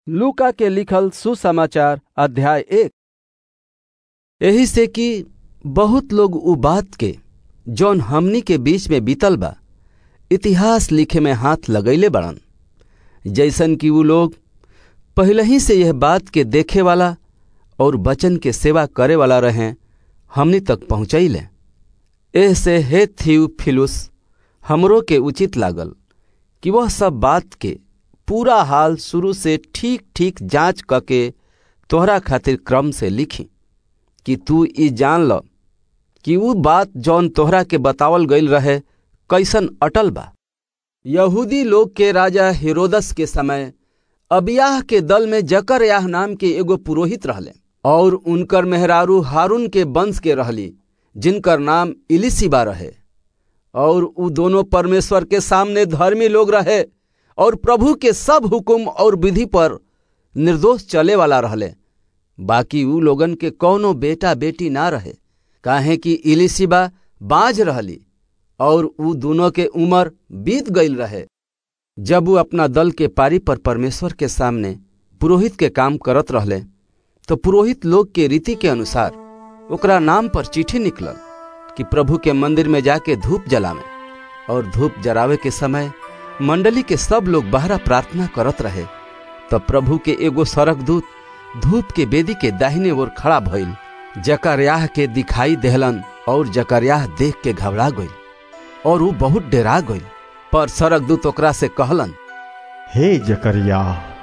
लूका के लिखल सुसमाचार अध्याय एक एही से कि बहुत लोग उ बात के जौन हमनी के बीच में बीतल बा इतिहास लिखे में हाथ लगैले बड़न जैसन कि उ लोग पहले ही से यह बात के देखे वाला और वचन के सेवा करे वाला रहे हमनी तक पहुँचैले एह से हे थियुफिलुस हमरो के उचित लागल कि वह सब बात के पूरा हाल शुरू से ठीक ठीक जांच करके तोहरा खातिर क्रम से लिखी कि तू ई जान ल कि ऊ बात जौन तोहरा के बतावल गईल रहे कैसन अटल बा यहूदी लोग के राजा हेरोदस के समय अबियाह के दल में जकरयाह नाम के एगो पुरोहित रहले और उनकर मेहरारू हारून के वंश के रहली जिनकर नाम इलिसिबा रहे और उ दोनों परमेश्वर के सामने धर्मी लोग रहे और प्रभु के सब हुकुम और विधि पर निर्दोष चले वाला रहले बाकी उ लोगन के कौनो बेटा बेटी ना रहे काहे कि इलिसिबा बाज रहली और उ दोनों के उम्र बीत गईल रहे जब वो अपना दल के पारी पर परमेश्वर के सामने पुरोहित के काम करत रहले तो पुरोहित लोग के रीति के अनुसार ओकरा नाम पर चिट्ठी निकलल कि प्रभु के मंदिर में जाके धूप जलावे और धूप जरावे के समय मंडली के सब लोग बहरा प्रार्थना करत रहे तब प्रभु के एगो सरक दूत धूप के बेदी के दाहिने ओर खड़ा भइल जकरयाह के दिखाई देहलन और जकरयाह देख के घबरा गई और वो बहुत डेरा गई पर सरक दूत ओकरा से कहलन हे जकरिया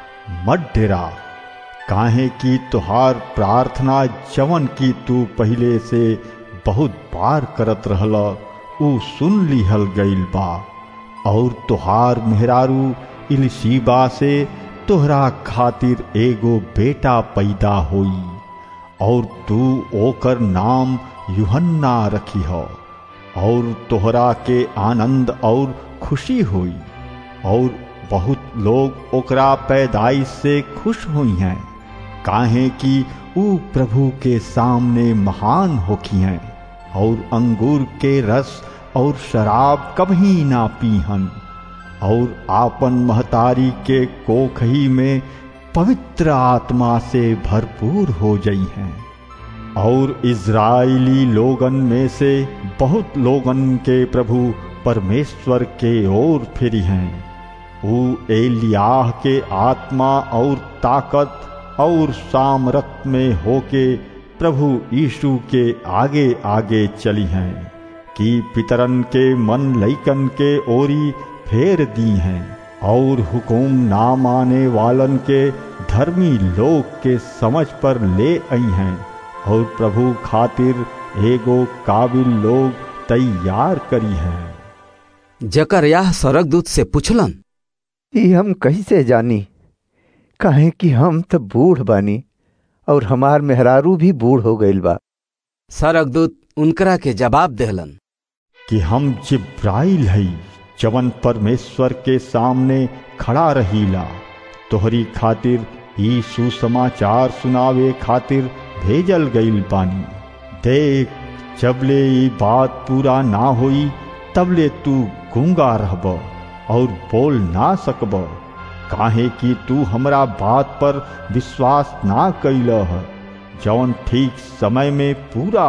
मत डेरा काहे कि तुहार प्रार्थना जवन की तू पहले से बहुत बार करत रहल ऊ सुन लिहल गईल बा और तुहार मेहरारू इलसीबा से तोहरा खातिर एगो बेटा पैदा होई और तू ओकर नाम यूहन्ना रखी हो और तोहरा के आनंद और खुशी हुई और बहुत लोग ओकरा पैदाइश से खुश हुई हैं काहे कि ऊ प्रभु के सामने महान होखी हैं और अंगूर के रस और शराब कभी ना पीहन और आपन महतारी के कोखही में पवित्र आत्मा से भरपूर हो गई हैं और इज़राइली लोगन में से बहुत लोगन के प्रभु परमेश्वर के ओर फिरी हैं वो एलियाह के आत्मा और ताकत और सामरत में होके प्रभु यीशु के आगे आगे चली हैं कि पितरन के मन लैकन के ओरी फेर दी हैं और हुकुम ना माने वालन के धर्मी लोग के समझ पर ले आई हैं और प्रभु खातिर एगो काबिल लोग तैयार करी हैं जकरयाह सरक दूत से पूछलन ई हम कैसे जानी काहे कि हम तो बूढ़ बानी और हमार मेहरारू भी बूढ़ हो गईल बा सरक दूत उनकरा के जवाब देहलन कि हम जिब्राइल हई जवन परमेश्वर के सामने खड़ा रहीला तोहरी खातिर ई सुसमाचार सुनावे खातिर भेजल गईल बानी देख जबले ई बात पूरा ना होई तबले तू गूंगा रहब और बोल ना सकब काहे कि तू हमरा बात पर विश्वास ना कैल है जौन ठीक समय में पूरा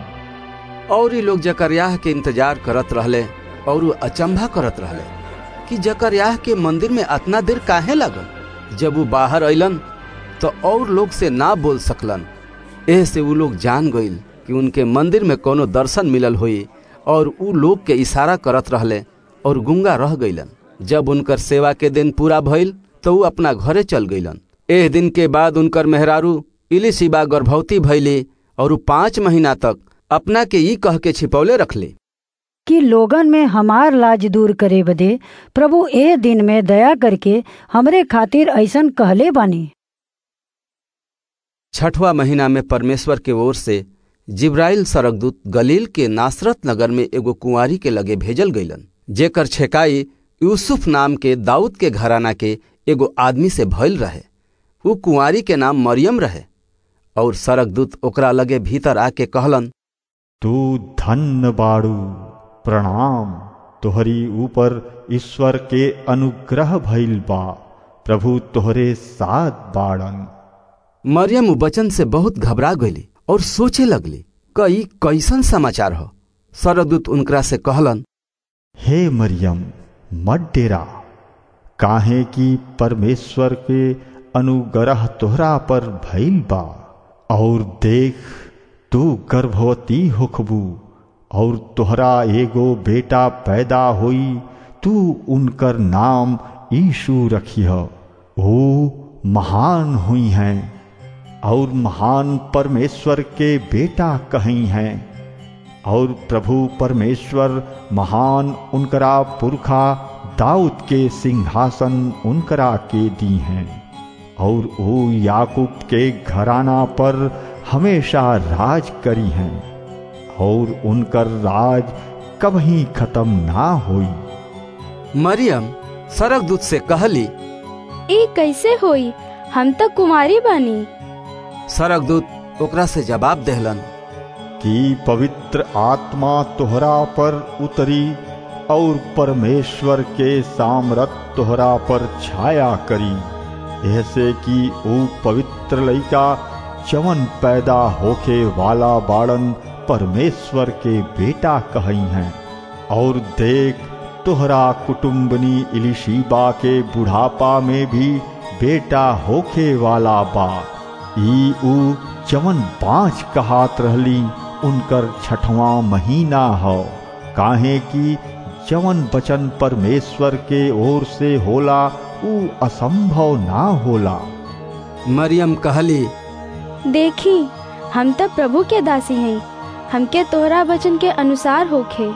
हुई और ये लोग जकरयाह के इंतजार करत रहले और वो अचंभा करत रहले कि जकरयाह के मंदिर में अतना देर काहे लगल जब वो बाहर अलन तो और लोग से ना बोल सकलन एह से वो लोग जान गईल कि उनके मंदिर में कोनो दर्शन मिलल हुई और उ लोग के इशारा करत रहले और गुंगा रह गईलन जब उनकर सेवा के दिन पूरा भइल तो उ अपना घरे चल गईलन एह दिन के बाद उनकर मेहरारू इलिशिबा गर्भवती भइली और उ पाँच महीना तक अपना के ई कह के छिपौले रखले कि लोगन में हमार लाज दूर करे बदे प्रभु ए दिन में दया करके हमरे खातिर ऐसन कहले बानी छठवा महीना में परमेश्वर के ओर से जिब्राइल सरकदूत गलील के नासरत नगर में एगो कुंवारी के लगे भेजल गईलन जेकर छेकाई यूसुफ नाम के दाऊद के घराना के एगो आदमी से भइल रहे उ कुंवारी के नाम मरियम रहे और सरकदूत ओकरा लगे भीतर आके कहलन तू धन्य बाड़ू प्रणाम तोहरी ऊपर ईश्वर के अनुग्रह भइल बा प्रभु तोहरे साथ बाड़न मरियम उ वचन से बहुत घबरा गईली और सोचे लगली कई कैसन समाचार हो सरदूत उनकरा से कहलन हे मरियम मत डेरा काहे कि परमेश्वर के अनुग्रह तोहरा पर भइल बा और देख तू गर्भवती होखबू और तोहरा एगो बेटा पैदा होई तू उनकर नाम यीशु रखिह वो महान हुई हैं और महान परमेश्वर के बेटा कहीं हैं और प्रभु परमेश्वर महान उनकरा पुरखा दाऊद के सिंहासन उनकरा के दी हैं और वो याकूब के घराना पर हमेशा राज करी हैं और उनकर राज कभी खत्म ना होई मरियम सरकदूत से कहली ई कैसे होई हम तो कुमारी बानी सरकदूत ओकरा से जवाब देहलन कि पवित्र आत्मा तोहरा पर उतरी और परमेश्वर के सामरत तोहरा पर छाया करी ऐसे कि वो पवित्र लइका जवन पैदा होके वाला बाड़न परमेश्वर के बेटा कही हैं और देख तोहरा कुटुम्बनी इलिशीबा के बुढ़ापा में भी बेटा होके वाला बा ई ऊ जवन पांच कहात रहली उनकर छठवां महीना हो काहे कि जवन बचन परमेश्वर के ओर से होला ऊ असंभव ना होला मरियम कहली देखी हम तो प्रभु के दासी हैं हमके तोहरा वचन के अनुसार होखे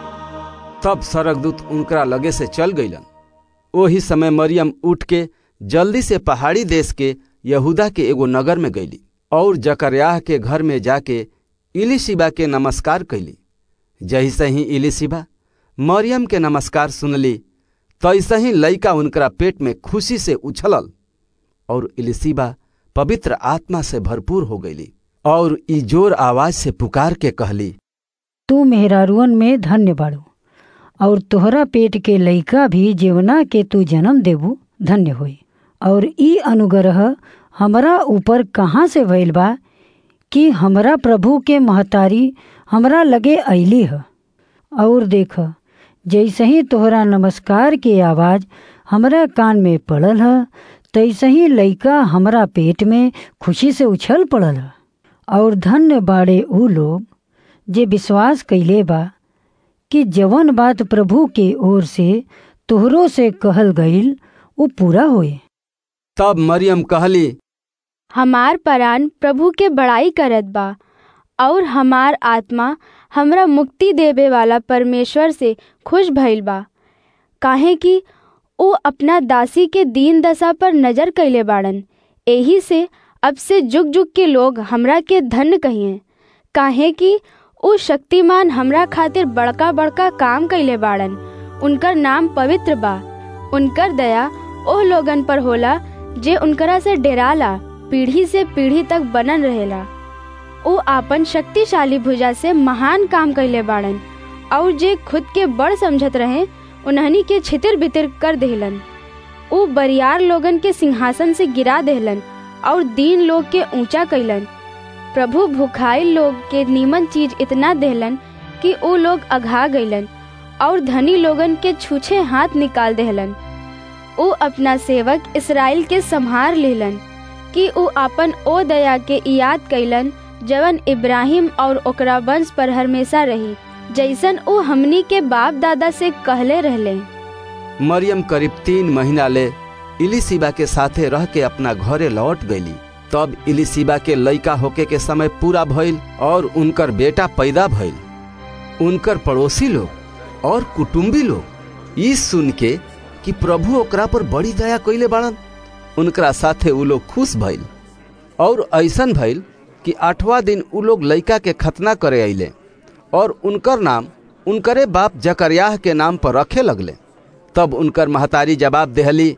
तब सरकदूत उनकरा लगे से चल गईलन ओही समय मरियम उठ के जल्दी से पहाड़ी देश के यहूदा के एगो नगर में गईली और जकरयाह के घर में जाके इलिशिबा के नमस्कार कैली जैसे ही इलिशिबा मरियम के नमस्कार सुनली तैसे ही लइका उनकरा पेट में खुशी से उछलल और इलिशिबा पवित्र आत्मा से भरपूर हो गईली और ई जोर आवाज से पुकार के कहली तू मेहरारुअन में धन्य बाड़ू और तोहरा पेट के लइका भी जेवना के तू जन्म देबू धन्य होई और ई अनुग्रह हमरा ऊपर कहाँ से भइल बा कि हमरा प्रभु के महतारी हमरा लगे अली ह और देख जैसे ही तोहरा नमस्कार के आवाज हमरा कान में पड़ल ह तैसे ही लइका हमरा पेट में खुशी से उछल पड़ल ह और धन्य बाड़े ऊ लोग जे विश्वास कैले बा कि जवन बात प्रभु के ओर से तोहरो से कहल गईल वो पूरा होए तब मरियम कहली हमार परान प्रभु के बड़ाई करत बा और हमार आत्मा हमरा मुक्ति देवे वाला परमेश्वर से खुश भइल बा काहे कि वो अपना दासी के दीन दशा पर नजर कैले बाड़न एही से अब से जुग जुग के लोग हमरा के धन्य कहिए काहे कि उ शक्तिमान हमरा खातिर बड़का बड़का काम कैले बाड़न उनकर नाम पवित्र बा उनकर दया ओह लोगन पर होला जे उनकरा से डेराला पीढ़ी से पीढ़ी तक बनन रहेला उ आपन शक्तिशाली भुजा से महान काम कैले बाड़न और जे खुद के बड़ समझत रहे उन्हनी के छितिर बितिर कर देहलन उ बरियार लोगन के सिंहासन से गिरा देहलन और दीन लोग के ऊंचा कैलन प्रभु भुखाई लोग के नीमन चीज इतना देहलन कि उ लोग अघा गईलन और धनी लोगन के छूछे हाथ निकाल देहलन उ अपना सेवक इसराइल के संहार लेलन कि उ अपन ओ दया के याद कैलन जवन इब्राहिम और ओकरा वंश पर हमेशा रही जैसन उ हमनी के बाप दादा से कहले रहले मरियम करीब तीन महीना ले इलिशिबा के साथे रह के अपना घरे लौट गईली तब इलिशिबा के लइका होके के समय पूरा भइल और उनकर बेटा पैदा भइल उनकर पड़ोसी लोग और कुटुम्बी लोग ई सुन के कि प्रभु ओकरा पर बड़ी दया कैले बाड़न उनकरा साथे उ लोग खुश भइल और ऐसन भइल कि आठवां दिन उ लोग लइका के खतना करे अइले और उनकर नाम उनकरे बाप जकरयाह के नाम पर रखे लगले तब उनकर महतारी जवाब देहली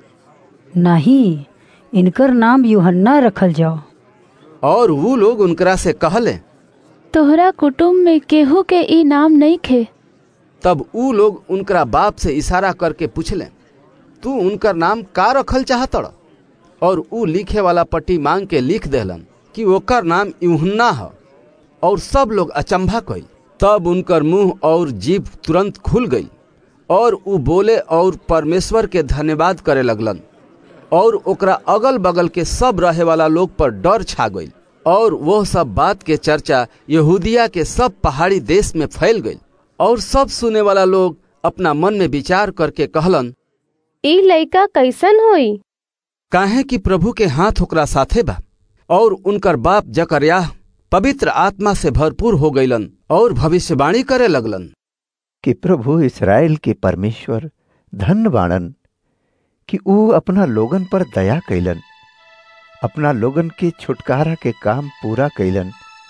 नहीं इनकर नाम यूहन्ना रखल जाओ और वो लोग उनकरा से कहले तोहरा कुटुम्ब में केहू के ई नाम नहीं खे तब ऊ लोग उनकरा बाप से इशारा करके पूछले तू उनकर नाम का रखल चाहतड़ और ऊ लिखे वाला पट्टी मांग के लिख देलन कि ओकर नाम यूहन्ना ह और सब लोग अचंभा कइल तब उनकर मुंह और जीभ तुरंत खुल गई और ऊ बोले और परमेश्वर के धन्यवाद करे लगलन और ओकरा अगल बगल के सब रहे वाला लोग पर डर छा गई और वह सब बात के चर्चा यहूदिया के सब पहाड़ी देश में फैल गई और सब सुने वाला लोग अपना मन में विचार करके कहलन ई लइका कैसन होई काहे कि प्रभु के हाथ ओकरा साथे बा और उनकर बाप जकरयाह पवित्र आत्मा से भरपूर हो गईलन और भविष्यवाणी करे लगलन कि प्रभु इसराइल के परमेश्वर धन बाणन कि ऊ अपना लोगन पर दया कैलन अपना लोगन के छुटकारा के काम पूरा कैलन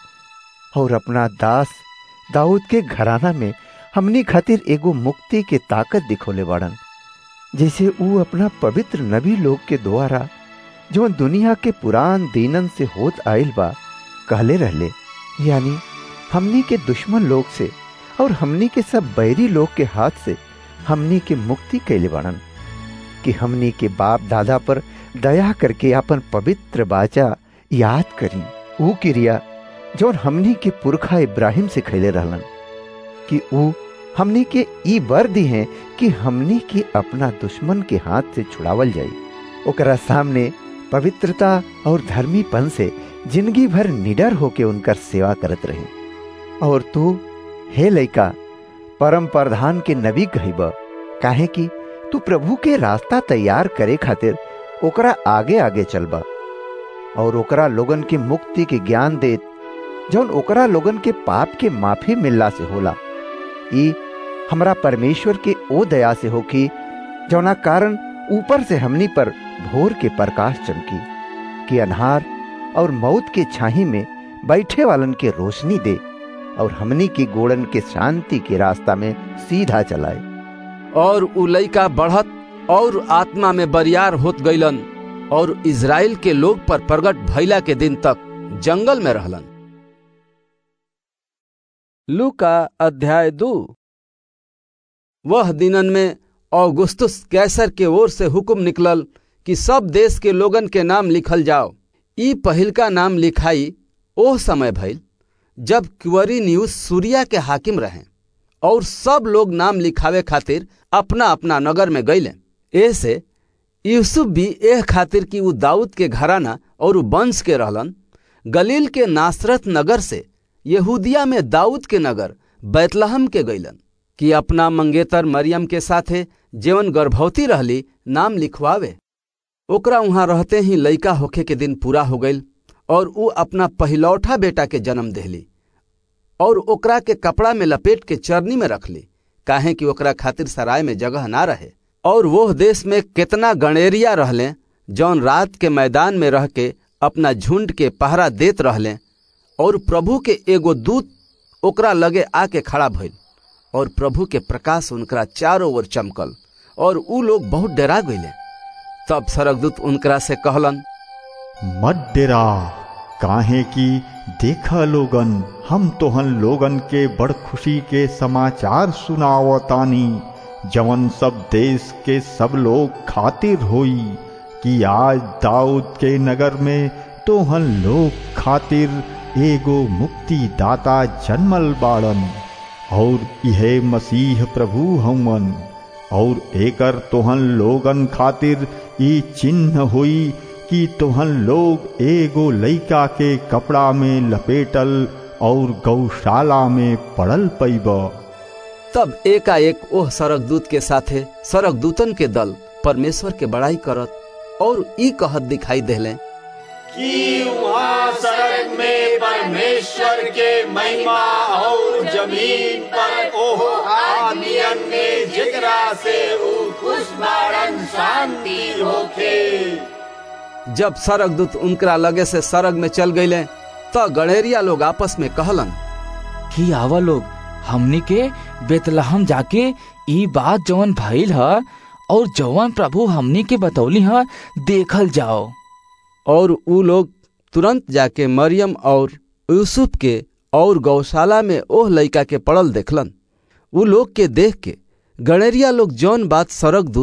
और अपना दास दाऊद के घराना में हमनी खातिर एगो मुक्ति के ताकत दिखोले बाड़न जैसे ऊ अपना पवित्र नबी लोग के द्वारा जो दुनिया के पुरान दीनन से होत आइल बा कहले रहले यानी हमनी के दुश्मन लोग से और हमनी के सब बैरी लोग के हाथ से हमनी के मुक्ति कैले बाड़न कि हमनी के बाप दादा पर दया करके अपन पवित्र बाचा याद करी ऊ क्रिया जौन हमनी के पुरखा इब्राहिम से खैले रहलन कि ऊ हमनी के ई बर दी हैं कि हमनी के अपना दुश्मन के हाथ से छुड़ावल जाई ओकरा सामने पवित्रता और धर्मीपन से जिंदगी भर निडर होके उनकर सेवा करत रहे और तू हे लइका परम प्रधान के नबी कहिब काहे कि तू प्रभु के रास्ता तैयार करे खातिर ओकरा आगे आगे चलबा और ओकरा लोगन के मुक्ति के ज्ञान देत जौन ओकरा लोगन के पाप के माफी मिलला से होला ई हमरा परमेश्वर के ओ दया से होकी जौना कारण ऊपर से हमनी पर भोर के प्रकाश चमकी कि अनहार और मौत के छाही में बैठे वालन के रोशनी दे और हमनी की गोड़न के शांति के रास्ता में सीधा चलाए और उ लइका बढ़त और आत्मा में बरियार होत गईलन और इज़राइल के लोग पर प्रगट भइला के दिन तक जंगल में रहलन लूका अध्याय दू वह दिनन में औगुस्तुस कैसर के ओर से हुक्म निकलल कि सब देश के लोगन के नाम लिखल जाओ ई पहिलका नाम लिखाई ओह समय भइल जब क्वरिन्यूस सूर्या के हाकिम रहे और सब लोग नाम लिखावे खातिर अपना अपना नगर में गईले ऐसे यूसुफ भी एह खातिर कि ऊ दाऊद के घराना और ऊ वंश के रहलन गलील के नासरत नगर से यहूदिया में दाऊद के नगर बैतलहम के गईलन कि अपना मंगेतर मरियम के साथे जेवन गर्भवती रहली नाम लिखवावे ओकरा वहां रहते ही लइका होखे के दिन पूरा हो गईल और ऊ अपना पहिलौठा बेटा के जन्म देहली और ओकरा के कपड़ा में लपेट के चरनी में रखली काहे कि ओकरा खातिर सराय में जगह ना रहे और वो देश में कितना गणेरिया रहले जौन रात के मैदान में रह के अपना झुंड के पहरा देत रहले और प्रभु के एगो दूत ओकरा लगे आके खड़ा भइल और प्रभु के प्रकाश उनकरा चारों ओर चमकल और ऊ लोग बहुत डरा गईले तब सरकदूत उनकरा से कहलन मत डेरा काहे कि देखा लोगन हम तोहन लोगन के बड़ खुशी के समाचार सुनावतानी जवन सब देश के सब लोग खातिर होई कि आज दाऊद के नगर में तोहन लोग खातिर एगो मुक्ति दाता जन्मल बाड़न और यह मसीह प्रभु हमन और एकर तोहन लोगन खातिर ई चिन्ह होई कि तोहन लोग एगो लइका के कपड़ा में लपेटल और गौशाला में पड़ल पैब तब एकाएक ओह सरक दूत के साथे सरक दूतन के दल परमेश्वर के बड़ाई करत और ई कहत दिखाई देले कि वहाँ सड़क में परमेश्वर के महिमा और जमीन पर ओह आदमियन में जिकरा से ऊ खुश बारन शांति होखे जब सरक दूत उनकरा लगे से सरग में चल गईले त गणेरिया लोग आपस में कहलन कि आवा लोग हमनी के बेतलहम जाके ई बात जवन भइल ह और जवन प्रभु हमनी के बतौली ह देखल जाओ और ऊ लोग तुरंत जाके मरियम और यूसुफ के और गौशाला में ओह लइका के पड़ल देखलन ऊ लोग के देख के गणेरिया लोग जौन बात सरक दूत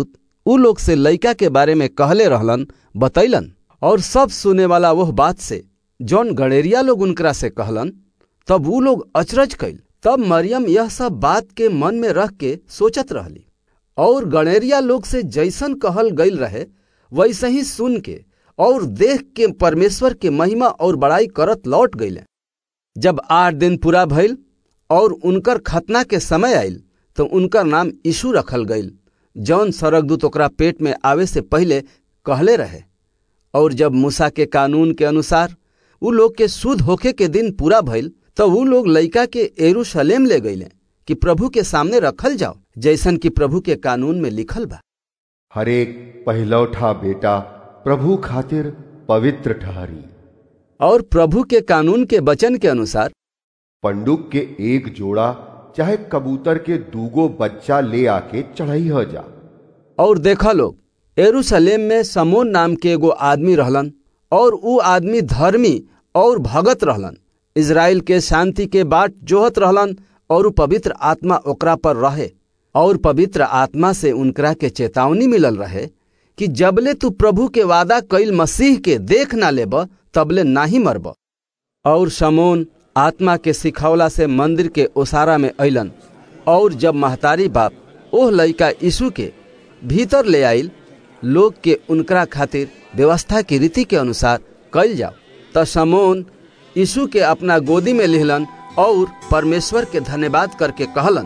उ लोग से लइका के बारे में कहले रहलन बतैलन और सब सुने वाला वह बात से जौन गणेरिया लोग उनकरा से कहलन तब उ लोग अचरज कैल तब मरियम यह सब बात के मन में रख के सोचत रहली और गणेरिया लोग से जैसन कहल गईल रहे वैसे ही सुन के और देख के परमेश्वर के महिमा और बड़ाई करत लौट गईले जब आठ दिन पूरा भइल और उनकर खतना के समय आयल तो उनकर नाम यीशु रखल गईल जौन सरगदूत ओकरा पेट में आवे से पहले कहले रहे और जब मूसा के कानून के अनुसार उ लोग के शुद्ध होखे के दिन पूरा भइल तो उ लोग लइका के एरूशलेम ले गईले कि प्रभु के सामने रखल जाओ जैसन कि प्रभु के कानून में लिखल बा हरेक पहलौठा बेटा प्रभु खातिर पवित्र ठहरी और प्रभु के कानून के वचन के अनुसार पंडुक के एक जोड़ा चाहे कबूतर के दूगो बच्चा ले आके चढ़ाई हो जा और देखा लोग एरूशलेम में समोन नाम के एगो आदमी रहलन और ऊ आदमी धर्मी और भगत रहलन इज़राइल के शांति के बाट जोहत रहलन और ऊ पवित्र आत्मा ओकरा पर रहे और पवित्र आत्मा से उनकरा के चेतावनी मिलल रहे कि जबले तू प्रभु के वादा कईल मसीह के देख ना लेब तबले नाही मरब और समोन आत्मा के सिखौला से मंदिर के ओसारा में अइलन और जब महतारी बाप ओह लइका यीशु के भीतर ले आइल लोग के उनकरा खातिर व्यवस्था की रीति के अनुसार कल जाओ त समोन यीशु के अपना गोदी में लिहलन और परमेश्वर के धन्यवाद करके कहलन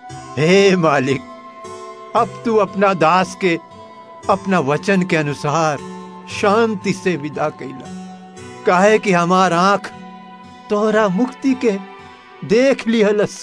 हे मालिक अब तू अपना दास के अपना वचन के अनुसार शांति से विदा कैला काहे कि हमार आंख तोहरा मुक्ति के देख लिहलस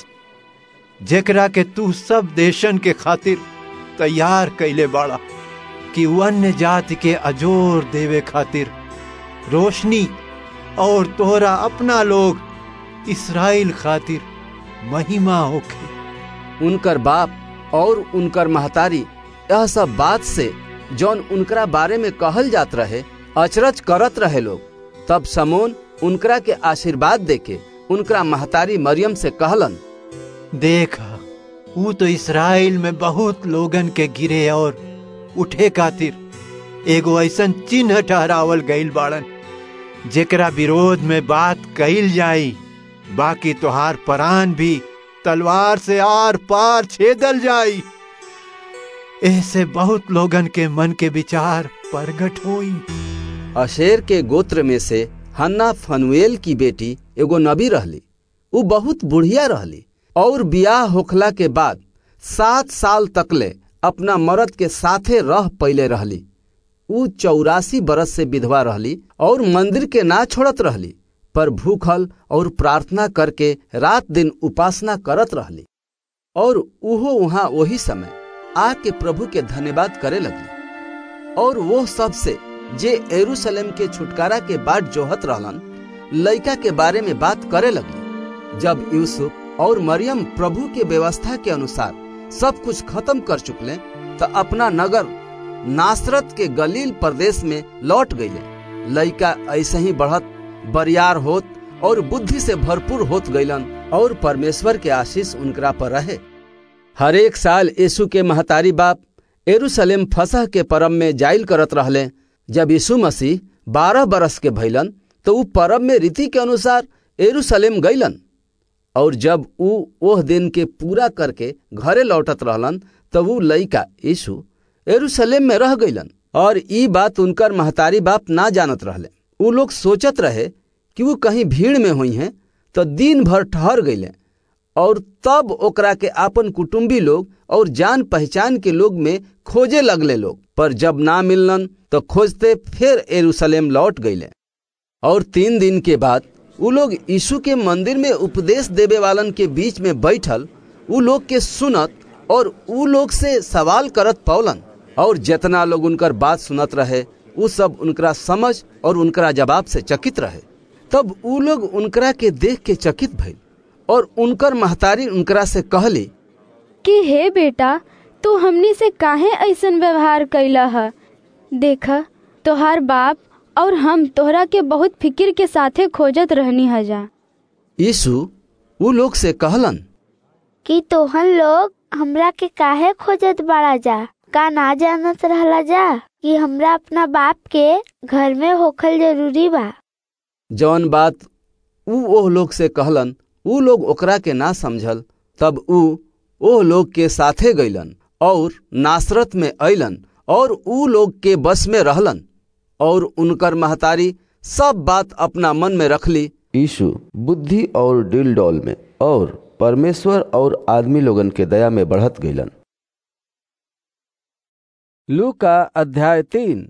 जेकरा के तू सब देशन के खातिर तैयार कैले बाड़ा कि अन्य जाति के अजोर देवे खातिर रोशनी और तोहरा अपना लोग इसराइल खातिर महिमा होखे उनकर बाप और उनकर महतारी यह सब बात से जौन उनकरा बारे में कहल जात रहे अचरज करत रहे लोग तब समोन उनकरा के आशीर्वाद देके उनकरा महतारी मरियम से कहलन देखा वो तो इसराइल में बहुत लोगन के गिरे और उठे खातिर एगो ऐसन चिन्ह ठहरावल गईल बाड़न जेकरा विरोध में बात कईल जाई बाकी तोहार परान भी तलवार से आर पार छेदल जाई ऐसे बहुत लोगन के मन के विचार प्रगट होई अशेर के गोत्र में से हन्ना फनुएल की बेटी एगो नबी रहली उ बहुत बुढ़िया रहली और बियाह होखला के बाद सात साल तकले अपना मर्द के साथे रह पहले रहली उ चौरासी बरस से विधवा रहली और मंदिर के ना छोड़त रहली पर भूखल और प्रार्थना करके रात दिन उपासना करत रहली और उहो वहां वही समय आके प्रभु के धन्यवाद करे लगली और वो सब से जे एरूशलेम के छुटकारा के बाट जोहत रहलन लइका के बारे में बात करे लगली जब यूसुफ और मरियम प्रभु के व्यवस्था के अनुसार सब कुछ खत्म कर चुकले तो अपना नगर नासरत के गलील प्रदेश में लौट गईले लइका ऐसे ही बढ़त बरियार होत और बुद्धि से भरपूर होत गईलन और परमेश्वर के आशीष उनकरा पर रहे हर एक साल यीशु के महतारी बाप एरूशलेम फसह के परम में जाइल करत रहले जब यीशु मसीह बारह बरस के भैलन तो ऊ परब में रीति के अनुसार एरूशलेम गईलन और जब ऊ ओह दिन के पूरा करके घरे लौटत रहलन तब ऊ लइका यीशु एरूशलेम में रह गईलन और ई बात उनकर महतारी बाप ना जानत रहले ऊ लोग सोचत रहे कि वो कहीं भीड़ में हुई हैं तो दिन भर ठहर गईले और तब ओकरा के आपन कुटुंबी लोग और जान पहचान के लोग में खोजे लगले लोग पर जब ना मिललन तो खोजते फिर एरूशलेम लौट गईले और तीन दिन के बाद उ लोग यीशु के मंदिर में उपदेश देवे वालन के बीच में बैठल उ लोग के सुनत और उ लोग से सवाल करत पौलन और जितना लोग उनकर बात सुनत रहे उ सब उनकरा समझ और उनकरा जवाब से चकित रहे तब उ लोग उनकरा के देख के चकित भइल और उनकर महतारी उनकरा से कहली कि हे बेटा तू हमनी से काहे ऐसन व्यवहार कैला है देखा तोहार बाप और हम तोहरा के बहुत फिक्र के साथे खोजत रहनी हजा यीशु उ लोग से कहलन कि तोहन लोग हमरा के काहे खोजत बाड़ा जा का ना जानत रहला जा कि हमरा अपना बाप के घर में होखल जरूरी बा जौन बात ऊ ओह लोग से कहलन ऊ लोग ओकरा के ना समझल तब ऊ ओह लोग के साथे गईलन और नासरत में अइलन और ऊ लोग के बस में रहलन और उनकर महतारी सब बात अपना मन में रखली यीशु बुद्धि और डिल डॉल में और परमेश्वर और आदमी लोगन के दया में बढ़त गईलन लू का अध्याय तीन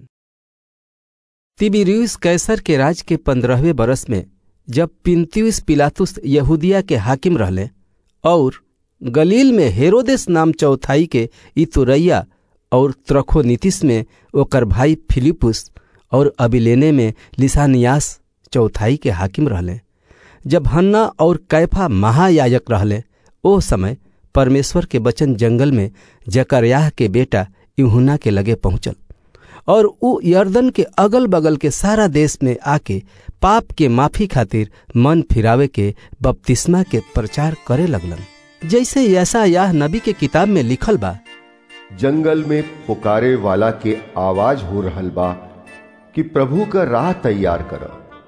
तिबिरियुस कैसर के राज के पंद्रहवें बरस में जब पिंतियुस पिलातुस यहूदिया के हाकिम रहले और गलील में हेरोदेस नाम चौथाई के इतुरैया और त्रखोनीतिस में ओकर भाई फिलिपुस और अबिलेने में लिसानियास चौथाई के हाकिम रहले जब हन्ना और कैफा महायाजक रहले ओ समय परमेश्वर के बचन जंगल में जकरयाह के बेटा यूहुना के लगे पहुंचल और ऊ यर्दन के अगल बगल के सारा देश में आके पाप के माफी खातिर मन फिरावे के बपतिस्मा के प्रचार करे लगलन जैसे ऐसा यह नबी के किताब में लिखल बा जंगल में पुकारे वाला के आवाज हो रहल बा कि प्रभु का राह तैयार कर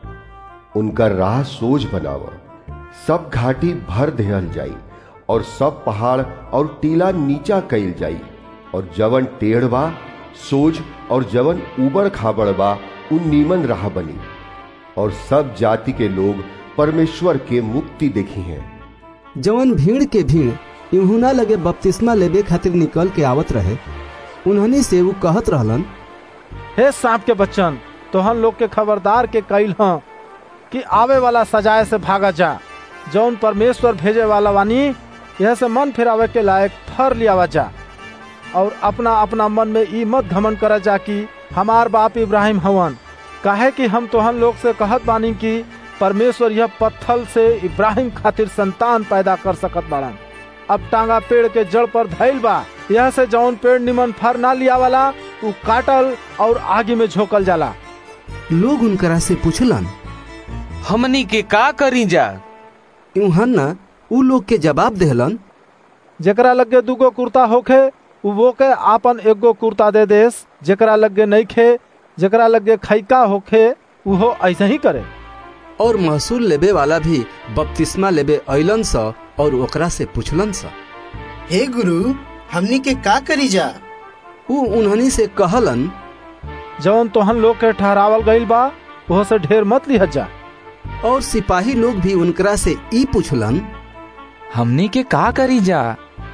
उनका राह सोच बनाव सब घाटी भर देहल जाई और सब पहाड़ और टीला नीचा कैल जाई और जवन टेढ़ बा सोज और जवन उबड़ खाबड़ बा उन नीमन राह बनी और सब जाति के लोग परमेश्वर के मुक्ति देखी हैं जवन भीड़ के भीड़ यूहुना लगे बपतिस्मा लेबे खातिर निकल के आवत रहे उन्हनी से वो कहत रहलन हे सांप के बच्चन तोहन लोग के खबरदार के कैल ह कि आवे वाला सजाए से भागा जा जौन परमेश्वर भेजे वाला वानी यह से मन फिरावे के लायक फर लियावा जा और अपना अपना मन में ई मत घमन करा जा कि हमार बाप इब्राहिम हवन काहे कि हम तोहन लोग से कहत बानी कि परमेश्वर यह पत्थल से इब्राहिम खातिर संतान पैदा कर सकत बाड़न अब टांगा पेड़ के जड़ पर धैल बा यह से जौन पेड़ निमन फर ना लिया वाला उ काटल और आगे में झोकल जाला लोग उनकरा से पूछलन हमनी के का करी जा यूहन्ना उ लोग के जवाब देहलन जेकरा लगे दूगो कुर्ता होखे उ वो के आपन एगो कुर्ता दे देस जेकरा लगे नहीं खे जेकरा लगे खैका होखे उहो ऐसे ही करे और महसूल लेबे वाला भी बपतिस्मा लेबे अइलन स और ओकरा से पूछलन स हे गुरु हमनी के का करी जा उ उन्हनी से कहलन जवन तोहन लोग के ठहरावल गईल बा वह से ढेर मत लिहत जा और सिपाही लोग भी उनकरा से ई पूछलन हमनी के का करी जा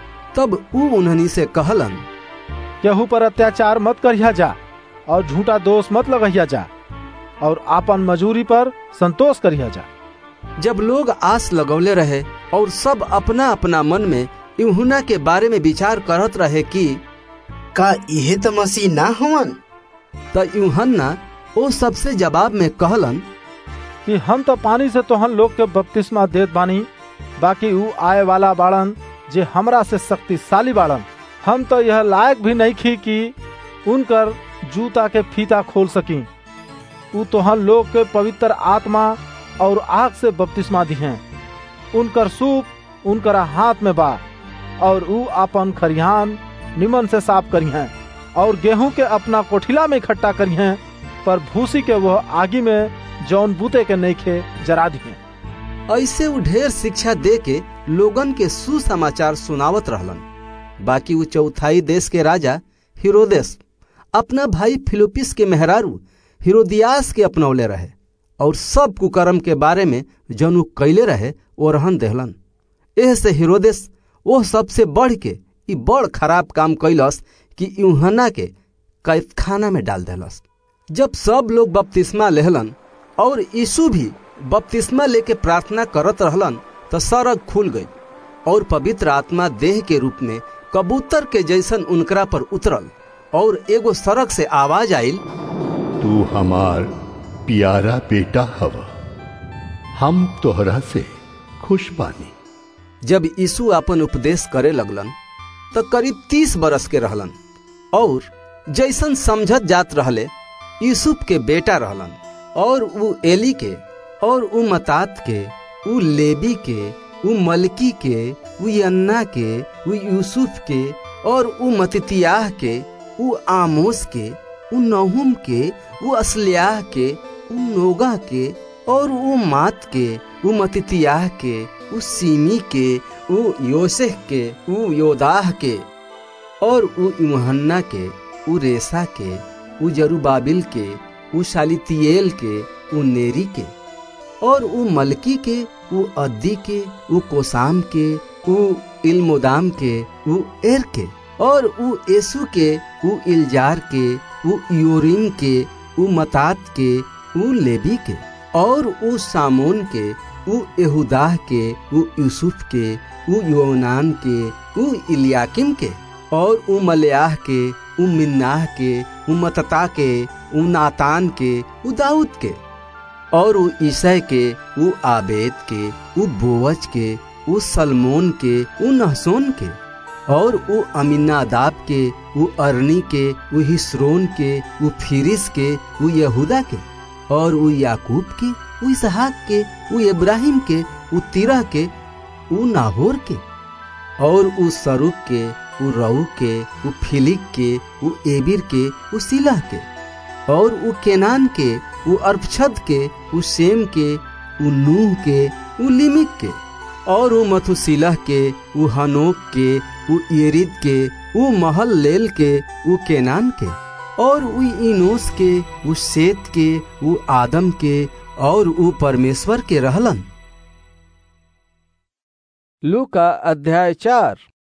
तब उ उन्हनी से कहलन केहू पर अत्याचार मत करिया जा और झूठा दोष मत लगहिया जा और आपन मजूरी पर संतोष करिया जा जब लोग आस लगौले रहे और सब अपना अपना मन में यूहुना के बारे में विचार करत रहे कि का इहे तो मसीह ना हवन त यूहन्ना ओ सबसे जवाब में कहलन कि हम तो पानी से तोहन लोग के बपतिस्मा देत बानी बाकी ऊ आए वाला बाड़न जे हमरा से शक्तिशाली बाड़न हम तो यह लायक भी नहीं खी कि उनकर जूता के फीता खोल सकी ऊ तोहन लोग के पवित्र आत्मा और आग से बपतिस्मा दी हैं उनकर सूप उनकर हाथ में बा और ऊ अपन खरिहान निमन से साफ करी हैं और गेहूं के अपना कोठिला में इकट्ठा करी हैं पर भूसी के वह आगी में जौन बूते के नहीं खे जरा दिए ऐसे वो ढेर शिक्षा दे के लोगन के सुसमाचार सुनावत रहलन बाकी वो चौथाई देश के राजा हिरोदेस अपना भाई फिलिपिस के मेहरारू हिरोदियास के अपनौले रहे और सब कुकर्म के बारे में जौन कैले रहे वो रहन देहलन एह से हिरोदेस वो सबसे बढ़ के ई बड़ खराब काम कैलस कि यूहना के कैदखाना में डाल देलस जब सब लोग बपतिस्मा लेहलन और यीशु भी बपतिस्मा लेके प्रार्थना करत रहलन तो सड़क खुल गई और पवित्र आत्मा देह के रूप में कबूतर के जैसन उनकरा पर उतरल और एगो सड़क से आवाज आइल तू हमार प्यारा बेटा हव हम तोहरा से खुश बानी जब यीशु अपन उपदेश करे लगलन तो करीब तीस बरस के रहलन और जैसन समझत जात रहले यूसुफ के बेटा रहलन और उ एली के और उ मतात के उ लेबी के उ मलकी के उ यन्ना के उ यूसुफ के और उ मतितियाह के उ आमोस के उ नहुम के उ असल्याह के उ नोगा के और उ मात के उ मतितियाह के उ सीमी के उ योसेह के उ योदाह के और उ इमहन्ना के उ रेसा के उ जरूबाबिल के उ शालितियेल के उ नेरी के और उ मलकी के उ अद्दी के उ कोसाम के उ इल्मोदाम के उ एर के और उ यसु के उ इल्जार के उ योरिम के उ मतात के उ लेबी के और उ सामोन के उ यहूदाह के उ यूसुफ के उ योनान के उ इलियाकिम के और उ मलयाह के उ मिन्नाह के उ मतता के उ नातान के उ दाऊद के और उ ईसय के उ आबेद के उ बोवज के उ सलमोन के उ नहसोन के और उ अमीनादाब के उ अरनी के उ हिस्रोन के उ फिरिस के उ यहूदा के और उ याकूब के उ इसहाक के उ इब्राहिम के उ तिरह के उ नाहोर के और उ सरुक के उ रऊ के उ फिलिक के उ एबिर के उ सिलह के और उ केनान के उ अर्पछद के उ सेम के उ नूह के उ लिमिक के और उ मथुसिलह के उ हनोक के उ येरिद के उ महल लेल के उ केनान के और उ इनोस के उ सेत के उ आदम के और उ परमेश्वर के रहलन लू का अध्याय चार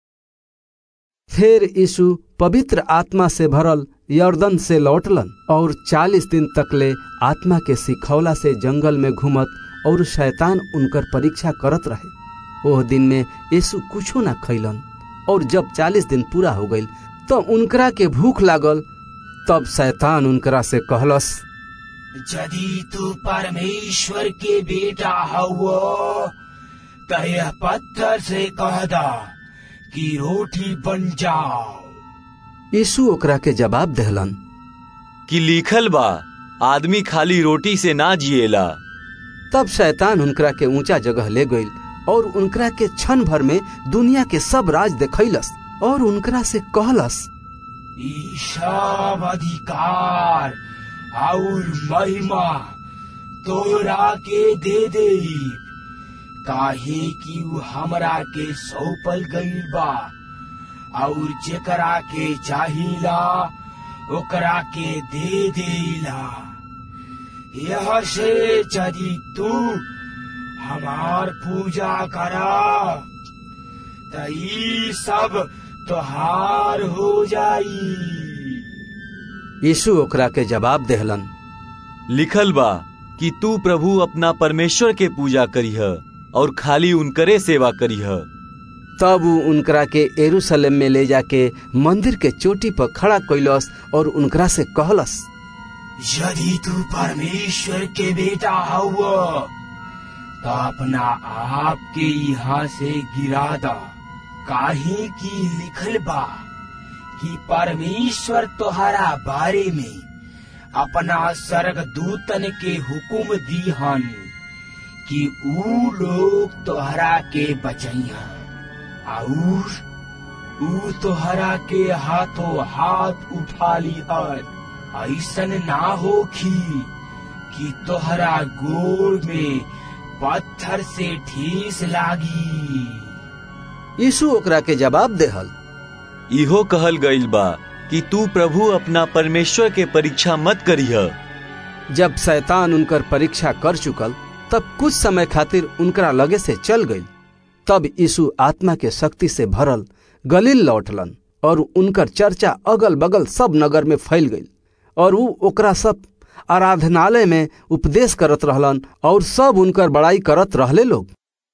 फिर यीशु पवित्र आत्मा से भरल यर्दन से लौटलन और चालीस दिन तकले आत्मा के सिखौला से जंगल में घूमत और शैतान उनकर परीक्षा करत रहे ओह दिन में यीशु कुछो ना खैलन और जब चालीस दिन पूरा हो गई तो उनकरा के भूख लागल तब शैतान उनकरा से कहलस यदि तू परमेश्वर के बेटा हवो तो यह पत्थर से कह दा कि रोटी बन जाओ यीशु ओकरा के जवाब दहलन कि लिखल बा आदमी खाली रोटी से ना जिएला तब शैतान उनकरा के ऊंचा जगह ले गई और उनकरा के क्षण भर में दुनिया के सब राज देखैलस और उनकरा से कहलस ईशब अधिकार और महिमा तोरा के दे दे काहे कि उ हमरा के सौंपल गईल बा और जेकरा के चाहिला ओकरा के दे देला यह से यदि तू हमार पूजा करा त ई सब तोहार हो जाई यीशु ओकरा के जवाब देहलन लिखल बा कि तू प्रभु अपना परमेश्वर के पूजा करीह और खाली उनकरे सेवा करीह तब उ उनकरा के एरूशलेम में ले जाके मंदिर के चोटी पर खड़ा कैलस और उनकरा से कहलस यदि तू परमेश्वर के बेटा हुआ तो अपना आप के यहाँ से गिरा दा काहे की लिखल बा कि परमेश्वर तोहरा बारे में अपना सर्ग दूतन के हुकुम दीहन कि ऊ लोग तोहरा के बचैया और ऊ तोहरा के हाथों हाथ उठा लिहन ऐसन ना होखी कि तोहरा गोड़ में पत्थर से ठेस लागी यीशु ओकरा के जवाब देहल इहो कहल गईल बा कि तू प्रभु अपना परमेश्वर के परीक्षा मत करीह जब शैतान उनकर परीक्षा कर चुकल तब कुछ समय खातिर उनकरा लगे से चल गई तब यीशु आत्मा के शक्ति से भरल गलील लौटलन और उनकर चर्चा अगल बगल सब नगर में फैल गई और ऊ ओकरा सब आराधनालय में उपदेश करत रहलन और सब उनकर बड़ाई करत रहले लोग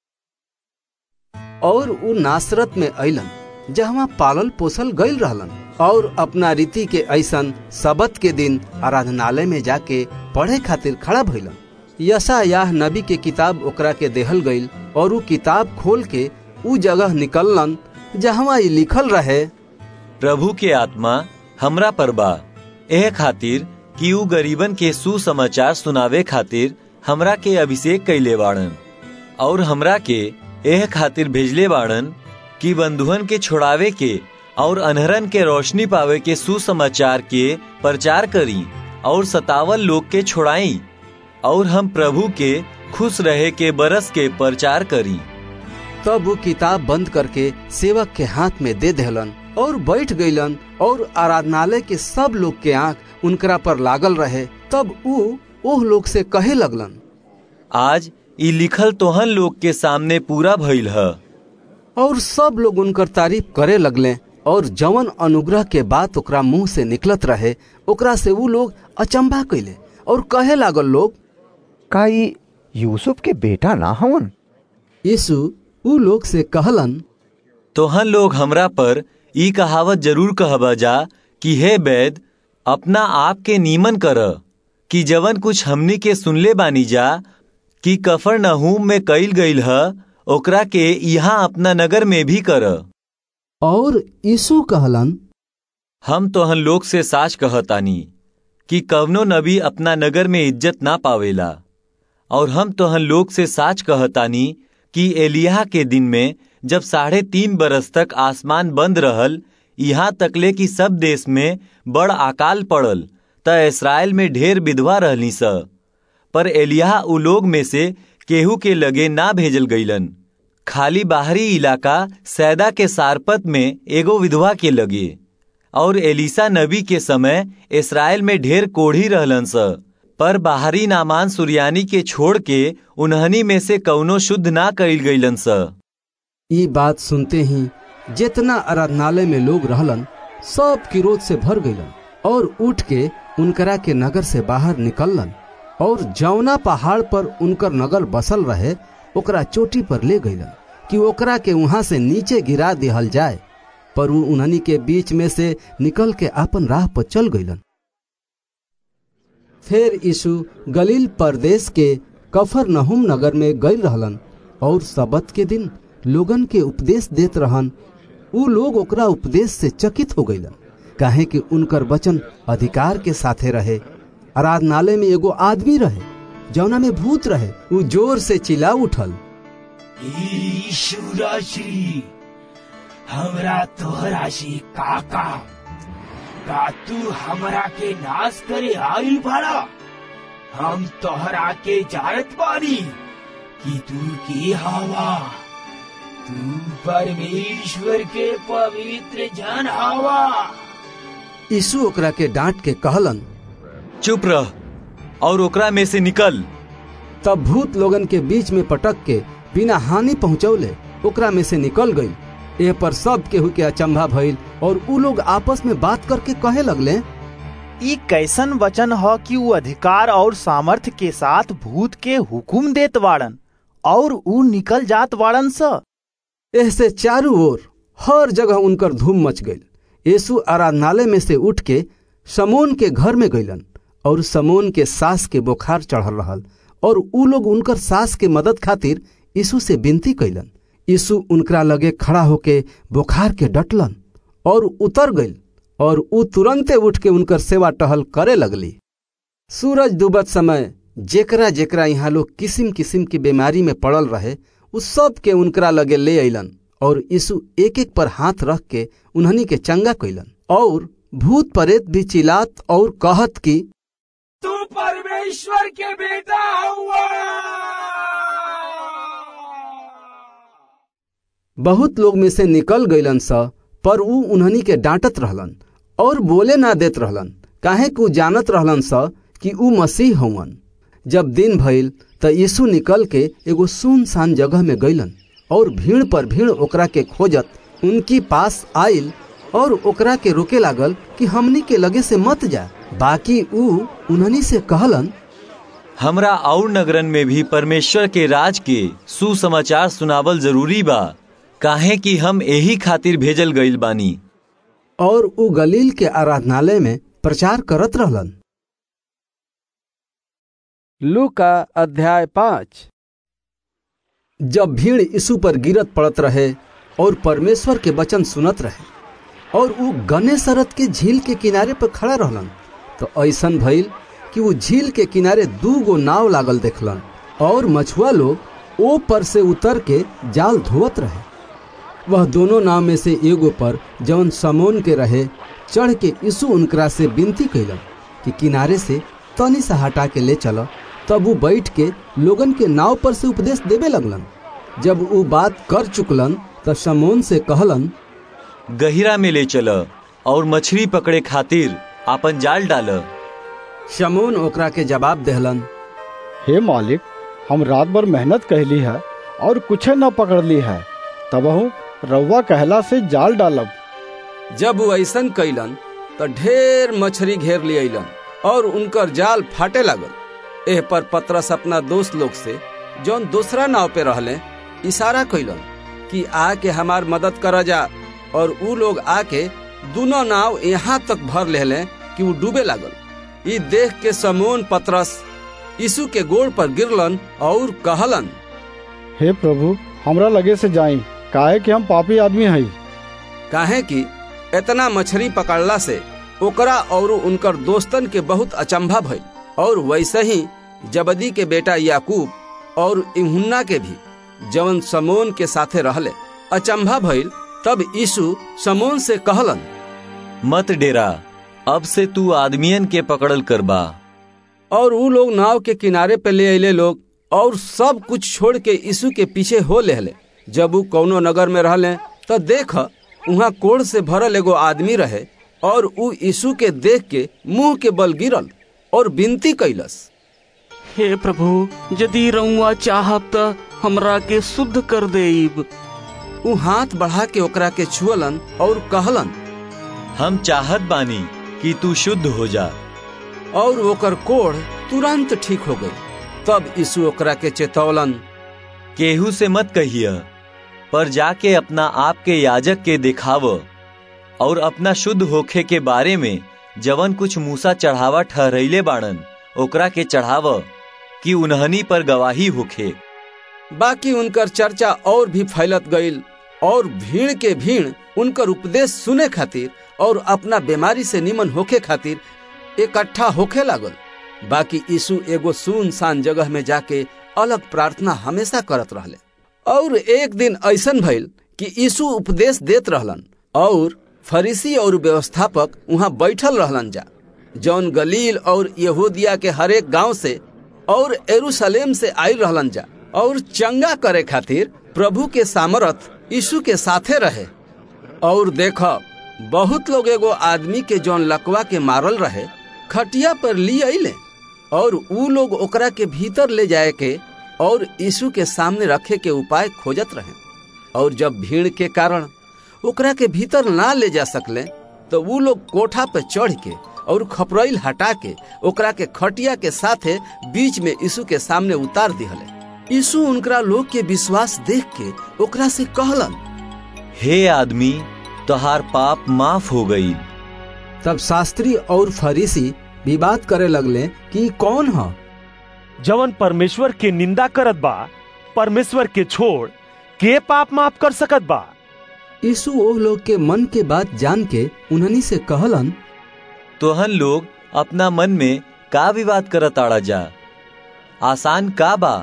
और ऊ नासरत में अलन जहाँ पालल पोसल गईल रहलन और अपना रीति के ऐसन सबत के दिन आराधनालय में जाके पढ़े खातिर खड़ा भइलन यशा याह नबी के किताब ओकरा के देहल गईल और ऊ किताब खोल के ऊ जगह निकललन जहाँ ये लिखल रहे प्रभु के आत्मा हमरा पर बा एह खातिर कि ऊ गरीबन के सुसमाचार सुनावे खातिर हमरा के अभिषेक कैले बाड़न और हमरा के एह खातिर भेजले बाड़न कि बंधुअन के छोड़ावे के और अनहरन के रोशनी पावे के सुसमाचार के प्रचार करी और सतावल लोग के छोड़ाई और हम प्रभु के खुश रहे के बरस के प्रचार करी तब वो किताब बंद करके सेवक के हाथ में दे देहलन और बैठ गईलन और आराधनालय के सब लोग के आंख उनकरा पर लागल रहे तब ऊ ओह लोग से कहे लगलन आज ई लिखल तोहन लोग के सामने पूरा भइल है और सब लोग उनकर तारीफ करे लगले और जवन अनुग्रह के बात ओकरा मुंह से निकलत रहे ओकरा से वो लोग अचंभा कैले और कहे लागल लोग का ई यूसुफ के बेटा ना हवन यीशु ऊ लोग से कहलन तोहन लोग हमरा पर ई कहावत जरूर कहबा जा कि हे बैद अपना आप के नीमन कर कि जवन कुछ हमनी के सुनले बानी जा कि कफर नहूम में कईल गईल है ओकरा के यहाँ अपना नगर में भी कर और यीशु कहलन हम तोहन लोग से साच कहतानी कि कवनो नबी अपना नगर में इज्जत ना पावेला और हम तोहन लोग से साच कहतानी कि एलिया के दिन में जब साढ़े तीन बरस तक आसमान बंद रहल यहाँ तकले कि सब देश में बड़ अकाल पड़ल त इसराइल में ढेर विधवा रहली स पर एलिया उ लोग में से केहू के लगे ना भेजल गईलन खाली बाहरी इलाका सैदा के सारपत में एगो विधवा के लगे और एलिसा नबी के समय इसराइल में ढेर कोढ़ी रहलन स पर बाहरी नामान सुरियानी के छोड़ के उन्हनी में से कौनो शुद्ध ना कईल गईलन स ये बात सुनते ही जितना आराधनालय में लोग रहलन सब क्रोध से भर गईलन और उठ के उनकरा के नगर से बाहर निकललन और जौना पहाड़ पर उनकर नगर बसल रहे ओकरा चोटी पर ले गईलन कि ओकरा के वहां से नीचे गिरा दिहल जाए पर उ उन्हनी के बीच में से निकल के अपन राह पर चल गईलन फिर यीशु गलील प्रदेश के कफर नहुम नगर में गई रहलन और सबत के दिन लोगन के उपदेश देत रहन उ लोग ओकरा उपदेश से चकित हो गईलन काहे कि उनकर वचन अधिकार के साथे रहे आराधनालय में एगो आदमी रहे जौना में भूत रहे उ जोर से चिल्ला उठल ईश्वर श्री हमरा तोहरा से काका का तू हमरा के नाश करे आइल बाड़ा हम तोहरा के जानत बानी कि तू के हवा तू परमेश्वर के पवित्र जन हवा यीशु ओकरा के डांट के कहलन चुप रह और ओकरा में से निकल तब भूत लोगन के बीच में पटक के बिना हानि पहुंचौले ओकरा में से निकल गई एह पर सब केहू के अचंभा भइल और उ लोग आपस में बात करके कहे लगले ई कैसन वचन ह कि उ अधिकार और सामर्थ्य के साथ भूत के हुकुम देत वाड़न और उ निकल जात वाड़न स एह से चारों ओर हर जगह उनकर धूम मच गई यीशु आराधनालय में से उठ के समोन के घर में गईलन और समोन के सास के बुखार चढ़ल रहल और उ लोग उनकर सास के मदद खातिर यीशु से विनती कैलन यीशु उनकरा लगे खड़ा होके बुखार के डटलन और उतर गई और उ तुरंते उठ के उनकर सेवा टहल करे लगली सूरज डूबत समय जेकरा जेकरा यहाँ लोग किसिम किसिम की बीमारी में पड़ल रहे उ सब के उनकरा लगे ले अलन और यीशु एक एक पर हाथ रख के उन्हनी के चंगा कैलन और भूत प्रेत भी चिल्लात और कहत कि तू परमेश्वर के बेटा हुआ बहुत लोग में से निकल गईलन स पर उ उन्हनी के डांटत रहलन और बोले ना देत रहलन काहे कि उ जानत रहलन स कि उ मसीह हवन जब दिन भइल त यीशु निकल के एगो सुनसान जगह में गईलन और भीड़ पर भीड़ ओकरा के खोजत उनकी पास आइल और ओकरा के रोके लागल कि हमनी के लगे से मत जा बाकी उ उन्हनी से कहलन हमरा और नगरन में भी परमेश्वर के राज के सुसमाचार सुनावल जरूरी बा काहे कि हम यही खातिर भेजल गईल बानी और उ गलील के आराधनालय में प्रचार करत रहलन लू का अध्याय पाँच जब भीड़ यीशु पर गिरत पड़त रहे और परमेश्वर के वचन सुनत रहे और उ गनेसरत के झील के किनारे पर खड़ा रहलन तो ऐसन भइल कि वो झील के किनारे दू गो नाव लागल देखलन और मछुआ लोग ओ पर से उतर के जाल धोवत रहे वह दोनों नाव में से एगो पर जौन समोन के रहे चढ़ के यीशु उनकरा से विनती कैलन कि किनारे से तनी सा हटा के ले चलो तब वो बैठ के लोगन के नाव पर से उपदेश देवे लगलन जब वो बात कर चुकलन तो समोन से कहलन गहिरा में ले चल और मछली पकड़े खातिर आपन जाल डाल शमोन ओकरा के जवाब देहलन हे मालिक हम रात भर मेहनत कहली है और कुछ न पकड़ ली है तबहू रउआ कहला से जाल डालब जब वो ऐसन कैलन तो ढेर मछली घेर लियलन और उनकर जाल फाटे लागल एह पर पतरस अपना दोस्त लोग से जौन दूसरा नाव पे रहले इशारा कैलन कि आके हमार मदद कर जा और ऊ लोग आके दोनों नाव यहाँ तक भर लेले कि वो डूबे लागल ई देख के समोन पतरस यीशु के गोड़ पर गिरलन और कहलन हे प्रभु हमरा लगे से जाई काहे कि हम पापी आदमी हई काहे कि इतना मछली पकड़ला से ओकरा और उनकर दोस्तन के बहुत अचंभा भइल और वैसे ही जबदी के बेटा याकूब और इहुन्ना के भी जवन समोन के साथे रहले अचंभा भइल तब यीशु समोन से कहलन मत डेरा अब से तू आदमियन के पकड़ल करबा और ऊ लोग नाव के किनारे पे ले अले लोग और सब कुछ छोड़ के यीशु के पीछे हो लेहले जब ऊ कौनो नगर में रहले तो देख वहाँ कोड़ से भरल एगो आदमी रहे और ऊ यीशु के देख के मुंह के बल गिरल और विनती कैलस हे प्रभु यदि रउआ चाहब त हमरा के शुद्ध कर देब ऊ हाथ बढ़ा के ओकरा के छुअलन और कहलन हम चाहत बानी कि तू शुद्ध हो जा और ओकर कोढ़ तुरंत ठीक हो गई तब यीशु ओकरा के चेतौलन केहू से मत कहिए पर जाके अपना आप के याजक के दिखाव और अपना शुद्ध होखे के बारे में जवन कुछ मूसा चढ़ावा ठहरैले बाड़न ओकरा के चढ़ाव कि उन्हनी पर गवाही होखे बाकी उनकर चर्चा और भी फैलत गईल और भीड़ के भीड़ उनकर उपदेश सुने खातिर और अपना बीमारी से निमन होखे खातिर इकट्ठा होखे लागल बाकी यीशु एगो सुनसान जगह में जाके अलग प्रार्थना हमेशा करत रहले और एक दिन ऐसन भइल कि यीशु उपदेश देत रहलन और फरीसी और व्यवस्थापक वहाँ बैठल रहलन जा जौन गलील और यहूदिया के हरेक गांव से और एरूशलेम से आयल रहलन जा और चंगा करे खातिर प्रभु के सामर्थ यीशु के साथे रहे और देख बहुत लोग एगो आदमी के जौन लकवा के मारल रहे खटिया पर ली अले और ऊ लोग ओकरा के भीतर ले जाए के और यीशु के सामने रखे के उपाय खोजत रहे और जब भीड़ के कारण ओकरा के भीतर ना ले जा सकले तो वो लोग कोठा पे चढ़ के और खपरैल हटा के ओकरा के खटिया के साथे बीच में यीशु के सामने उतार दिहले यीशु उनकरा लोग के विश्वास देख के ओकरा से कहलन हे आदमी तोहार पाप माफ हो गई तब शास्त्री और फरीसी विवाद करे लगले कि कौन है जवन परमेश्वर के निंदा करत बा परमेश्वर के छोड़ के पाप माफ कर सकत बा यीशु ओह लोग के मन के बात जान के उन्हनी से कहलन तोहन लोग अपना मन में का विवाद करत आड़ा जा आसान का बा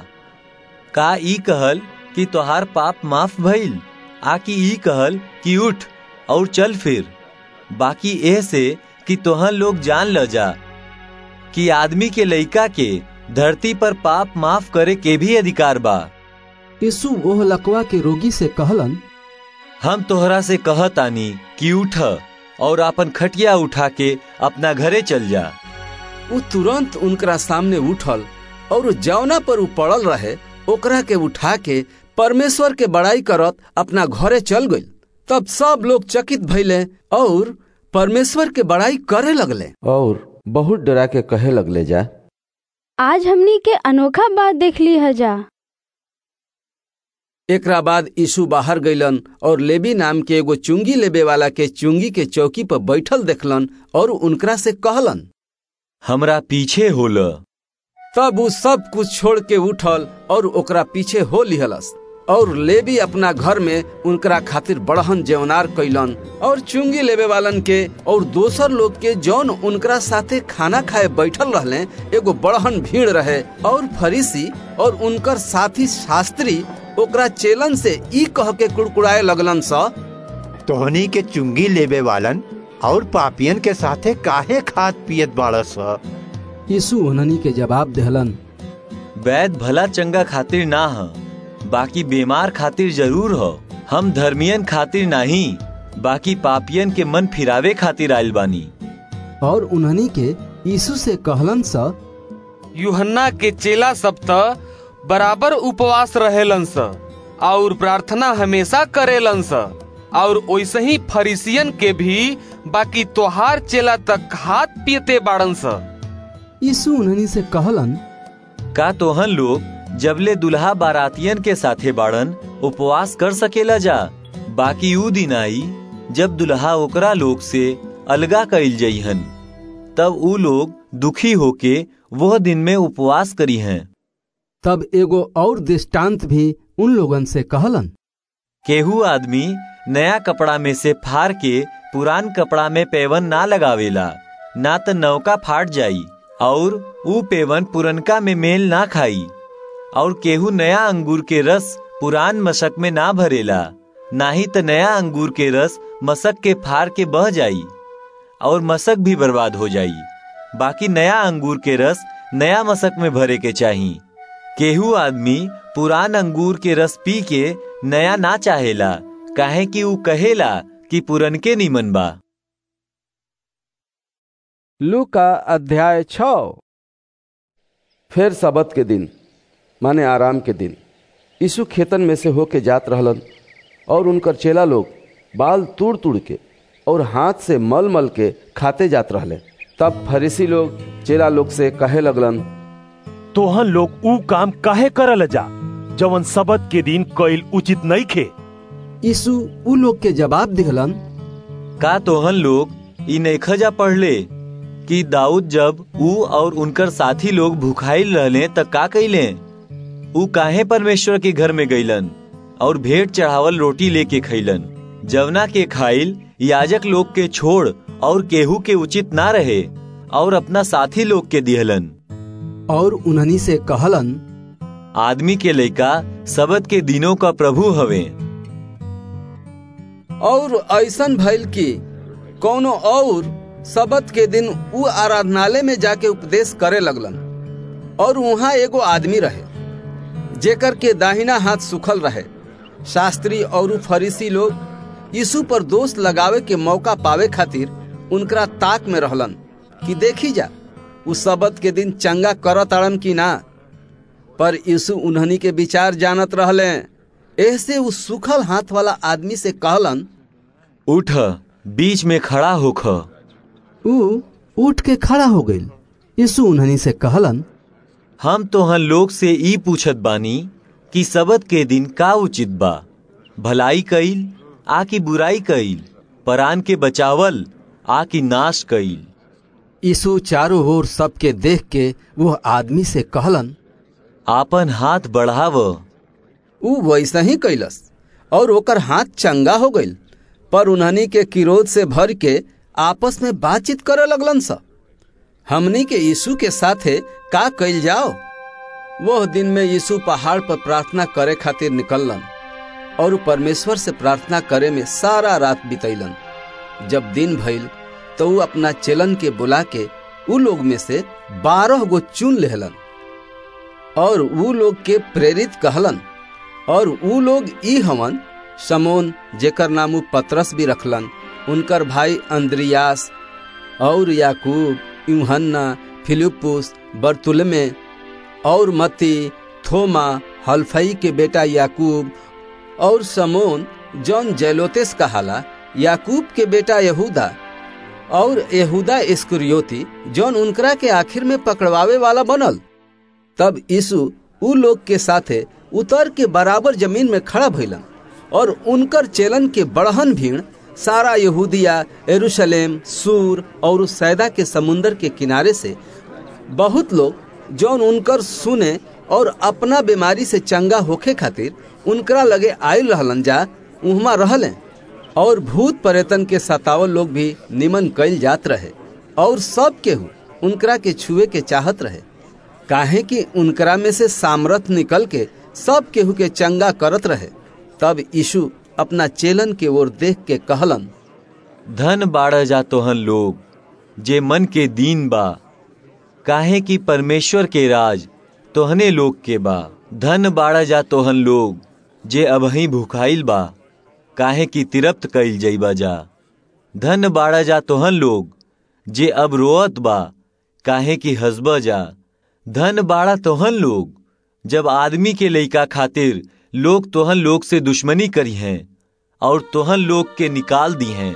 का ई कहल कि तोहार पाप माफ भइल आ कि ई कहल कि उठ और चल फिर बाकी एह से कि तोहन लोग जान ल जा कि आदमी के लइका के धरती पर पाप माफ करे के भी अधिकार बा यीशु ओह लकवा के रोगी से कहलन हम तोहरा से कहतानी कि उठ और अपन खटिया उठा के अपना घरे चल जा वो तुरंत उनकरा सामने उठल और जौना पर उ पड़ल रहे ओकरा के उठा के परमेश्वर के बड़ाई करत अपना घरे चल गई तब सब लोग चकित भइले और परमेश्वर के बड़ाई करे लगले और बहुत डरा के कहे लगले जा आज हमनी के अनोखा बात देख ली है जा एकरा बाद यीशु बाहर गईलन और लेबी नाम के एगो चुंगी लेबे वाला के चुंगी के चौकी पर बैठल देखलन और उनकरा से कहलन हमरा पीछे होल तब वो सब कुछ छोड़ के उठल और ओकरा पीछे हो लिहलस और लेबी अपना घर में उनकरा खातिर बड़हन जेवनार कैलन और चुंगी लेबे वालन के और दोसर लोग के जौन उनकरा साथे खाना खाए बैठल रहले एगो बड़हन भीड़ रहे और फरीसी और उनकर साथी शास्त्री ओकरा चेलन से ई कह के कुड़कुड़ाए लगलन स तोहनी के चुंगी लेबे वालन और पापियन के साथे काहे खात पियत बाड़स यीशु उन्हनी के जवाब देहलन वैद भला चंगा खातिर ना ह बाकी बीमार खातिर जरूर हो हम धर्मियन खातिर नहीं बाकी पापियन के मन फिरावे खातिर आयल बानी और उन्हनी के यीशु से कहलन स यूहन्ना के चेला सब त बराबर उपवास रहेलन स और प्रार्थना हमेशा करेलन स और वैसे ही फरीसियन के भी बाकी तोहार चेला तक हाथ पीते बाड़न स यीशु उन्हनी से कहलन का तोहन लोग जबले दुल्हा बारातियन के साथे बाड़न उपवास कर सकेला जा बाकी ऊ दिन आई जब दुल्हा ओकरा लोग से अलगा कइल जइहन तब ऊ लोग दुखी होके वह दिन में उपवास करी हैं तब एगो और दृष्टांत भी उन लोगन से कहलन केहू आदमी नया कपड़ा में से फाड़ के पुरान कपड़ा में पेवन ना लगावेला ना त नौका फाट जाई और ऊ पेवन पुरनका में मेल ना खाई और केहू नया अंगूर के रस पुरान मशक में ना भरेला ना ही त नया अंगूर के रस मशक के फाड़ के बह जाई और मशक भी बर्बाद हो जाई बाकी नया अंगूर के रस नया मशक में भरे के चाही केहू आदमी पुरान अंगूर के रस पी के नया ना चाहेला काहे कि ऊ कहेला कि पुरनके निमन बा लू का अध्याय छ फिर सबत के दिन माने आराम के दिन यीशु खेतन में से होके जात रहलन और उनकर चेला लोग बाल तूड़ तूड़ के और हाथ से मल मल के खाते जात रहले तब फरीसी लोग चेला लोग से कहे लगलन तोहन लोग ऊ काम काहे करल जा जवन सबत के दिन कईल उचित नहीं खे यीशु ऊ लोग के जवाब दिहलन का तोहन लोग ई नैखजा पढ़ले कि दाऊद जब ऊ और उनकर साथी लोग भूखाइल रहले त का कैले ऊ काहे परमेश्वर के घर में गईलन और भेंट चढ़ावल रोटी लेके खैलन जवना के खाइल याजक लोग के छोड़ और केहू के उचित ना रहे और अपना साथी लोग के दिहलन और उन्हनी से कहलन आदमी के लइका सबत के दिनों का प्रभु हवे और ऐसन भइल कि कौनो और सबत के दिन ऊ आराधनालय में जाके उपदेश करे लगलन और वहां एगो आदमी रहे जेकर के दाहिना हाथ सुखल रहे शास्त्री और फरीसी लोग यीशु पर दोष लगावे के मौका पावे खातिर उनकरा ताक में रहलन कि देखी जा उ सबत के दिन चंगा करत अड़न की ना पर यीशु उन्हनी के विचार जानत रहले ऐसे उस सुखल हाथ वाला आदमी से कहलन उठ बीच में खड़ा होख ऊ उठ के खड़ा हो गईल यीशु उन्हनी से कहलन हम तोहन लोग से ई पूछत बानी कि सबत के दिन का उचित बा भलाई कईल आ की बुराई कईल परान के बचावल आ की नाश कईल यीशु चारों ओर सबके देख के वो आदमी से कहलन आपन हाथ बढ़ाव ऊ वैसा ही कैलस और ओकर हाथ चंगा हो गईल पर उन्हनी के किरोध से भर के आपस में बातचीत करे लगलन सा हमनी के यीशु के साथे का कैल जाओ वह दिन में यीशु पहाड़ पर प्रार्थना करे खातिर निकललन और परमेश्वर से प्रार्थना करे में सारा रात बितैलन जब दिन भइल तो ऊ अपना चेलन के बुला के ऊ लोग में से बारह गो चुन लेहलन और ऊ लोग के प्रेरित कहलन और ऊ लोग ई हवन समोन जेकर नाम पत्रस भी रखलन उनकर भाई अंद्रियास और याकूब यूहन्ना फिलिपुस बर्तुलमे और मती थोमा हल्फई के बेटा याकूब और समोन जौन जैलोतेस कहाला याकूब के बेटा यहूदा और यहूदा इस्कुरियोती जौन उनकरा के आखिर में पकड़वावे वाला बनल तब यीशु उ लोग के साथे उतर के बराबर जमीन में खड़ा भइलन और उनकर चेलन के बड़हन भीड़ सारा यहूदिया यरूशलेम सूर और सैदा के समुंदर के किनारे से बहुत लोग जौन उनकर सुने और अपना बीमारी से चंगा होखे खातिर उनकरा लगे आयल रहलन जा उहमा रहले और भूत पर्यटन के सतावल लोग भी निमन कैल जात रहे और सब केहू उनकरा के छुए के चाहत रहे काहे कि उनकरा में से सामर्थ निकल के सब केहू के चंगा करत रहे तब यीशु अपना चेलन के ओर देख के कहलन धन बाढ़ जा तोहन लोग जे मन के दीन बा काहे कि परमेश्वर के राज तोहने लोग के बा धन बाढ़ जा तोहन लोग जे अबही भूखाइल बा काहे कि तिरप्त कइल जइबा जा धन बाढ़ जा तोहन लोग जे अब रोअत बा काहे कि हंसबा जा धन बाड़ा तोहन लोग जब आदमी के लइका खातिर लोग तोहन लोग से दुश्मनी करी हैं और तोहन लोग के निकाल दी हैं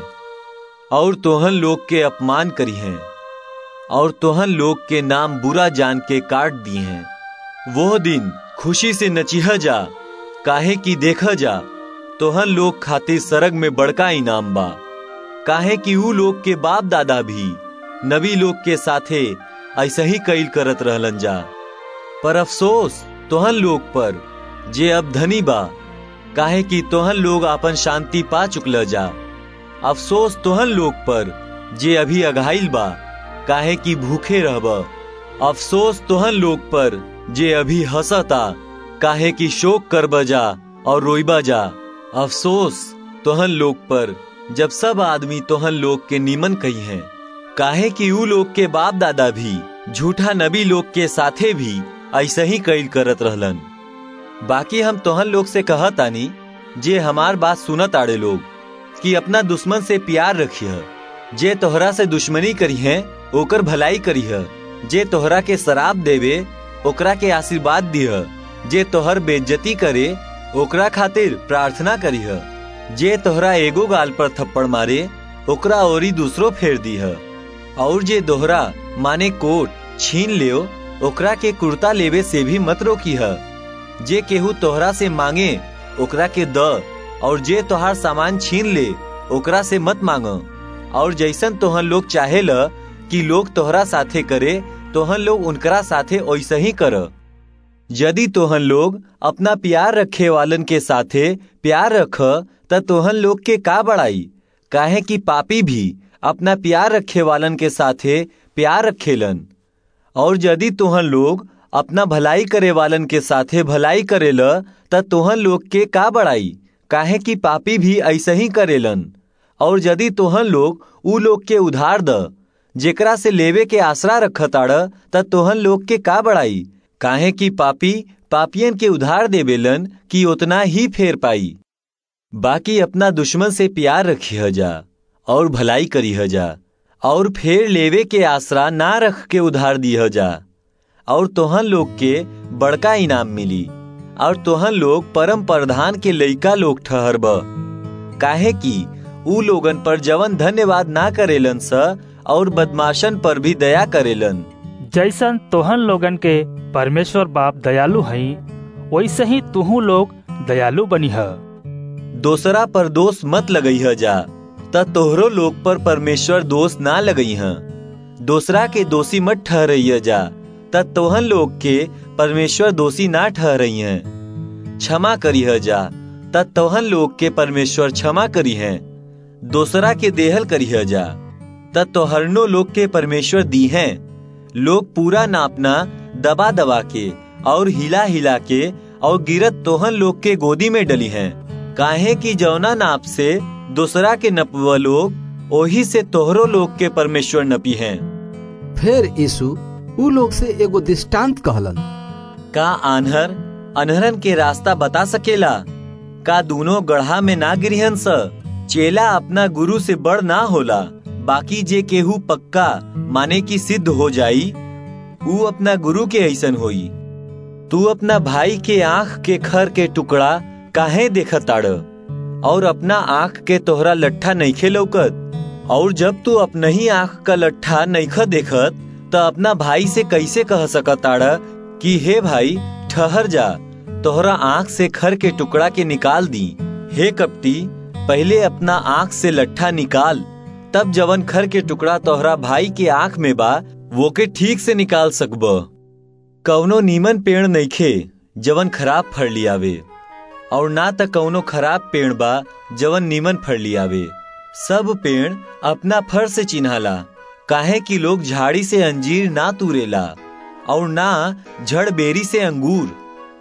और तोहन लोग के अपमान करी हैं और तोहन लोग के नाम बुरा जान के काट दिए हैं वो दिन खुशी से नचिह जा काहे की देख जा तोहन लोग खातिर सरग में बड़का इनाम बा काहे कि ऊ लोग के बाप दादा भी नबी लोग के साथे ऐसा ही कैल करत रहलन जा पर अफसोस तोहन लोग पर जे अब धनी बा काहे कि तोहन लोग आपन शांति पा चुकल जा अफसोस तोहन लोग पर जे अभी अघाइल बा काहे कि भूखे रहब अफसोस तोहन लोग पर जे अभी हंसता काहे कि शोक कर बजा और रोइबा जा अफसोस तोहन लोग पर जब सब आदमी तोहन लोग के नीमन कही हैं काहे कि ऊ लोग के बाप दादा भी झूठा नबी लोग के साथे भी ऐसे ही कैल करत रहलन बाकी हम तोहन लोग से कहत आनी जे हमार बात सुनत आड़े लोग कि अपना दुश्मन से प्यार रखिय जे तोहरा से दुश्मनी करी है ओकर भलाई करी है जे तोहरा के शराब देवे ओकरा के आशीर्वाद दिह जे तोहर बेज्जती करे ओकरा खातिर प्रार्थना करी है जे तोहरा एगो गाल पर थप्पड़ मारे ओकरा औरी दूसरो फेर दी है और जे दोहरा माने कोट छीन लियो ओकरा के कुर्ता लेवे से भी मत रोकी है जे केहू तोहरा से मांगे ओकरा के द और जे तोहार सामान छीन ले ओकरा से मत मांग और जैसन तोहन लोग चाहे ल कि लोग तोहरा साथे करे तोहन लोग उनकरा साथे वैसे ही कर यदि तोहन लोग अपना प्यार रखे वालन के साथे प्यार रख त तोहन लोग के का बड़ाई काहे कि पापी भी अपना प्यार रखे वालन के साथे प्यार रखेलन और यदि तोहन लोग अपना भलाई करे वालन के साथे भलाई करेल त तोहन लोग के का बड़ाई काहे कि पापी भी ऐसे ही करेलन और यदि तोहन लोग ऊ लोग के उधार द जेकरा से लेवे के आसरा रखताड़ त तोहन लोग के का बड़ाई काहे कि पापी पापियन के उधार देवेलन कि उतना ही फेर पाई बाकी अपना दुश्मन से प्यार रखी जा और भलाई करी जा और फेर लेवे के आसरा ना रख के उधार दी जा और तोहन लोग के बड़का इनाम मिली और तोहन लोग परम प्रधान के लइका लोग ठहरब काहे कि ऊ लोगन पर जवन धन्यवाद ना करेलन स और बदमाशन पर भी दया करेलन जैसन तोहन लोगन के परमेश्वर बाप दयालु हई वैसे ही तुहू लोग दयालु बनी है दोसरा पर दोष मत लगई है जा त तोहरो लोग पर परमेश्वर दोष ना लगई है दोसरा के दोषी मत ठहरइय जा त तोहन लोग के परमेश्वर दोषी ना ठहरई है क्षमा करी है जा त तोहन लोग के परमेश्वर क्षमा करी है दोसरा के देहल करी है जा त तोहरनो लोग के परमेश्वर दी हैं लोग पूरा नापना दबा दबा के और हिला हिला के और गिरत तोहन लोग के गोदी में डली हैं काहे की जौना नाप से दूसरा के नपवा लोग ओही से तोहरो लोग के परमेश्वर नपी हैं फिर यीशु ऊ लोग से एगो दृष्टांत कहलन का आन्हर अनहरन के रास्ता बता सकेला का दोनों गढ़ा में ना गिरिहन स चेला अपना गुरु से बड़ ना होला बाकी जे केहू पक्का माने की सिद्ध हो जाई ऊ अपना गुरु के ऐसन होई तू अपना भाई के आंख के खर के टुकड़ा काहे देखत ताड़ और अपना आंख के तोहरा लट्ठा नईखे लौकत और जब तू अपना ही आंख का लट्ठा नईख देखत त अपना भाई से कैसे कह सकत ताड़ कि हे भाई ठहर जा तोहरा आंख से खर के टुकड़ा के निकाल दी हे कपटी पहले अपना आंख से लट्ठा निकाल तब जवन खर के टुकड़ा तोहरा भाई के आंख में बा वो के ठीक से निकाल सकब कौनो नीमन पेड़ नईखे जवन खराब फड़ लियावे और ना त कौनो खराब पेड़ बा जवन नीमन फड़ लियावे सब पेड़ अपना फर से चिन्हाला काहे कि लोग झाड़ी से अंजीर ना तूरेला और ना झड़ बेरी से अंगूर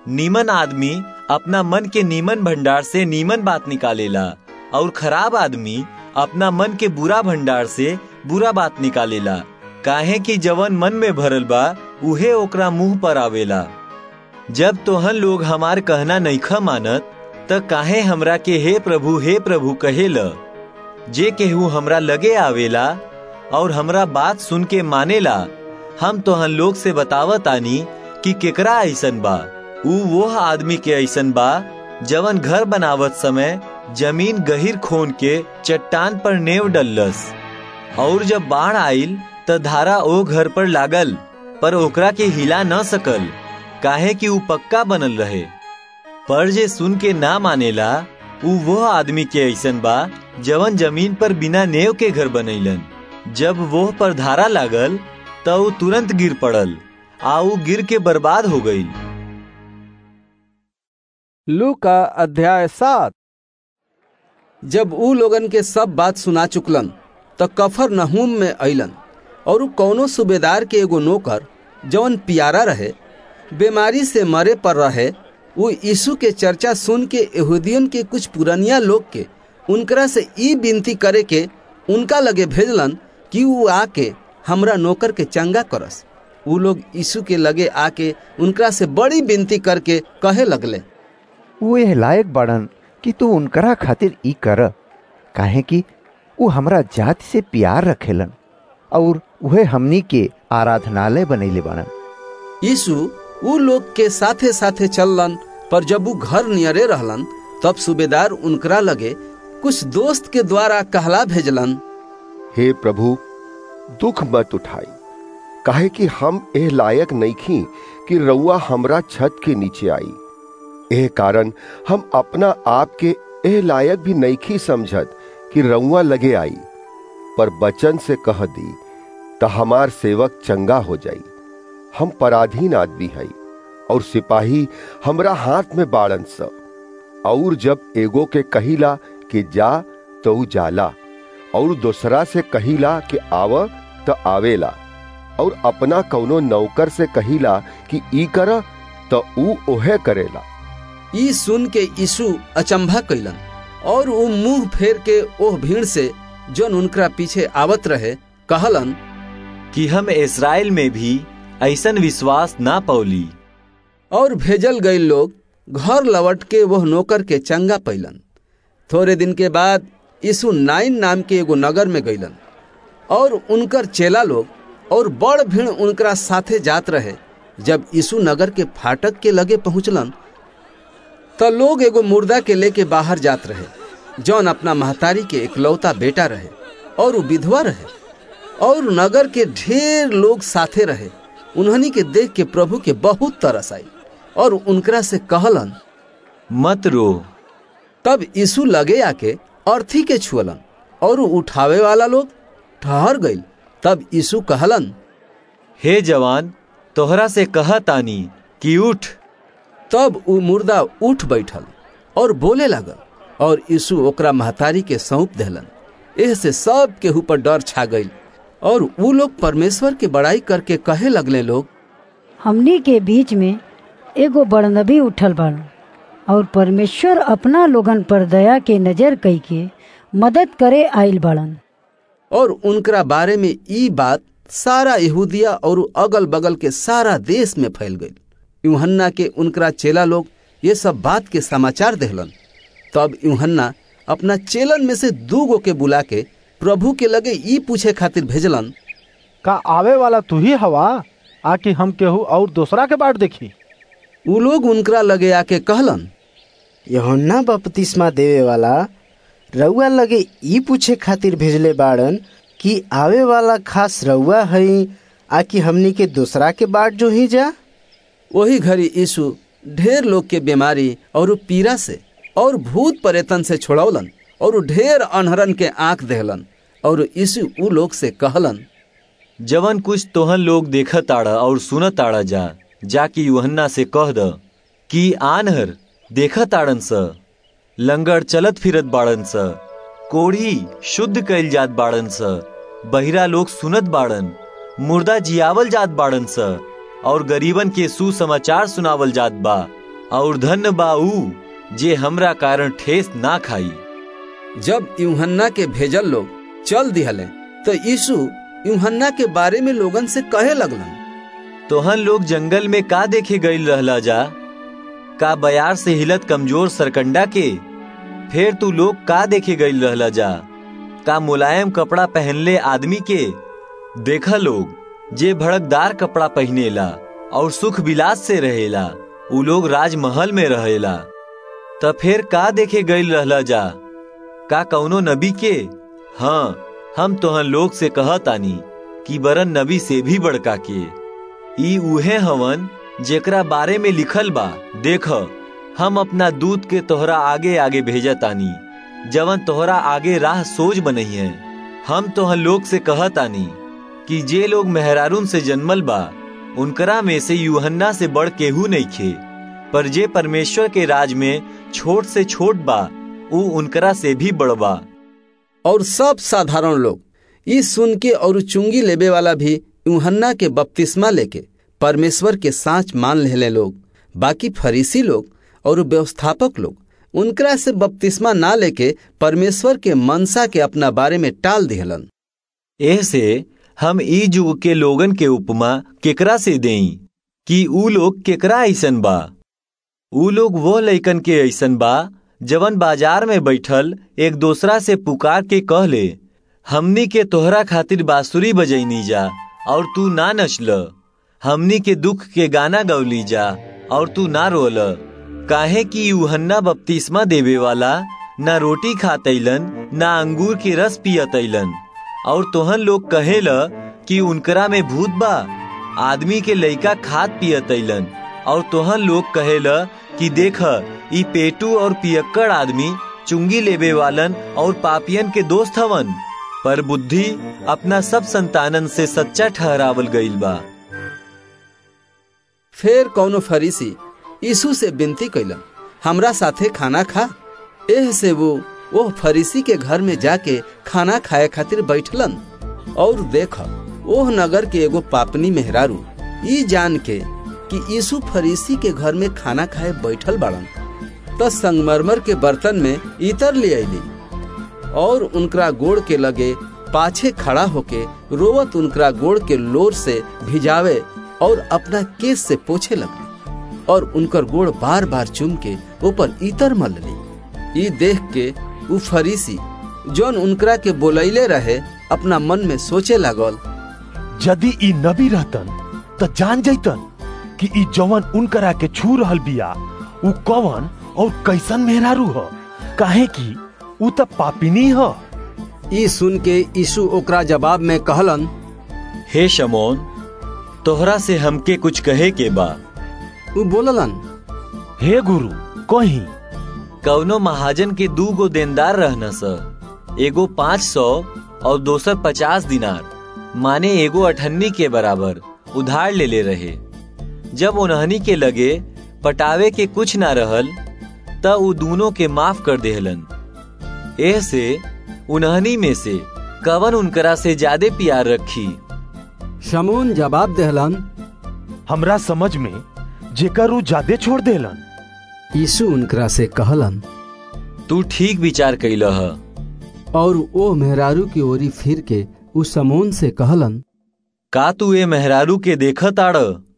नीमन आदमी अपना मन के नीमन भंडार से नीमन बात निकालेला और खराब आदमी अपना मन के बुरा भंडार से बुरा बात निकालेला काहे कि जवन मन में भरल बा उहे ओकरा मुंह पर आवेला जब तोहन लोग हमार कहना नईखा मानत त काहे हमरा के हे प्रभु हे प्रभु कहेल जे केहू हमरा लगे आवेला और हमरा बात सुन के मानेला हम तोहन लोग से बतावत आनी कि केकरा ऐसन बा ऊ वो आदमी के ऐसन बा जवन घर बनावत समय जमीन गहिर खोन के चट्टान पर नेव डलस और जब बाढ़ आइल त धारा ओ घर पर लागल पर ओकरा के हिला न सकल काहे कि ऊ पक्का बनल रहे पर जे सुन के ना मानेला ऊ वो आदमी के ऐसन बा जवन जमीन पर बिना नेव के घर बनैलन जब वो पर धारा लागल त ऊ तुरंत गिर पड़ल आ ऊ गिर के बर्बाद हो गई लू का अध्याय सात जब ऊ लोगन के सब बात सुना चुकलन त कफर नहूम में अइलन और ऊ कौनो सूबेदार के एगो नौकर जवन पियारा रहे बीमारी से मरे पर रहे वो यीशु के चर्चा सुन के यहूदियन के कुछ पुरनिया लोग के उनकरा से ई विनती करे के उनका लगे भेजलन कि वो आके हमरा नौकर के चंगा करस वो लोग यीशु के लगे आके उनकरा से बड़ी विनती करके कहे लगले वो यह लायक बाड़न कि तू उनकरा खातिर ई कर काहे कि वो हमरा जाति से प्यार रखेलन और वह हमनी के आराधनालय बनैले बाड़न यीशु ऊ लोग के साथे साथे चललन पर जब वो घर नियरे रहलन तब सूबेदार उनकरा लगे कुछ दोस्त के द्वारा कहला भेजलन हे प्रभु दुख मत उठाई काहे कि हम एह लायक नईखी कि रउआ हमरा छत के नीचे आई एह कारण हम अपना आप के एह लायक भी नईखी समझत कि रउआ लगे आई पर बचन से कह दी त हमार सेवक चंगा हो जाई हम पराधीन आदमी हई और सिपाही हमरा हाथ में बाड़न स और जब एगो के कहिला कि जा तो ऊ जाला और दूसरा से कहिला कि आव तो आवेला और अपना कौनो नौकर से कहिला कि ई कर तो ऊ ओहे करेला ई सुन के यीशु अचंभा कैलन और वो मुंह फेर के ओह भीड़ से जोन उनकरा पीछे आवत रहे कहलन कि हम इसराइल में भी ऐसन विश्वास ना पौली और भेजल गए लोग घर लौट के वह नौकर के चंगा पैलन थोड़े दिन के बाद यीशु नाइन नाम के एगो नगर में गईलन और उनकर चेला लोग और बड़ भीड़ उनकरा साथे जात रहे जब यीशु नगर के फाटक के लगे पहुंचलन त लोग एगो मुर्दा के लेके बाहर जात रहे जौन अपना महतारी के इकलौता बेटा रहे और वो विधवा रहे और नगर के ढेर लोग साथे रहे उन्हनी के देख के प्रभु के बहुत तरस आई और उनकरा से कहलन मत रो तब यीशु लगे आके अर्थी के छुअलन और उठावे वाला लोग ठहर गईल तब यीशु कहलन हे जवान तोहरा से कह तानी कि उठ तब ऊ मुर्दा उठ बैठल और बोले लगल और यीशु ओकरा महतारी के सौंप देलन एह से सब के ऊपर डर छा गई और वो लोग परमेश्वर के बड़ाई करके कहे लगले लोग हमनी के बीच में एगो बड़नबी उठल बड़ और परमेश्वर अपना लोगन पर दया के नजर कई के मदद करे आइल बड़न और उनकरा बारे में ई बात सारा यहूदिया और अगल बगल के सारा देश में फैल गई यूहन्ना के उनकरा चेला लोग ये सब बात के समाचार देहलन तब यूहन्ना अपना चेलन में से दू गो के बुला के प्रभु के लगे ई पूछे खातिर भेजलन का आवे वाला तू ही हवा आकि हम केहू और दूसरा के बाट देखी उ लोग उनकरा लगे आके कहलन यहोन्ना बपतिस्मा देवे वाला रउआ लगे ई पूछे खातिर भेजले बाड़न कि आवे वाला खास रउआ हई आकि हमनी के दूसरा के बाट जो ही जा वही घड़ी यीशु ढेर लोग के बीमारी और पीड़ा से और भूत परेतन से छोड़ौलन और ढेर अनहरन के आंख देहलन और यीशु उ लोग से कहलन जवन कुछ तोहन लोग देखत आड़ा और सुनत आड़ा जा जाकि यूहन्ना से कह द कि आनहर देखत आड़न स लंगड़ चलत फिरत बाड़न स कोढ़ी शुद्ध कैल जात बाड़न स बहिरा लोग सुनत बाड़न मुर्दा जियावल जात बाड़न स और गरीबन के सुसमाचार सुनावल जात बा और धन्य बाऊ जे हमरा कारण ठेस ना खाई जब यूहन्ना के भेजल लोग चल दिहले तो यीशु यूहन्ना के बारे में लोगन से कहे लगलन तोहन लोग जंगल में का देखे गईल रहला जा का बयार से हिलत कमजोर सरकंडा के फिर तू लोग का देखे गईल रहला जा का मुलायम कपड़ा पहनले आदमी के देखा लोग जे भड़कदार कपड़ा पहनेला और सुख विलास से रहेला उ लोग राजमहल में रहेला त फिर का देखे गईल रहला जा का कौनो नबी के हाँ हम तोहन लोग से कहतानी कि बरन नबी से भी बड़का के ई उहे हवन जेकरा बारे में लिखल बा देख हम अपना दूत के तोहरा आगे आगे भेजतानी जवन तोहरा आगे राह सोच बनई है हम तोहन लोग से कहतानी कि जे लोग मेहरारून से जन्मल बा उनकरा में से यूहन्ना से बढ़ केहू नहीं खे पर जे परमेश्वर के राज में छोट से छोट बा ऊ उनकरा से भी बड़बा और सब साधारण लोग ई सुन के और चुंगी लेबे वाला भी यूहन्ना के बपतिस्मा लेके परमेश्वर के साँच मान लेले लोग बाकी फरीसी लोग और व्यवस्थापक लोग उनकरा से बपतिस्मा ना लेके परमेश्वर के मनसा के अपना बारे में टाल दिहलन ऐसे हम ई युग के लोगन के उपमा केकरा से देई कि ऊ लोग केकरा ऐसन बा ऊ लोग वो लइकन के ऐसन बा जवन बाजार में बैठल एक दूसरा से पुकार के कह ले हमनी के तोहरा खातिर बांसुरी बजैनी जा और तू ना नचल हमनी के दुख के गाना गौली जा और तू ना रोल काहे कि यूहन्ना बपतिस्मा देवे वाला ना रोटी खातैलन ना अंगूर के रस पियतैलन और तोहन लोग कहेल कि उनकरा में भूत बा आदमी के लइका खात पियतैलन और तोहन लोग कहेल कि देख ई पेटू और पियक्कड़ आदमी चुंगी लेबे वालन और पापियन के दोस्त हवन पर बुद्धि अपना सब संतानन से सच्चा ठहरावल गईल बा फिर कौनो फरीसी यीशु से विनती कैलन हमरा साथे खाना खा एह से वो वो फरीसी के घर में जाके खाना खाए खातिर बैठलन और देख ओह नगर के एगो पापनी मेहरारू ई जान के कि यीशु फरीसी के घर में खाना खाए बैठल बाड़न तो संगमरमर के बर्तन में इतर ले अली और उनकरा गोड़ के लगे पाछे खड़ा होके रोवत उनकरा गोड़ के लोर से भिजावे और अपना केस से पोछे लगली और उनकर गोड़ बार बार चुम के ऊपर इतर मल ली ई देख के उ फरीसी जौन उनकरा के बोलैले रहे अपना मन में सोचे लागल यदि ई नबी रहतन त जान जैतन कि ई जवन उनकरा के छू रहल बिया उ कवन और कैसन मेहरारू ह काहे कि उ त पापिनी ह ई सुन के यीशु ओकरा जवाब में कहलन हे शमोन तोहरा से हमके कुछ कहे के बा उ बोललन हे गुरु कही कौनो महाजन के दू गो देनदार रहना स एगो पाँच सौ और दोसर पचास दिनार माने एगो अठन्नी के बराबर उधार ले ले रहे जब उन्हनी के लगे पटावे के कुछ ना रहल त उ दोनों के माफ कर देहलन एह से उन्हनी में से कवन उनकरा से ज्यादा प्यार रखी शमून जवाब देहलन हमरा समझ में जेकर उ ज्यादा छोड़ देलन यीशु उनकरा से कहलन तू ठीक विचार कैल ह और ओ मेहरारू की ओरी फिर के उस समून से कहलन का तू ए मेहरारू के देखत आड़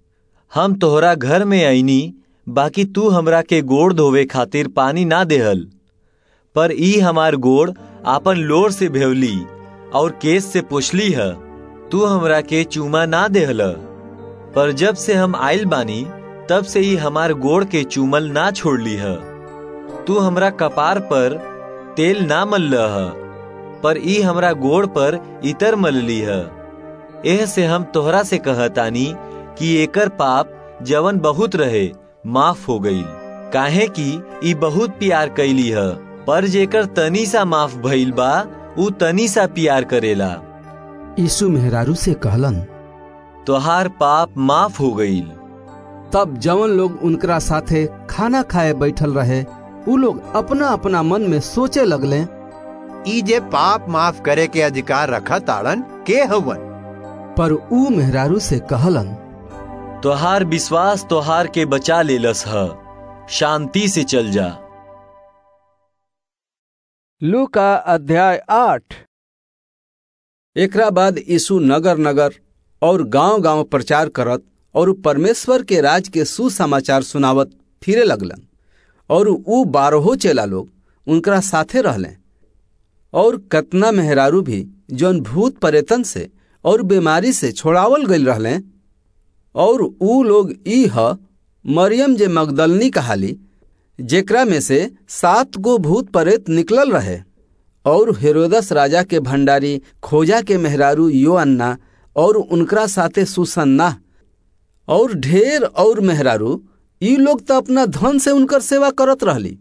हम तोहरा घर में आईनी बाकी तू हमरा के गोड़ धोवे खातिर पानी ना देहल पर ई हमार गोड़ आपन लोर से भेवली और केस से पोछली है तू हमरा के चूमा ना देहल पर जब से हम आइल बानी तब से ही हमार गोड़ के चूमल ना छोड़ली है तू हमरा कपार पर तेल ना मल्ल है पर ई हमरा गोड़ पर इतर मलली है एह से हम तोहरा से कहतानी कि एकर पाप जवन बहुत रहे माफ हो गईल काहे कि ई बहुत प्यार कैली है पर जेकर तनी सा माफ भइल बा उ तनी सा प्यार करेला यीशु मेहरारू से कहलन तोहार पाप माफ हो गईल तब जवन लोग उनकरा साथे खाना खाए बैठल रहे उ लोग अपना अपना मन में सोचे लगले ई जे पाप माफ करे के अधिकार रखा ताड़न के हवन पर ऊ मेहरारू से कहलन तोहार विश्वास तोहार के बचा लेलस ह शांति से चल जा लू का अध्याय आठ एकरा बाद यीशु नगर नगर और गांव गांव प्रचार करत और परमेश्वर के राज के सुसमाचार सुनावत फिरे लगलन और ऊ बारहो चेला लोग उनकरा साथे रहले और कतना मेहरारू भी जौन भूत परेतन से और बीमारी से छोड़ावल गईल रहले और ऊ लोग ई ह मरियम जे मगदलनी कहाली जेकरा में से सात गो भूत परेत निकलल रहे और हेरोदस राजा के भंडारी खोजा के मेहरारू यो अन्ना और उनकरा साथे सुसन्ना और ढेर और मेहरारू ई लोग तो अपना धन से उनकर सेवा करत रहली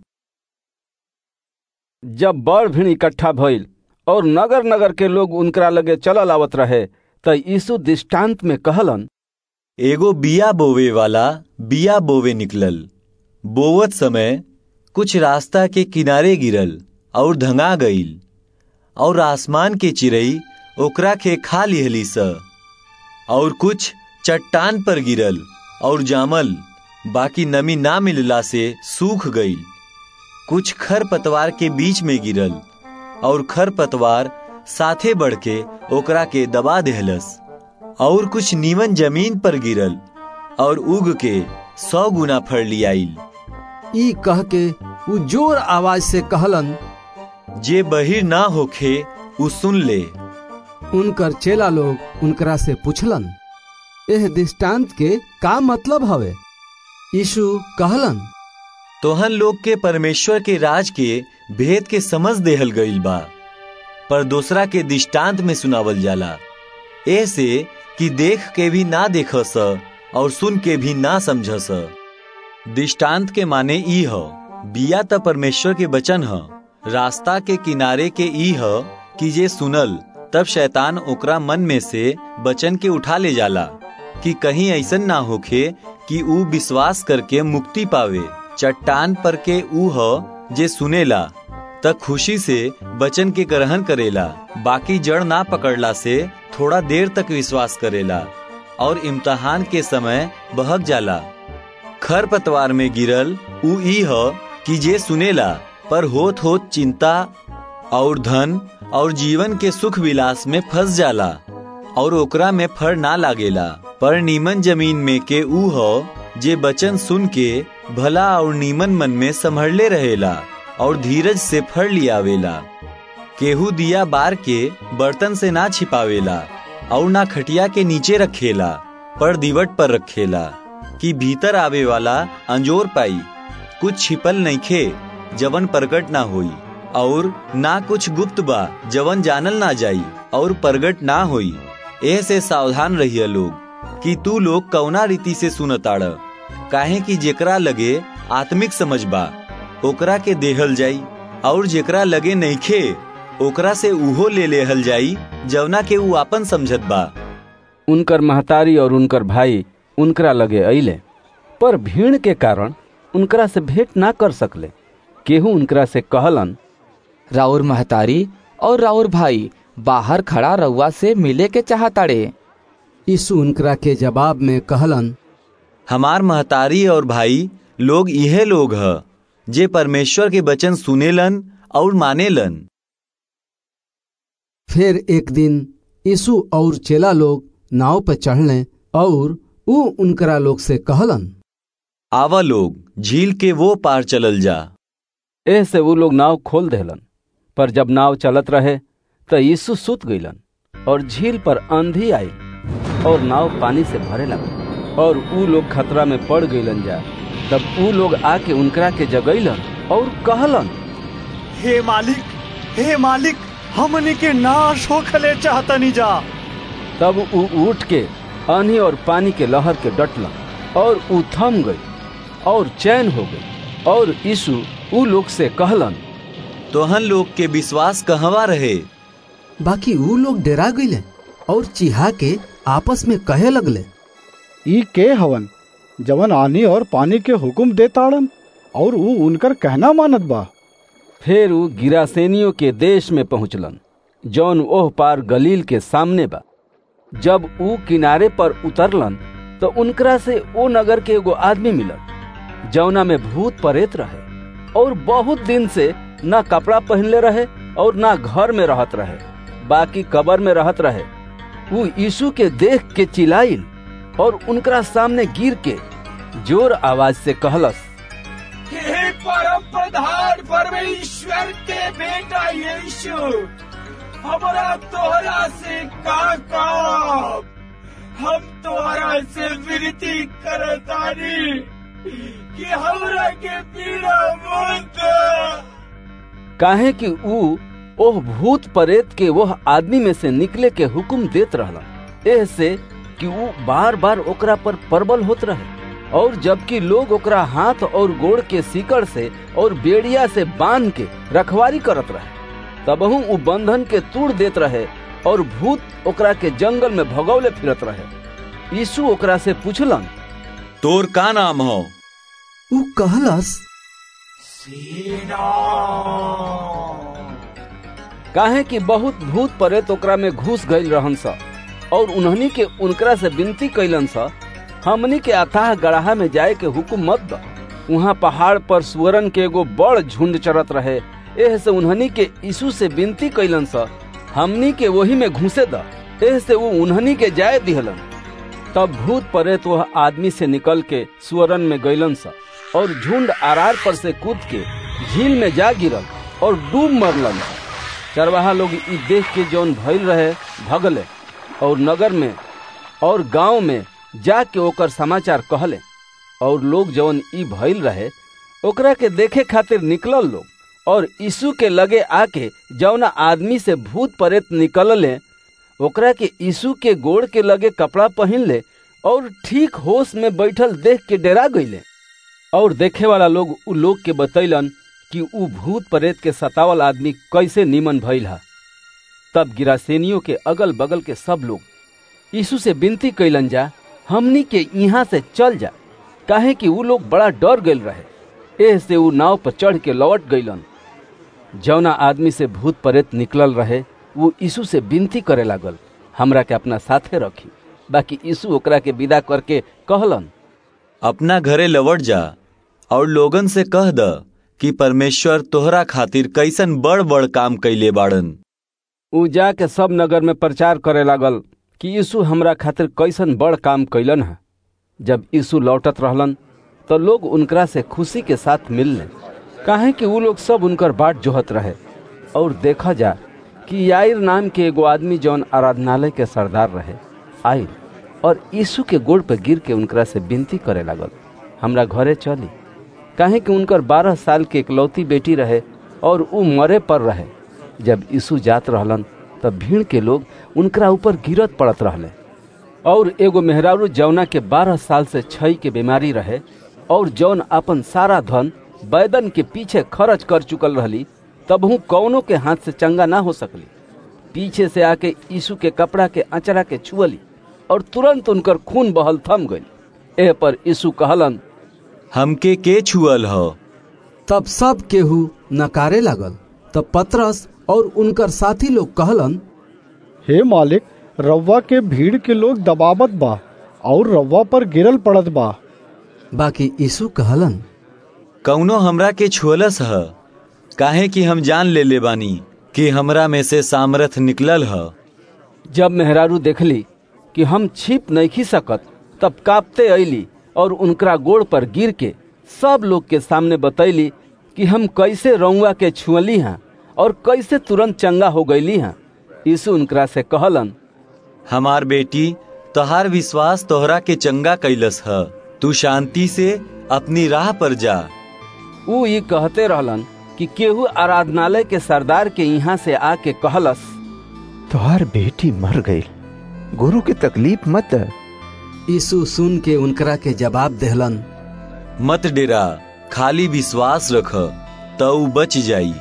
जब बड़ भीड़ इकट्ठा भइल और नगर नगर के लोग उनकरा लगे चलल आवत रहे त यीशु दृष्टांत में कहलन एगो बिया बोवे वाला बिया बोवे निकलल बोवत समय कुछ रास्ता के किनारे गिरल और धंगा गईल और आसमान के चिड़ई ओकरा के खा लिहली स और कुछ चट्टान पर गिरल और जामल बाकी नमी ना मिलला से सूख गईल कुछ खर पतवार के बीच में गिरल और खर पतवार साथे बढ़ के ओकरा के दबा देहलस और कुछ नीमन जमीन पर गिरल और उग के सौ गुना फड़ लियाइल ई कह के उ जोर आवाज से कहलन जे बहिर ना होखे उ सुन ले उनकर चेला लोग उनकरा से पूछलन एह दृष्टांत के का मतलब हवे यीशु कहलन तोहन लोग के परमेश्वर के राज के भेद के समझ देहल गईल बा पर दूसरा के दृष्टांत में सुनावल जाला ऐसे कि देख के भी ना देख स और सुन के भी ना समझ स दृष्टांत के माने ई ह बिया त परमेश्वर के वचन ह रास्ता के किनारे के ई ह कि जे सुनल तब शैतान ओकरा मन में से वचन के उठा ले जाला कि कहीं ऐसन ना होखे कि ऊ विश्वास करके मुक्ति पावे चट्टान पर के ऊ ह जे सुनेला त खुशी से वचन के ग्रहण करेला बाकी जड़ ना पकड़ला से थोड़ा देर तक विश्वास करेला और इम्तहान के समय बहक जाला खर पतवार में गिरल ऊ ई ह कि जे सुनेला पर होत होत चिंता और धन और जीवन के सुख विलास में फंस जाला और ओकरा में फर ना लागेला पर नीमन जमीन में के ऊ ह जे बचन सुन के भला और नीमन मन में संभरले रहेला और धीरज से फर लियावेला केहू दिया बार के बर्तन से ना छिपावेला और ना खटिया के नीचे रखेला पर दिवट पर रखेला कि भीतर आवे वाला अंजोर पाई कुछ छिपल नइखे जवन प्रकट ना होई और ना कुछ गुप्त बा जवन जानल ना जाई और प्रगट ना होई ऐसे सावधान रहिए लोग कि तू लोग कौना रीति से सुनताड़ काहे कि जेकरा लगे आत्मिक समझ बा ओकरा के देहल जाई और जेकरा लगे नइखे ओकरा से उहो ले लेहल जाई जवना के ऊ आपन समझत बा उनकर महतारी और उनकर भाई उनकरा लगे अइले पर भीड़ के कारण उनकरा से भेंट ना कर सकले केहू उनकरा से कहलन राउर महतारी और राउर भाई बाहर खड़ा रउआ से मिले के चाहताड़े यीशु उनकरा के जवाब में कहलन हमार महतारी और भाई लोग इहे लोग ह जे परमेश्वर के वचन सुनेलन और मानेलन फिर एक दिन यीशु और चेला लोग नाव पर चढ़ले और ऊ उनकरा लोग से कहलन आवा लोग झील के वो पार चलल जा एह से वो लोग नाव खोल देहलन पर जब नाव चलत रहे त यीशु सुत गईलन और झील पर आंधी आई और नाव पानी से भरे लगा और ऊ लोग खतरा में पड़ गईलन जा तब ऊ लोग आके उनकरा के जगैलन और कहलन हे मालिक हे मालिक हमने के नाश होखले चाहतनी जा तब ऊ उठ के आंधी और पानी के लहर के डटलन और ऊ थम गई और चैन हो गई और यीशु ऊ लोग से कहलन तोहन लोग के विश्वास कहवा रहे बाकी ऊ लोग डरा गईले और चिहा के आपस में कहे लगले ई के हवन जवन आनी और पानी के हुक्म देताड़न और ऊ उनकर कहना मानत बा फिर ऊ गिरासेनियों के देश में पहुंचलन जौन ओह पार गलील के सामने बा जब ऊ किनारे पर उतरलन तो उनकरा से ओ नगर के एगो आदमी मिलल जौना में भूत परेत रहे और बहुत दिन से न कपड़ा पहनले रहे और न घर में रहत रहे बाकी कबर में रहत रहे वो यीशु के देख के चिल्लाइल और उनकरा सामने गिर के जोर आवाज से कहलस हे परम प्रधान परमेश्वर के बेटा यीशु हमारा तोहरा से का काम हम तोहरा से विनती करतानी कि हमरा के पीड़ा मत काहे कि ऊ ओह भूत परेत के वह आदमी में से निकले के हुक्म देत रहला एह से कि ऊ बार बार ओकरा पर प्रबल होत रहे और जबकि लोग ओकरा हाथ और गोड़ के सीकड़ से और बेड़िया से बांध के रखवारी करत रहे तबहू ऊ बंधन के तोड़ देत रहे और भूत ओकरा के जंगल में भगौले फिरत रहे यीशु ओकरा से पूछलन तोर का नाम हो ऊ कहलस काहे कि बहुत भूत परेत ओकरा में घुस गईल रहन सा और उन्हनी के उनकरा से विनती कैलन सा हमनी के अथाह गड़ाहा में जाए के हुक्म मत द वहाँ पहाड़ पर सुअरन के एगो बड़ झुंड चरत रहे एह से उन्हनी के यीशु से विनती कैलन सा हमनी के वही में घुसे द एह से वो उन्हनी के जाए दिहलन तब भूत परेत वह आदमी से निकल के सुअरन में गईलन सा और झुंड आरार पर से कूद के झील में जा गिरल और डूब मरलन चरवाहा लोग ई देख के जौन भइल रहे भगले और नगर में और गांव में जाके ओकर समाचार कहले और लोग जौन ई भइल रहे ओकरा के देखे खातिर निकलल लोग और यीशु के लगे आके जौना आदमी से भूत परेत निकलले ओकरा के यीशु के गोड़ के लगे कपड़ा पहन ले और ठीक होश में बैठल देख के डरा गईले और देखे वाला लोग उ लोग के बतैलन कि उ भूत प्रेत के सतावल आदमी कैसे निमन भइल हा तब गिरासेनियों के अगल बगल के सब लोग यीशु से विनती कैलन जा हमनी के यहाँ से चल जा काहे कि उ लोग बड़ा डर गईल रहे एह से उ नाव पर चढ़ के लौट गईलन जौना आदमी से भूत प्रेत निकलल रहे वो यीशु से विनती करे लागल हमरा के अपना साथे रखी बाकी यीशु ओकरा के विदा करके कहलन अपना घरे लौट जा और लोगन से कह द कि परमेश्वर तोहरा खातिर कैसन बड़ बड़ काम कैले बाड़न ऊ जाके सब नगर में प्रचार करे लागल कि यीशु हमरा खातिर कैसन बड़ काम कैलन है जब यीशु लौटत रहलन तो लोग उनकरा से खुशी के साथ मिलने काहे कि वो लोग सब उनकर बाट जोहत रहे और देखा जा कि याइर नाम के एगो आदमी जौन आराधनालय के सरदार रहे आयल और यीशु के गोड़ पर गिर के उनकरा से विनती करे लागल हमरा घरे चली काहे कि उनकर बारह साल के इकलौती बेटी रहे और ऊ मरे पर रहे जब यीशु जात रहलन तब भीड़ के लोग उनकरा ऊपर गिरत पड़त रहले और एगो मेहरारू जौना के बारह साल से छई के बीमारी रहे और जौन अपन सारा धन बैदन के पीछे खर्च कर चुकल रहली तबहू कौनों के हाथ से चंगा ना हो सकली पीछे से आके यीशु के कपड़ा के अचरा के छुअली और तुरंत उनकर खून बहल थम गई एह पर यीशु कहलन हमके के छुअल हो तब सब केहू नकारे लागल तब पतरस और उनकर साथी लोग कहलन हे मालिक रव्वा के भीड़ के लोग दबावत बा और रव्वा पर गिरल पड़त बा बाकी यीशु कहलन कौनो हमरा के छुअलस ह काहे कि हम जान ले ले बानी कि हमरा में से सामर्थ निकलल ह जब मेहरारू देखली कि हम छिप नहीं सकत तब कांपते अली और उनकरा गोड़ पर गिर के सब लोग के सामने बतैली कि हम कैसे रउआ के छुअली हैं और कैसे तुरंत चंगा हो गईली हैं यीशु उनकरा से कहलन हमार बेटी तोहार विश्वास तोहरा के चंगा कैलस ह तू शांति से अपनी राह पर जा ऊ ये कहते रहलन कि केहू आराधनालय के सरदार के यहाँ से आके कहलस तोहार बेटी मर गई गुरु की तकलीफ मत यीशु सुन के उनकरा के जवाब देहलन मत डेरा खाली विश्वास रख तो बच जाई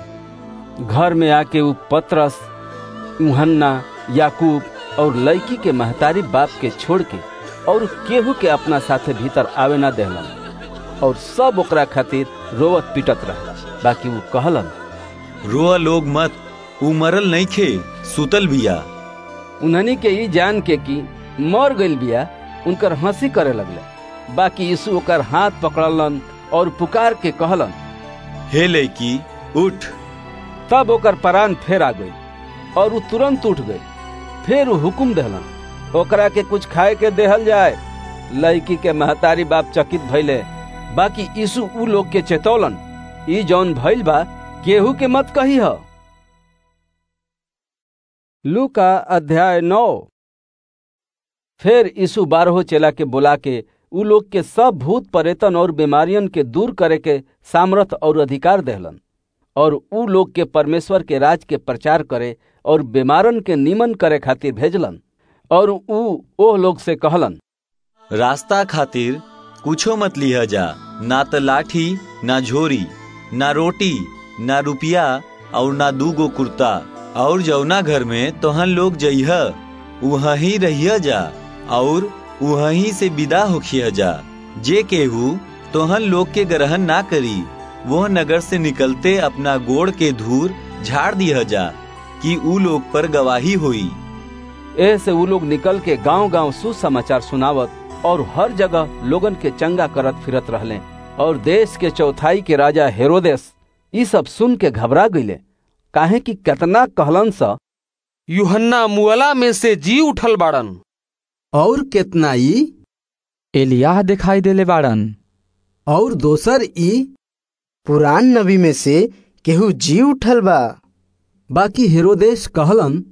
घर में आके ऊ पतरस यूहन्ना याकूब और लड़की के महतारी बाप के छोड़ के और केहू के अपना साथे भीतर आवे ना देहलन और सब ओकरा खातिर रोवत पिटत रहे बाकी वो कहलन रोआ लोग मत ऊ मरल नहीं खे सुतल बिया उन्हनी के ई जान के कि मर गइल बिया उनकर हंसी करे लगले बाकी यीशु ओकर हाथ पकड़लन और पुकार के कहलन हे लड़की उठ तब ओकर परान फेर आ गई और उ तुरंत उठ गई फिर उ हुकुम देहलन ओकरा के कुछ खाए के देहल जाए लड़की के महतारी बाप चकित भइले बाकी यीशु उ लोग के चेतौलन ई जौन भइल बा केहू के मत कही ह लू का अध्याय नौ फिर यीशु बारहो चेला के बुला के उ लोग के सब भूत परेतन और बीमारियन के दूर करे के सामर्थ और अधिकार देहलन और उ लोग के परमेश्वर के राज के प्रचार करे और बीमारन के निमन करे खातिर भेजलन और उ ओह लोग से कहलन रास्ता खातिर कुछो मत लिह जा ना त लाठी ना झोरी ना रोटी ना रुपया और ना दूगो कुर्ता और जौना घर में तोहन लोग जइह वहीं रहिया जा और वहीं से विदा होखिया जा जे केहू तोहन लोग के ग्रहण ना करी वह नगर से निकलते अपना गोड़ के धूर झाड़ दिया जा कि ऊ लोग पर गवाही हुई ऐसे उ लोग निकल के गांव गांव सुसमाचार सुनावत और हर जगह लोगन के चंगा करत फिरत रहले और देश के चौथाई के राजा हेरोदेस ई सब सुन के घबरा गईले काहे कि कितना कहलन सा यूहन्ना मुअला में से जी उठल बाड़न और कितना ई एलियाह दिखाई देले बाड़न और दोसर ई पुरान नबी में से केहू जी उठल बा बाकी हेरोदेश कहलन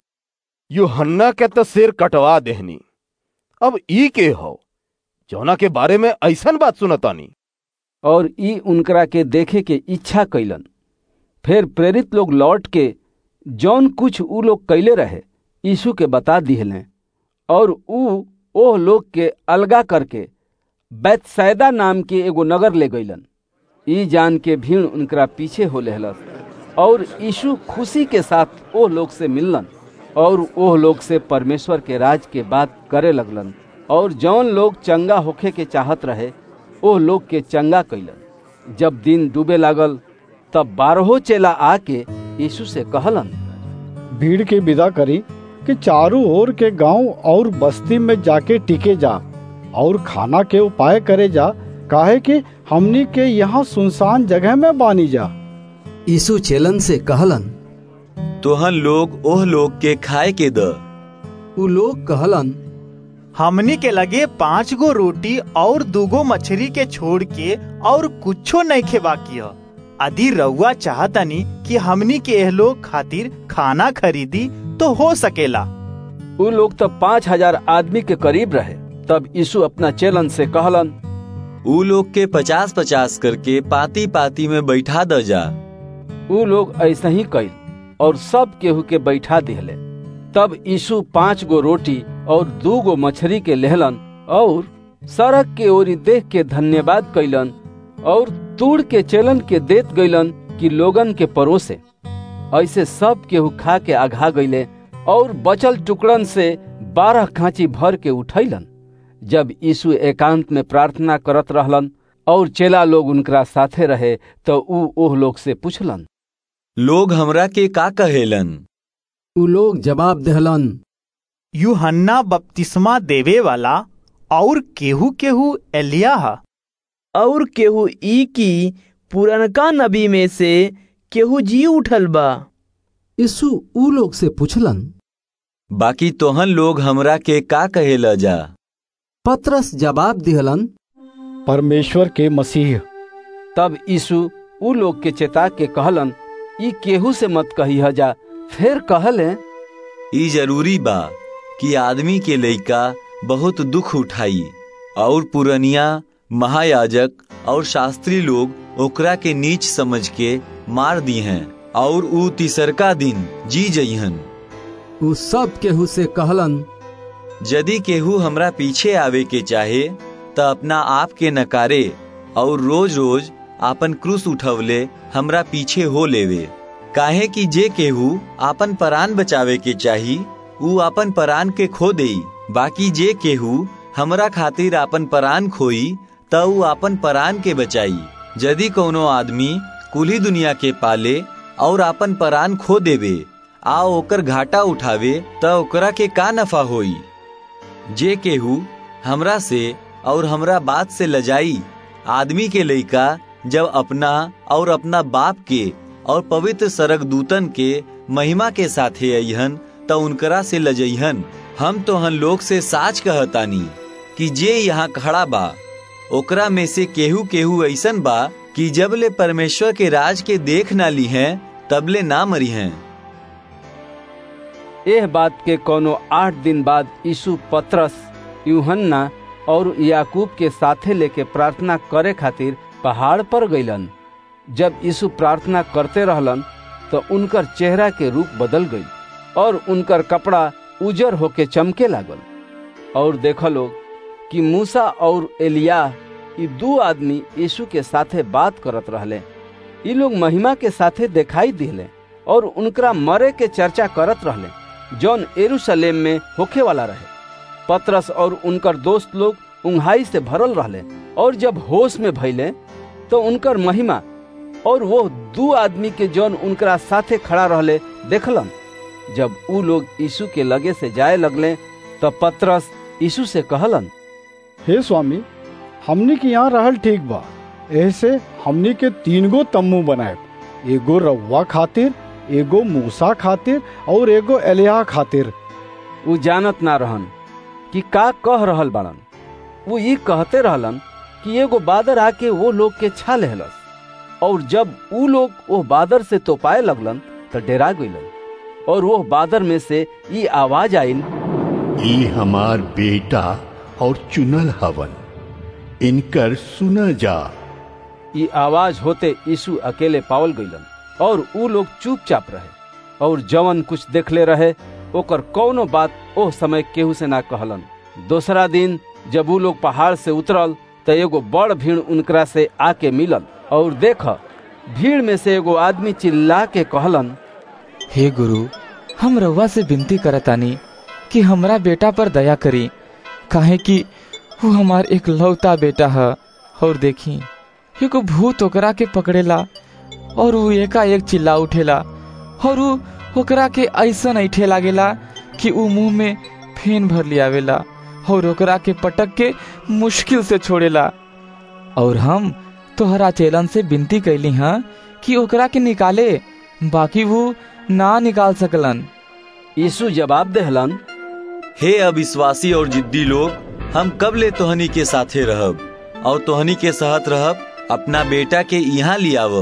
यूहन्ना के तो सिर कटवा देहनी अब ई के हो जौना के बारे में ऐसन बात सुनतानी और ई उनकरा के देखे के इच्छा कैलन फिर प्रेरित लोग लौट के जौन कुछ ऊ लोग कैले रहे यीशु के बता दिहले और ऊ ओह लोग के अलगा करके बैतसैदा नाम के एगो नगर ले गईलन ई जान के भीड़ उनकरा पीछे हो लेहलस और यीशु खुशी के साथ ओह लोग से मिललन और ओह लोग से परमेश्वर के राज के बात करे लगलन और जौन लोग चंगा होखे के चाहत रहे ओह लोग के चंगा कैलन जब दिन डूबे लागल तब बारहो चेला आके यीशु से कहलन भीड़ के विदा करी कि चारों ओर के गांव और बस्ती में जाके टिके जा और खाना के उपाय करे जा काहे कि हमनी के यहाँ सुनसान जगह में बानी जा यीशु चेलन से कहलन तोहन लोग ओह लोग के खाए के द उ लोग कहलन हमनी के लगे पांच गो रोटी और दूगो मछली के छोड़ के और कुछो नहीं खेबा किया यदि रउआ चाहतनी कि हमनी के एह लोग खातिर खाना खरीदी तो हो सकेला उ लोग तो पाँच हजार आदमी के करीब रहे तब यीशु अपना चेलन से कहलन ऊ लोग के पचास पचास करके पाती पाती में बैठा द जा उ लोग ऐसा ही कैल और सब केहू के बैठा दिहले तब यीशु पांच गो रोटी और दू गो मछली के लेहलन और सड़क के ओरी देख के धन्यवाद कैलन और तूड़ के चेलन के देत गईलन कि लोगन के परोसे ऐसे सब केहू खा के आघा गईले और बचल टुकड़न से बारह खांची भर के उठैलन जब यीशु एकांत में प्रार्थना करत रहलन और चेला लोग उनकरा साथे रहे तो ऊ ओह लोग से पूछलन लोग हमरा के का कहेलन उ लोग जवाब देहलन यूहन्ना बपतिस्मा देवे वाला और केहू केहू एलिया और केहू ई की पुरनका नबी में से केहू जी उठल बा यीशु उ लोग से पूछलन बाकी तोहन लोग हमरा के का कहेला जा पत्रस जवाब दिहलन परमेश्वर के मसीह तब यीशु उ लोग के चेता के कहलन ई केहू से मत कही जा फिर कहले ई जरूरी बा कि आदमी के लइका बहुत दुख उठाई और पुरनिया महायाजक और शास्त्री लोग ओकरा के नीच समझ के मार दी हैं और ऊ तीसरका दिन जी जइहन उ सब केहू से कहलन यदि केहू हमरा पीछे आवे के चाहे त अपना आप के नकारे और रोज रोज आपन क्रूस उठवले हमरा पीछे हो लेवे काहे कि जे केहू आपन परान बचावे के चाही ऊ आपन परान के खो देई बाकी जे केहू हमरा खातिर आपन परान खोई त ऊ आपन परान के बचाई यदि कोनो आदमी कुली दुनिया के पाले और आपन परान खो देवे आ ओकर घाटा उठावे त ओकरा के का नफा होई जे केहू हमरा से और हमरा बात से लजाई आदमी के लइका जब अपना और अपना बाप के और पवित्र सरक दूतन के महिमा के साथे अहन त उनकरा से लजइहन हम तो हन लोग से साच कहतानी कि जे यहाँ खड़ा बा ओकरा में से केहू केहू ऐसन बा कि जब ले परमेश्वर के राज के देख ना ली हैं तबले ना मरी हैं एह बात के कोनो आठ दिन बाद यीशु पत्रस यूहन्ना और याकूब के साथे लेके प्रार्थना करे खातिर पहाड़ पर गईलन जब यीशु प्रार्थना करते रहलन तो उनकर चेहरा के रूप बदल गई और उनकर कपड़ा उजर होके चमके लागल और देख लोग कि मूसा और एलिया ये दो आदमी यीशु के साथे बात करत रहले ये लोग महिमा के साथे दिखाई दिले और उनकरा मरे के चर्चा करत रहले जौन एरूशलेम में होखे वाला रहे पत्रस और उनकर दोस्त लोग उंघाई से भरल रहले और जब होश में भइले तो उनकर महिमा और वो दू आदमी के जौन उनकरा साथे खड़ा रहले देखलन जब ऊ लोग यीशु के लगे से जाए लगले तब पत्रस यीशु से कहलन हे स्वामी हमनी के यहाँ रहल ठीक बा ऐसे हमनी के तीन गो तम्बू बनाए एगो रउआ खातिर एगो मूसा खातिर और एगो एलिया खातिर ऊ जानत ना रहन कि का कह रहल बाड़न वो ये कहते रहलन कि एगो बादर आके वो लोग के छा लेहलस और जब ऊ लोग वो बादर से तोपाए लगलन तो डेरा गईलन और वो बादर में से ये आवाज आइल ई हमार बेटा और चुनल हवन इनकर सुन जा ये आवाज होते यीशु अकेले पावल गईलन और ऊ लोग चुपचाप रहे और जवन कुछ देखले रहे ओकर कौनो बात ओह समय केहू से ना कहलन दूसरा दिन जब ऊ लोग पहाड़ से उतरल तो एगो बड़ भीड़ उनकरा से आके मिलल और देख भीड़ में से एगो आदमी चिल्ला के कहलन हे गुरु हम रउआ से विनती करतानी कि हमरा बेटा पर दया करी काहे कि वो हमार एक लौता बेटा है और देखी एगो भूत ओकरा के पकड़ेला और वो एकाएक चिल्ला उठेला और वो ओकरा के ऐसा ऐठे लागेला कि ऊ मुंह में फेन भर लियावेला और ओकरा के पटक के मुश्किल से छोड़ेला और हम तोहरा चेलन से विनती कैली हाँ कि ओकरा के निकाले बाकी वो ना निकाल सकलन यीशु जवाब देहलन हे अविश्वासी और जिद्दी लोग हम कब ले तोहनी के साथे रहब और तोहनी के सहत रहब अपना बेटा के यहाँ लियाव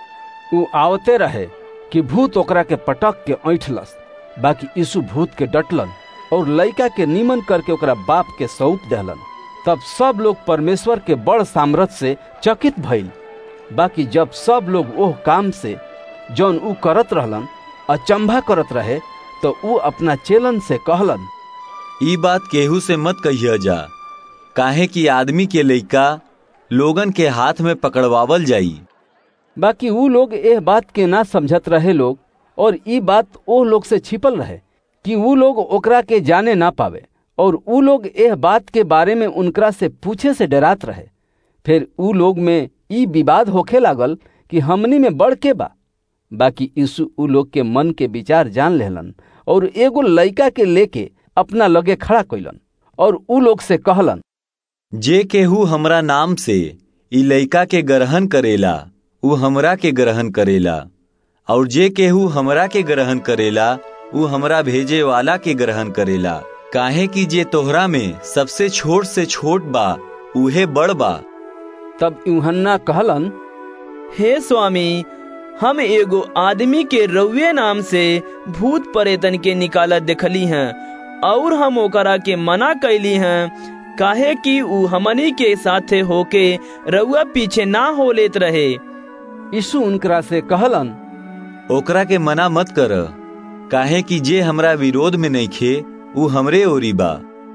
ऊ आवते रहे कि भूत ओकरा के पटक के ऐठलस बाकी यीशु भूत के डटलन और लड़का के निमन करके ओकरा बाप के सौंप दहलन तब सब लोग परमेश्वर के बड़ सामर्थ्य से चकित भइल बाकी जब सब लोग ओह काम से जौन ऊ करत रहलन अचंभा करत रहे तो ऊ अपना चेलन से कहलन ई बात केहू से मत कहिया जा काहे कि आदमी के लइका लोगन के हाथ में पकड़वावल जाई बाकी ऊ लोग एह बात के ना समझत रहे लोग और ई बात ओ लोग से छिपल रहे कि ऊ लोग ओकरा के जाने ना पावे और ऊ लोग एह बात के बारे में उनकरा से पूछे से डरात रहे फिर ऊ लोग में ई विवाद होखे लागल कि हमनी में बढ़ के बा बाकी यीशु ऊ लोग के मन के विचार जान लेहलन और एगो लड़का के लेके अपना लगे खड़ा कैलन और ऊ लोग से कहलन जे केहू हमरा नाम से ई लइका के ग्रहण करेला ऊ हमरा के ग्रहण करेला और जे केहू हमरा के ग्रहण करेला ऊ हमरा भेजे वाला के ग्रहण करेला काहे कि जे तोहरा में सबसे छोट से छोट बा उहे बड़ बा तब यूहन्ना कहलन हे स्वामी हम एगो आदमी के रउए नाम से भूत परेतन के निकालत देखली हैं और हम ओकरा के मना कैली हैं काहे कि ऊ हमनी के साथे होके रउआ पीछे ना हो लेत रहे यीशु उनकरा से कहलन ओकरा के मना मत कर काहे कि जे हमरा विरोध में नहीं खे ऊ हमरे ओरी बा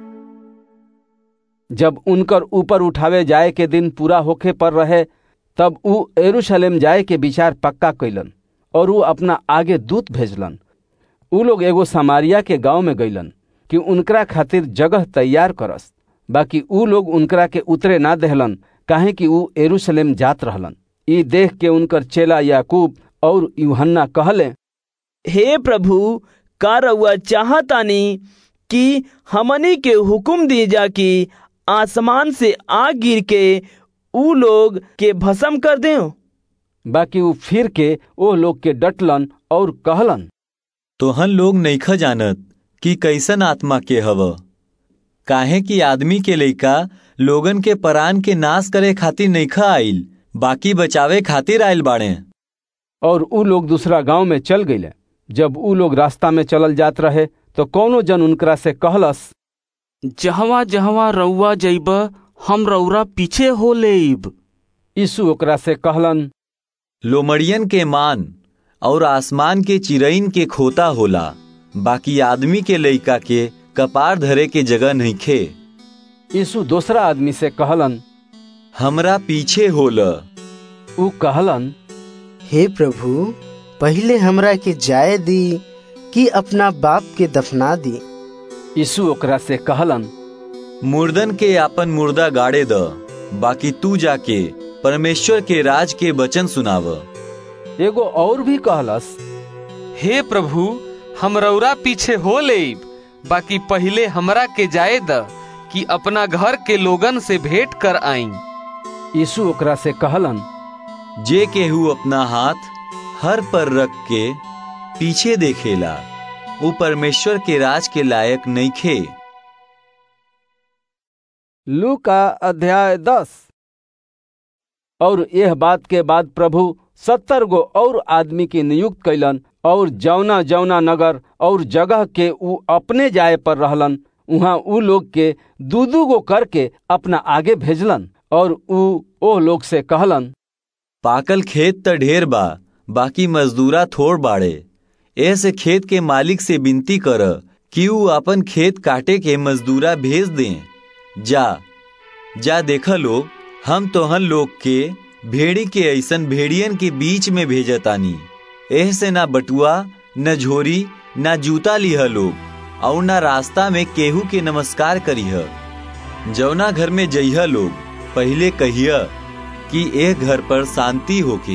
जब उनकर ऊपर उठावे जाए के दिन पूरा होखे पर रहे तब ऊ एरूशलेम जाए के विचार पक्का कैलन और ऊ अपना आगे दूत भेजलन ऊ लोग एगो समारिया के गांव में गईलन कि उनकरा खातिर जगह तैयार करस बाकी ऊ लोग उनकरा के उतरे ना देहलन काहे कि ऊ एरूशलेम जात रहलन ई देख के उनकर चेला याकूब और यूहन्ना कहले हे प्रभु का रउआ चाहतानी कि हमनी के हुक्म दी जा कि आसमान से आग गिर के ऊ लोग के भस्म कर दे बाकी ऊ फिर के ओ लोग के डटलन और कहलन तोहन लोग नईख जानत कि कैसन आत्मा के हव काहे कि आदमी के लइका लोगन के परान के नाश करे खातिर नईखा आइल बाकी बचावे खातिर आइल बाड़े और ऊ लोग दूसरा गांव में चल गईले जब ऊ लोग रास्ता में चलल जात रहे तो कौनो जन उनकरा से कहलस जहवा जहवा रउआ जइब हम रउरा पीछे हो लेब यीशु ओकरा से कहलन लोमड़ियन के मान और आसमान के चिरईन के खोता होला बाकी आदमी के लइका के कपार धरे के जगह नहीं खे यीशु दूसरा आदमी से कहलन हमरा पीछे होल ऊ कहलन हे प्रभु पहले हमरा के जाए दी कि अपना बाप के दफना दी यीशु ओकरा से कहलन मुर्दन के आपन मुर्दा गाड़े द बाकी तू जाके परमेश्वर के राज के वचन सुनाव एगो और भी कहलस हे प्रभु हम रउरा पीछे हो लेब बाकी पहले हमरा के जाए द कि अपना घर के लोगन से भेंट कर आई यीशु ओकरा से कहलन जे केहू अपना हाथ हर पर रख के पीछे देखेला वो परमेश्वर के राज के लायक नहीं खे लू का अध्याय दस और यह बात के बाद प्रभु सत्तर गो और आदमी की नियुक्त कैलन और जौना जौना नगर और जगह के ऊ अपने जाए पर रहलन उहाँ ऊ लोग के दू दू गो करके अपना आगे भेजलन और ऊ ओ लोग से कहलन पाकल खेत त ढेर बा बाकी मजदूरा थोड़ बाड़े ऐसे खेत के मालिक से विनती कर कि ऊ अपन खेत काटे के मजदूरा भेज दें जा जा देखा लोग हम तोहन लोग के भेड़ी के ऐसन भेड़ियन के बीच में भेजतानी एह से ना बटुआ न झोरी न जूता लिह लोग और ना रास्ता में केहू के नमस्कार करीह जौना घर में जइह लोग पहले कहिया कि एक घर पर शांति होके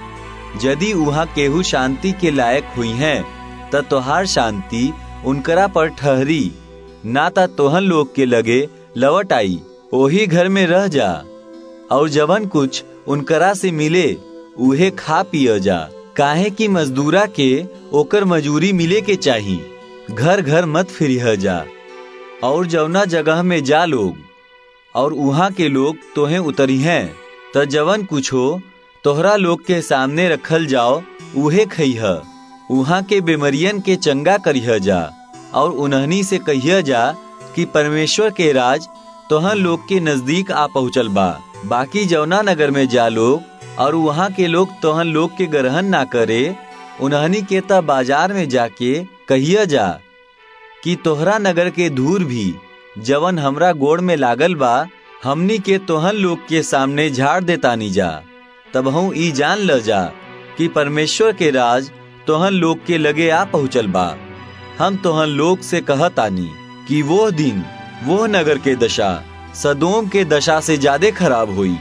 यदि वहाँ केहू शांति के लायक हुई हैं त तोहार शांति उनकरा पर ठहरी ना ता तोहन लोग के लगे लवट आई ओही घर में रह जा और जवन कुछ उनकरा से मिले उहे खा पिय जा काहे कि मजदूरा के ओकर मजूरी मिले के चाही घर घर मत फिरिह जा और जवना जगह में जा लोग और वहाँ के लोग तोहे उतरी हैं त जवन कुछ हो तोहरा लोग के सामने रखल जाओ उहे खइह वहाँ के बीमरियन के चंगा करिह जा और उन्हनी से कहिया जा कि परमेश्वर के राज तोहन लोग के नजदीक आ पहुँचल बा बाकी जौना नगर में जा लोग और वहाँ के लोग तोहन लोग के ग्रहण ना करे उन्हनी के त बाजार में जाके कहिया जा कि तोहरा नगर के धूर भी जवन हमरा गोड़ में लागल बा हमनी के तोहन लोग के सामने झाड़ देतानी जा तब हूँ ई जान ल जा कि परमेश्वर के राज तोहन लोग के लगे आ पहुँचल बा हम तोहन लोग से कहतानी कि वो दिन वो नगर के दशा सदोम के दशा से ज्यादा खराब हुई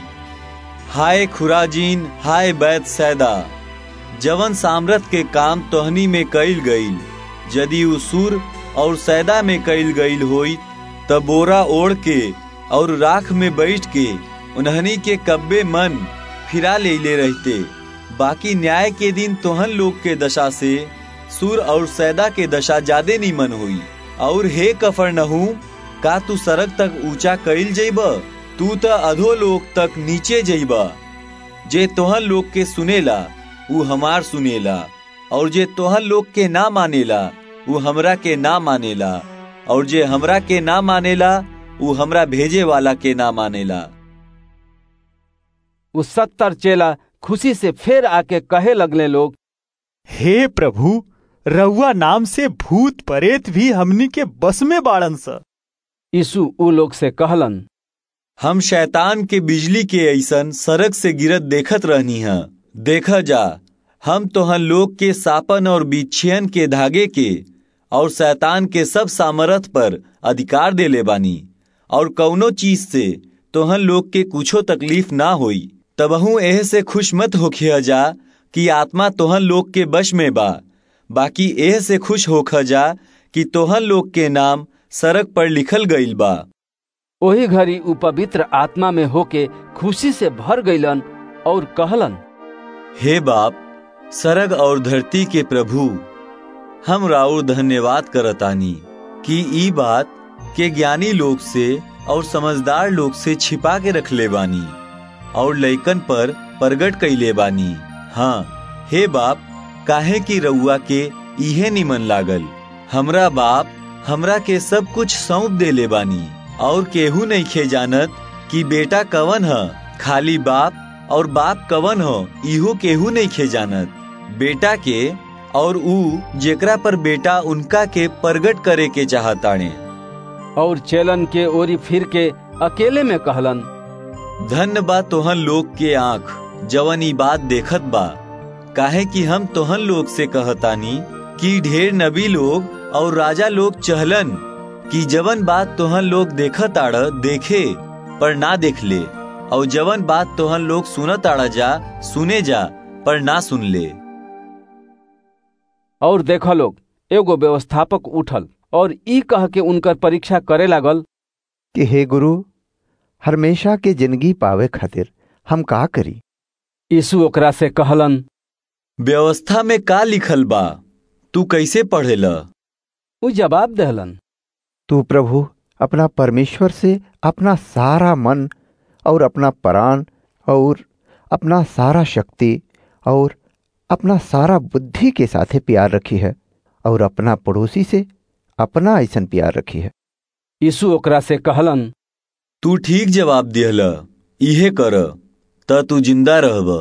हाय खुराजीन हाय बैत सैदा जवन सामरथ के काम तोहनी में कईल गईल यदि उसूर और सैदा में कईल गईल होई तब बोरा ओढ़ के और राख में बैठ के उन्हनी के कब्बे मन फिरा ले ले रहते बाकी न्याय के दिन तोहन लोग के दशा से सुर और सैदा के दशा ज्यादा नीमन हुई और हे कफर नहू का तू सड़क तक ऊंचा कईल जइब तू त अधो लोग तक नीचे जइब जे तोहन लोग के सुनेला ऊ हमार सुनेला और जे तोहन लोग के ना मानेला ऊ हमरा के ना मानेला और जे हमरा के ना मानेला ऊ हमरा भेजे वाला के ना मानेला उ सत्तर चेला खुशी से फिर आके कहे लगले लोग हे प्रभु रउआ नाम से भूत परेत भी हमनी के बस में बाड़न स यीशु उ लोग से कहलन हम शैतान के बिजली के ऐसन सड़क से गिरत देखत रहनी है देखा जा हम तोहन लोग के सापन और बिछियन के धागे के और शैतान के सब सामर्थ पर अधिकार दे ले बानी और कौनो चीज से तोहन लोग के कुछो तकलीफ ना होई तबहू एह से खुश मत होखिया जा कि आत्मा तोहन लोग के बश में बा बाकी एह से खुश होख जा कि तोहन लोग के नाम सड़क पर लिखल गईल बा वही घड़ी उ पवित्र आत्मा में होके खुशी से भर गईलन और कहलन हे बाप सरग और धरती के प्रभु हम राउर धन्यवाद करतानी कि ई बात के ज्ञानी लोग से और समझदार लोग से छिपा के रख ले बानी और लइकन पर प्रगट कैले बानी हाँ हे बाप काहे की रउआ के इहे निमन लागल हमरा बाप हमरा के सब कुछ सौंप देले बानी और केहू नहीं खे जानत कि बेटा कवन ह खाली बाप और बाप कवन हो इहो केहू नहीं खे जानत बेटा के और ऊ जेकरा पर बेटा उनका के प्रगट करे के चाहताणे और चेलन के ओरी फिर के अकेले में कहलन धन्य बा तोहन लोग के आँख जवन ई बात देखत बा काहे कि हम तोहन लोग से कहतानी कि ढेर नबी लोग और राजा लोग चहलन कि जवन बात तोहन लोग देखत आड़ देखे पर ना देख ले और जवन बात तोहन लोग सुनत आड़ा जा सुने जा पर ना सुन ले और देख लोग एगो व्यवस्थापक उठल और ई कह के उनकर परीक्षा करे लागल कि हे गुरु हमेशा के जिंदगी पावे खातिर हम का करी यीशु ओकरा से कहलन व्यवस्था में का लिखल बा तू कैसे पढ़ेला उ जवाब दहलन तू प्रभु अपना परमेश्वर से अपना सारा मन और अपना प्राण और अपना सारा शक्ति और अपना सारा बुद्धि के साथे प्यार रखी है और अपना पड़ोसी से अपना ऐसन प्यार रखी है यीशु ओकरा से कहलन तू ठीक जवाब दिहल इहे कर त तू जिंदा रहब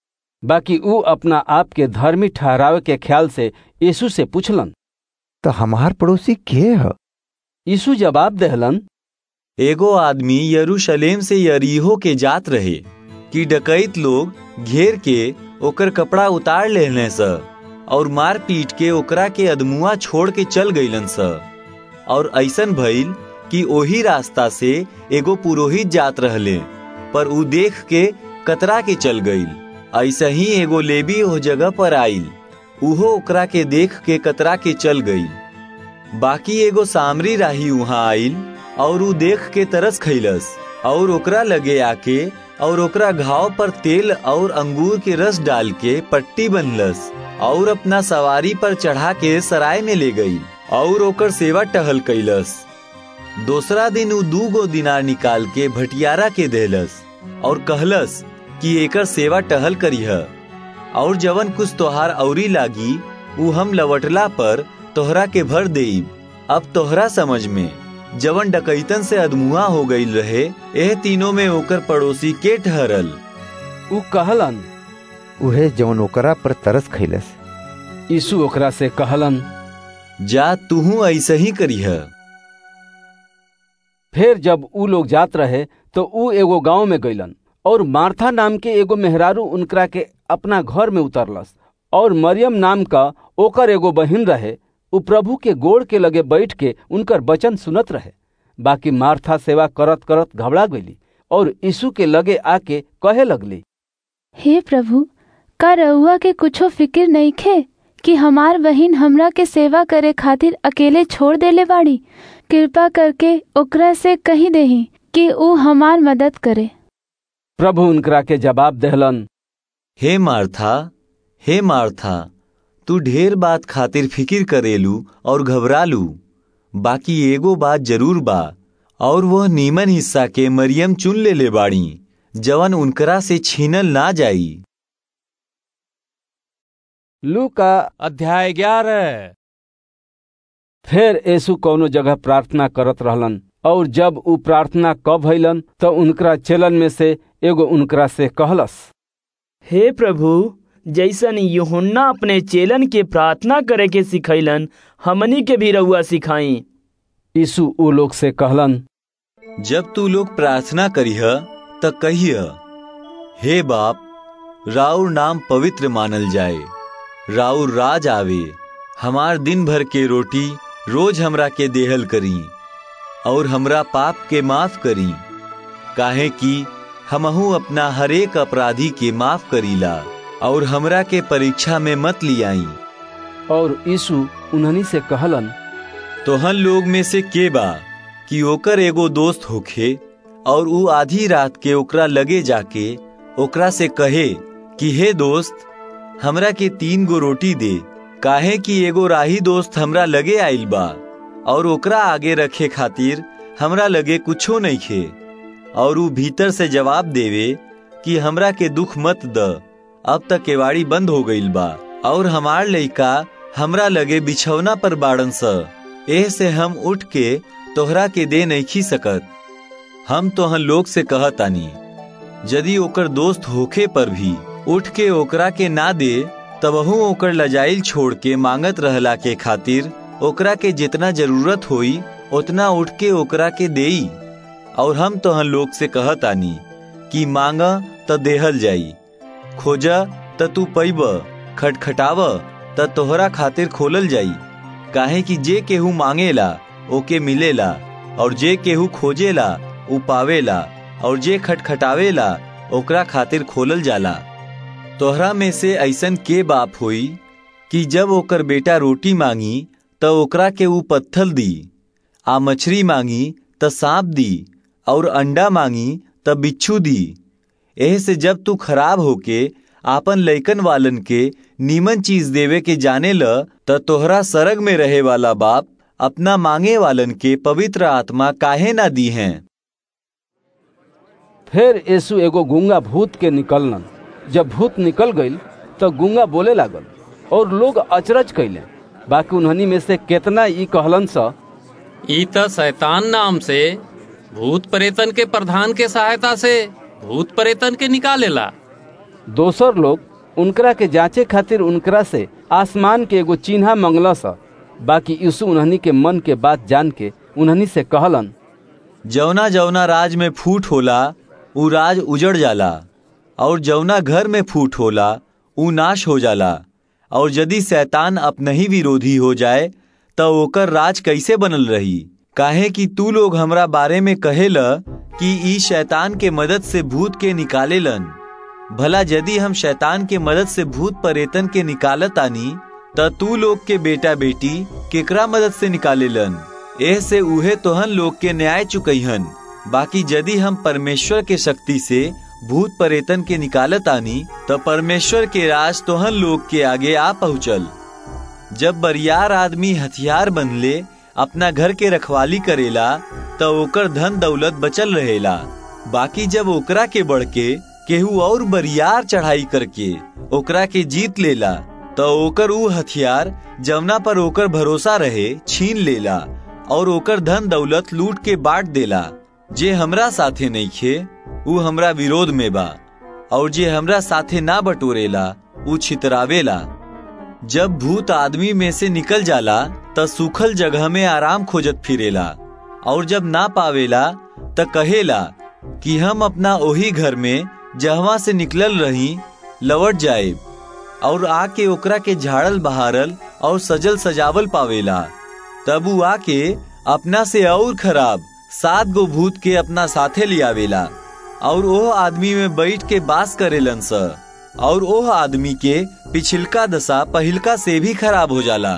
बाकी ऊ अपना आप के धर्मी ठहरावे के ख्याल से यीशु से पूछलन तो हमार पड़ोसी के है यीशु जवाब दहलन एगो आदमी यरूशलेम से यरीहो के जात रहे कि डकैत लोग घेर के ओकर कपड़ा उतार लेने स और मार पीट के ओकरा के अदमुआ छोड़ के चल गईलन स और ऐसन भइल कि ओही रास्ता से एगो पुरोहित जात रहले पर ऊ देख के कतरा के चल गईल ऐसा ही एगो लेबी ओ जगह पर आईल उहो ओकरा के देख के कतरा के चल गईल बाकी एगो सामरी राही वहां आईल और ऊ देख के तरस खैलस और ओकरा लगे आके और ओकरा घाव पर तेल और अंगूर के रस डाल के पट्टी बनलस और अपना सवारी पर चढ़ा के सराय में ले गई और ओकर सेवा टहल कैलस दूसरा दिन ऊ दू गो दिनार निकाल के भटियारा के देलस और कहलस कि एकर सेवा टहल करीह और जवन कुछ तोहार औरी लागी ऊ हम लवटला पर तोहरा के भर देब अब तोहरा समझ में जवन डकैतन से अदमुआ हो गई रहे एह तीनों में ओकर पड़ोसी के ठहरल ऊ कहलन उहे जवन ओकरा पर तरस खैलस यीशु ओकरा से कहलन जा तूहू ऐसे ही करीह फिर जब ऊ लोग जात रहे तो ऊ एगो गांव में गईलन और मार्था नाम के एगो मेहरारू उनकरा के अपना घर में उतरलस और मरियम नाम का ओकर एगो बहिन रहे उ प्रभु के गोड़ के लगे बैठ के उनकर वचन सुनत रहे बाकी मार्था सेवा करत करत घबरा गईली और यीशु के लगे आके कहे लगली हे प्रभु का रउआ के कुछो फिक्र नहीं खे कि हमार बहिन हमरा के सेवा करे खातिर अकेले छोड़ देले बाड़ी कृपा करके ओकरा से कही देही कि ऊ हमार मदद करे प्रभु उनकरा के जवाब दहलन हे मार्था हे मार्था तू ढेर बात खातिर फिकिर करेलू और घबरालू बाकी एगो बात जरूर बा और वह नीमन हिस्सा के मरियम चुन ले ले बाड़ी जवन उनकरा से छीनल ना जाई लू का अध्याय ग्यारह फिर यीशु कौनो जगह प्रार्थना करत रहलन और जब ऊ प्रार्थना कब भइलन तो उनकरा चेलन में से एगो उनकरा से कहलस हे प्रभु जैसन यूहन्ना अपने चेलन के प्रार्थना करे के सिखैलन हमनी के भी रउआ सिखाई यीशु ऊ लोग से कहलन जब तू लोग प्रार्थना करीह त कहिय हे बाप राउर नाम पवित्र मानल जाए राउर राज आवे हमार दिन भर के रोटी रोज हमरा के देहल करी और हमरा पाप के माफ करी काहे कि हमहू अपना हरेक अपराधी के माफ करीला और हमरा के परीक्षा में मत लियाई और यीशु उन्हनी से कहलन तोहन लोग में से के बा कि ओकर एगो दोस्त होखे और ऊ आधी रात के ओकरा लगे जाके ओकरा से कहे कि हे दोस्त हमरा के तीन गो रोटी दे काहे कि एगो राही दोस्त हमरा लगे आइल बा और ओकरा आगे रखे खातिर हमरा लगे कुछो नहीं खे और ऊ भीतर से जवाब देवे कि हमरा के दुख मत द अब तक केवाड़ी बंद हो गईल बा और हमार लइका हमरा लगे बिछौना पर बाड़न स एह से हम उठ के तोहरा के दे नहीं खी सकत हम तोहन लोग से कहतानी यदि ओकर दोस्त होखे पर भी उठ के ओकरा के ना दे तबहू ओकर लजाइल छोड़ के मांगत रहला के खातिर ओकरा के जितना जरूरत होई उतना उठ के ओकरा के देई और हम तोहन लोग से कहतानी कि मांगा त देहल जाई खोजा त तू पैब खटखटाव त तोहरा खातिर खोलल जाई काहे कि जे केहू मांगेला ओके मिलेला और जे केहू खोजेला उ पावेला और जे खटखटावेला ओकरा खातिर खोलल जाला तोहरा में से ऐसन के बाप होई कि जब ओकर बेटा रोटी मांगी त ओकरा के ऊ पत्थल दी आ मछली मांगी त सांप दी और अंडा मांगी त बिच्छू दी एह से जब तू खराब होके आपन लइकन वालन के नीमन चीज देवे के जाने ल त तोहरा सरग में रहे वाला बाप अपना मांगे वालन के पवित्र आत्मा काहे ना दी हैं फिर यीशु एगो गूंगा भूत के निकललन जब भूत निकल गईल तो गूंगा बोले लागल और लोग अचरज कैले बाकी उन्हनी में से केतना ई कहलन स ई त शैतान नाम से भूत प्रेतन के प्रधान के सहायता से भूत प्रेतन के निकालेला दोसर लोग उनकरा के जांचे खातिर उनकरा से आसमान के एगो चिन्हा मंगल स बाकी यीशु उन्हनी के मन के बात जान के उन्हनी से कहलन जौना जौना राज में फूट होला ऊ राज उजड़ जाला और जौना घर में फूट होला ऊ नाश हो जाला और यदि शैतान अपने ही विरोधी हो जाए तो ओकर राज कैसे बनल रही काहे कि तू लोग हमरा बारे में कहेल कि ई शैतान के मदद से भूत के निकालेलन भला यदि हम शैतान के मदद से भूत परेतन के निकालत आनी त तू लोग के बेटा बेटी केकरा मदद से निकालेलन एह से उहे तोहन लोग के न्याय चुकईहन बाकी यदि हम परमेश्वर के शक्ति से भूत परेतन के निकालत आनी तो परमेश्वर के राज तोहन लोग के आगे आ पहुँचल जब बरियार आदमी हथियार बनले अपना घर के रखवाली करेला तो ओकर धन दौलत बचल रहेला बाकी जब ओकरा के बढ़ के केहू और बरियार चढ़ाई करके ओकरा के जीत लेला तो ओकर ऊ हथियार जवना पर ओकर भरोसा रहे छीन लेला और ओकर धन दौलत लूट के बांट देला जे हमरा साथे नहीं खे ऊ हमरा विरोध में बा और जे हमरा साथे ना बटोरेला ऊ छितरावेला जब भूत आदमी में से निकल जाला त सूखल जगह में आराम खोजत फिरेला और जब ना पावेला त कहेला कि हम अपना ओही घर में जहवा से निकलल रही लौट जाए और आके ओकरा के झाड़ल बहारल और सजल सजावल पावेला तब ऊ आके अपना से और खराब सात गो भूत के अपना साथे लियावेला और ओह आदमी में बैठ के बास करेलन स और ओह आदमी के पिछिलका दशा पहिलका से भी खराब हो जाला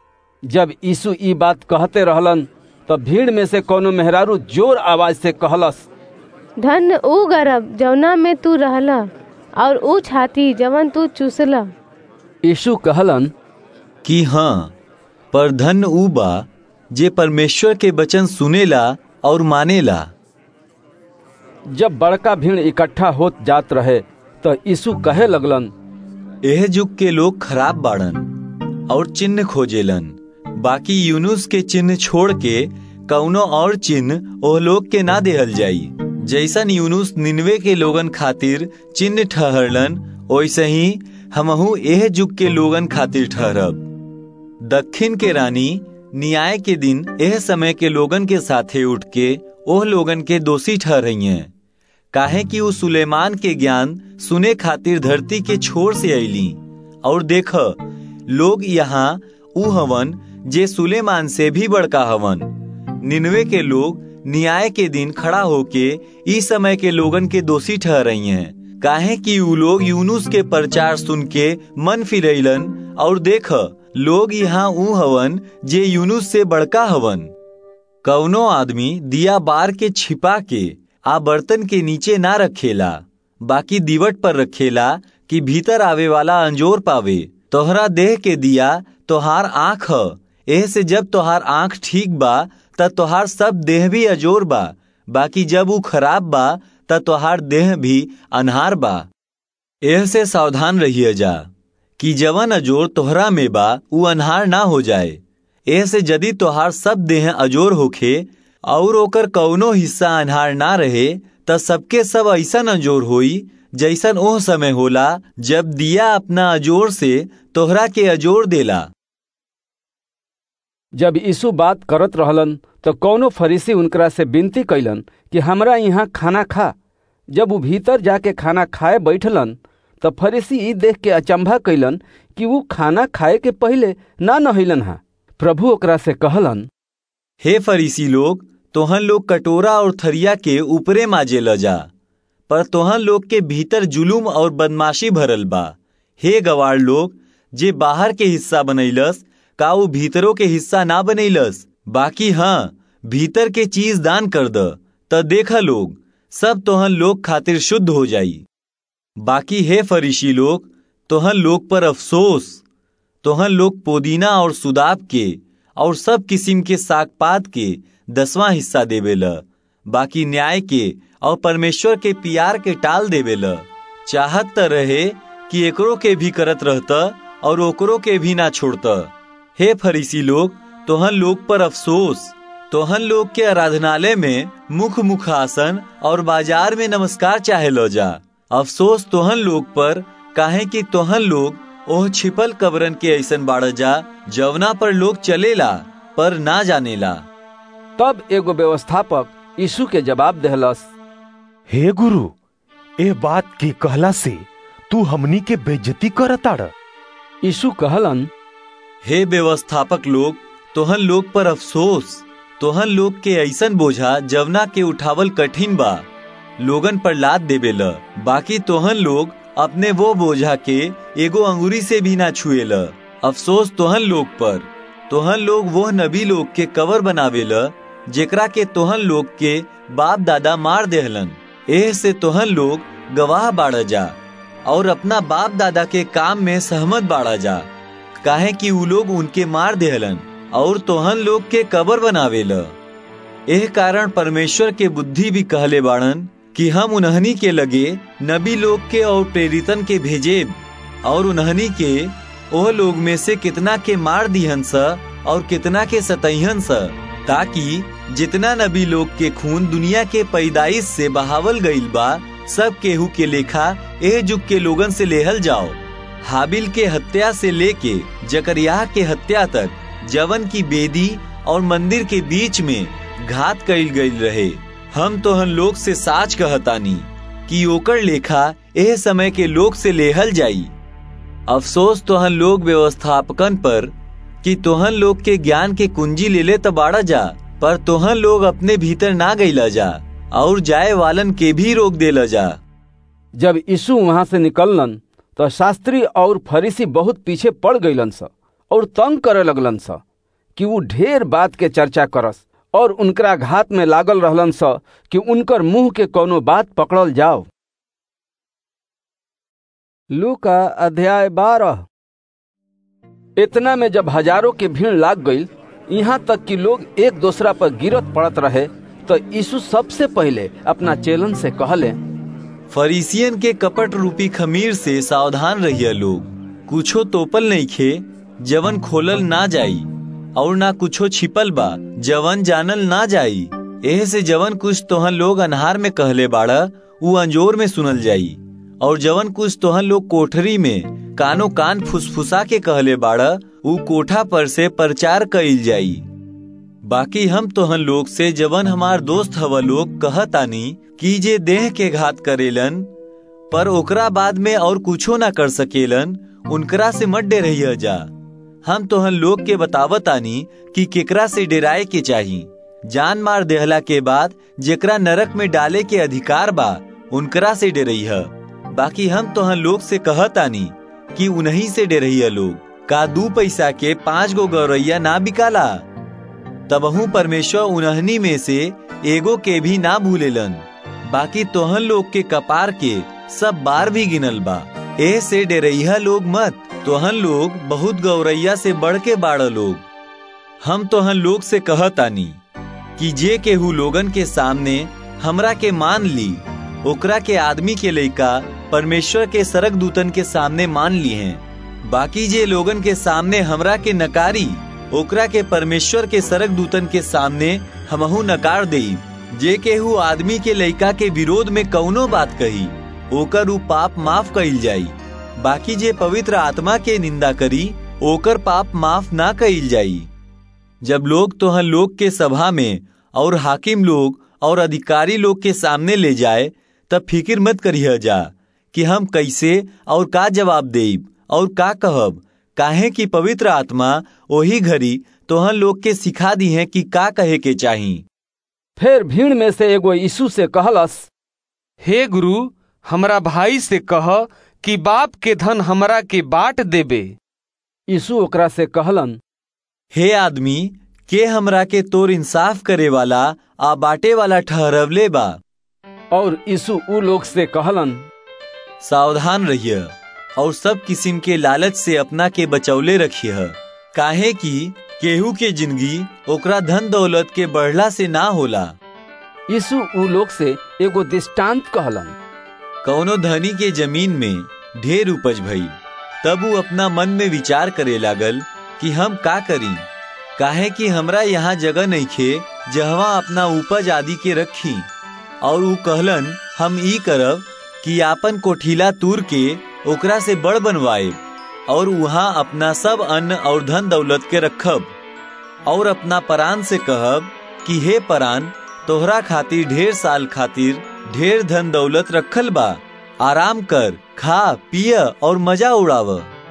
जब यीशु ई बात कहते रहलन तब भीड़ में से कोनो मेहरारू जोर आवाज से कहलस धन ऊ गरब जवना में तू रहला और ऊ छाती जवन तू चूसला यीशु कहलन कि हाँ पर धन ऊ बा जे परमेश्वर के वचन सुनेला और मानेला जब बड़का भीड़ इकट्ठा होत जात रहे तो यीशु कहे लगलन एह जुग के लोग खराब बाड़न और चिन्ह खोजेलन बाकी यूनुस के चिन्ह छोड़ के कौनो और चिन्ह ओह लोग के ना देहल जाई जैसन यूनुस निन्वे के लोगन खातिर चिन्ह ठहरलन वैसे ही हमहू एह जुग के लोगन खातिर ठहरब दक्षिण के रानी न्याय के दिन एह समय के लोगन के साथे उठ के ओह लोगन के दोषी ठहरई हैं काहे कि वो सुलेमान के ज्ञान सुने खातिर धरती के छोर से अली और देख लोग यहाँ ऊ हवन जे सुलेमान से भी बड़का हवन निन्वे के लोग न्याय के दिन खड़ा होके इस समय के लोगन के दोषी ठहरई हैं काहे कि ऊ लोग यूनुस के प्रचार सुन के मन फिरैलन और देख लोग यहाँ ऊ हवन जे यूनुस से बड़का हवन कौनो आदमी दिया बार के छिपा के आ बर्तन के नीचे ना रखेला बाकी दीवट पर रखेला कि भीतर आवे वाला अंजोर पावे तोहरा देह के दिया तोहार आँख ह एह से जब तोहार आँख ठीक बा त तोहार सब देह भी अजोर बा बाकी जब ऊ खराब बा त तोहार देह भी अनहार बा एह से सावधान रहिए जा कि जवन अजोर तोहरा में बा ऊ अनहार ना हो जाए एह से यदि तोहार सब देह अजोर होखे और ओकर कौनो हिस्सा अनहार ना रहे त सबके सब ऐसन अजोर होई जैसन ओह समय होला जब दिया अपना अजोर से तोहरा के अजोर देला जब यीशु बात करत रहलन तो कौनो फरीसी उनकरा से विनती कैलन कि हमरा यहाँ खाना खा जब वो भीतर जाके खाना खाए बैठलन तो फरीसी ई देख के अचंभा कैलन कि वो खाना खाए के पहले ना नहैलन हा प्रभु ओकरा से कहलन हे फरीसी लोग तोहन लोग कटोरा और थरिया के ऊपरे माजे ल जा पर तोहन लोग के भीतर जुलूम और बदमाशी भरल बा हे गवार लोग जे बाहर के हिस्सा बनैलस का वो भीतरों के हिस्सा ना बनैलस बाकी हाँ भीतर के चीज दान कर द त देखा लोग सब तोहन लोग खातिर शुद्ध हो जाई बाकी हे फरीसी लोग तोहन लोग पर अफसोस तोहन लोग पुदीना और सुदाब के और सब किस्म के साग पात के दसवां हिस्सा देवेल बाकी न्याय के और परमेश्वर के प्यार के टाल देवेल चाहत त रहे कि एकरो के भी करत रहता और ओकरो के भी ना छोड़ता हे फरीसी लोग तोहन लोग पर अफसोस तोहन लोग के आराधनालय में मुख मुखासन और बाजार में नमस्कार चाहे लो जा अफसोस तोहन लोग पर काहे कि तोहन लोग ओह छिपल कबरन के ऐसन बाड़ जा जवना पर लोग चलेला पर ना जानेला तब एगो व्यवस्थापक यीशु के जवाब देहलस हे गुरु ए बात के कहला से तू हमनी के बेइज्जती करताड़ यीशु कहलन हे व्यवस्थापक लोग तोहन लोग पर अफसोस तोहन लोग के ऐसन बोझा जवना के उठावल कठिन बा लोगन पर लाद देवेल बाकी तोहन लोग अपने वो बोझा के एगो अंगुरी से भी ना छुएल अफसोस तोहन लोग पर तोहन लोग वो नबी लोग के कवर बनावेल जेकरा के तोहन लोग के बाप दादा मार देहलन एह से तोहन लोग गवाह बाढ़ जा और अपना बाप दादा के काम में सहमत बाढ़ा जा काहे कि उ लोग उनके मार देहलन और तोहन लोग के कबर बनावेल एह कारण परमेश्वर के बुद्धि भी कहले बाड़न कि हम उन्हनी के लगे नबी लोग के और प्रेरितन के भेजेब और उन्हनी के ओह लोग में से कितना के मार दिहन स और कितना के सतहन स ताकि जितना नबी लोग के खून दुनिया के पैदाइश से बहावल गईल बा सब केहू के लेखा एह जुग के लोगन से लेहल जाओ हाबिल के हत्या से लेके जकरिया के हत्या तक जवन की बेदी और मंदिर के बीच में घात कईल गईल रहे हम तो हम लोग से साच कहतानी कि ओकर लेखा एह समय के लोग से लेहल जाई अफसोस तोहन लोग व्यवस्थापकन पर कि तोहन लोग के ज्ञान के कुंजी ले ले बाड़ा जा पर तोहन लोग अपने भीतर ना गईला जा और जाए वालन के भी रोक देला जा जब यीशु वहां से निकललन तो शास्त्री और फरीसी बहुत पीछे पड़ गईलन स और तंग करे लगलन स कि वो ढेर बात के चर्चा करस और उनकरा घात में लागल रहलन स कि उनकर मुंह के कोनो बात पकड़ल जाओ लू का अध्याय बारह इतना में जब हजारों की भीड़ लाग गई यहाँ तक कि लोग एक दूसरा पर गिरत पड़त रहे तो यीशु सबसे पहले अपना चेलन से कहले फरीसियन के कपट रूपी खमीर से सावधान रहिए लोग कुछो तोपल नहीं खे जवन खोलल ना जाई और ना कुछो छिपल बा जवन जानल ना जाई एह से जवन कुछ तोहन लोग अनहार में कहले बाड़ा उ अंजोर में सुनल जाई और जवन कुछ तोहन लोग कोठरी में कानो कान फुसफुसा के कहले बाड़ा उ कोठा पर से प्रचार कइल जाई बाकी हम तोहन लोग से जवन हमार दोस्त हवा लोग कहतानी कि जे देह के घात करेलन पर ओकरा बाद में और कुछो ना कर सकेलन उनकरा से मत डे जा हम तोहन लोग के बतावतानी कि केकरा से डेराए के चाही जान मार देहला के बाद जेकरा नरक में डाले के अधिकार बा उनकरा से डे बाकी हम तोहन लोग से कहतानी कि उन्हीं से डे लोग का दू पैसा के पांच गो गौरैया ना बिकाला तबहू परमेश्वर उन्हनी में से एगो के भी ना भूलेलन बाकी तोहन लोग के कपार के सब बार भी गिनल बा ए से डेरैया लोग मत तोहन लोग बहुत गौरैया से बढ़ के बाड़ लोग हम तोहन लोग से कहतानी कि जे केहू लोगन के सामने हमरा के मान ली ओकरा के आदमी के लइका परमेश्वर के सरक दूतन के सामने मान ली हैं बाकी जे लोगन के सामने हमरा के नकारी ओकरा के परमेश्वर के सरक दूतन के सामने हमहू नकार देई जे केहू आदमी के लइका के विरोध में कौनो बात कही ओकर ऊ पाप माफ कइल जाई बाकी जे पवित्र आत्मा के निंदा करी ओकर पाप माफ ना कइल जाई जब लोग तोहन लोग के सभा में और हाकिम लोग और अधिकारी लोग के सामने ले जाए तब फिक्र मत करिह जा कि हम कैसे और का जवाब देब और का कहब काहे कि पवित्र आत्मा वही घड़ी तोहन लोग के सिखा दी है कि का कहे के चाही फिर भीड़ में से एगो यीशु से कहलस हे गुरु हमरा भाई से कह कि बाप के धन हमरा के बांट देबे यीशु ओकरा से कहलन हे आदमी के हमरा के तोर इंसाफ करे वाला आ बाटे वाला ठहरवले बा और यीशु उ लोग से कहलन सावधान रहिए और सब किस्म के लालच से अपना के बचौले रखिए काहे कि केहू के जिंदगी ओकरा धन दौलत के बढ़ला से ना होला यीशु उ लोग से एगो दृष्टांत कहलन कौनो धनी के जमीन में ढेर उपज भई तब वो अपना मन में विचार करे लागल कि हम का करी काहे कि हमरा यहाँ जगह नहीं खे जहवा अपना उपज आदि के रखी और ऊ कहलन हम ई करब कि आपन कोठीला तूर के ओकरा से बड़ बनवाए और वहाँ अपना सब अन्न और धन दौलत के रखब और अपना परान से कहब कि हे परान तोहरा खातिर ढेर साल खातिर ढेर धन दौलत रखल बा आराम कर खा पिय और मजा उड़ाव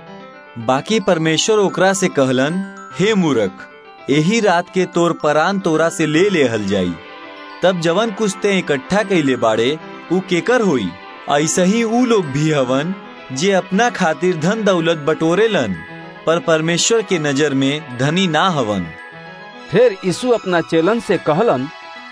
बाकी परमेश्वर ओकरा से कहलन हे मूर्ख यही रात के तोर परान तोरा से ले लेहल जाई तब जवन कुछ ते इकट्ठा कैले बाड़े ऊ केकर होई ऐसा ही ऊ लोग भी हवन जे अपना खातिर धन दौलत बटोरेलन पर परमेश्वर के नजर में धनी ना हवन फिर यीशु अपना चेलन से कहलन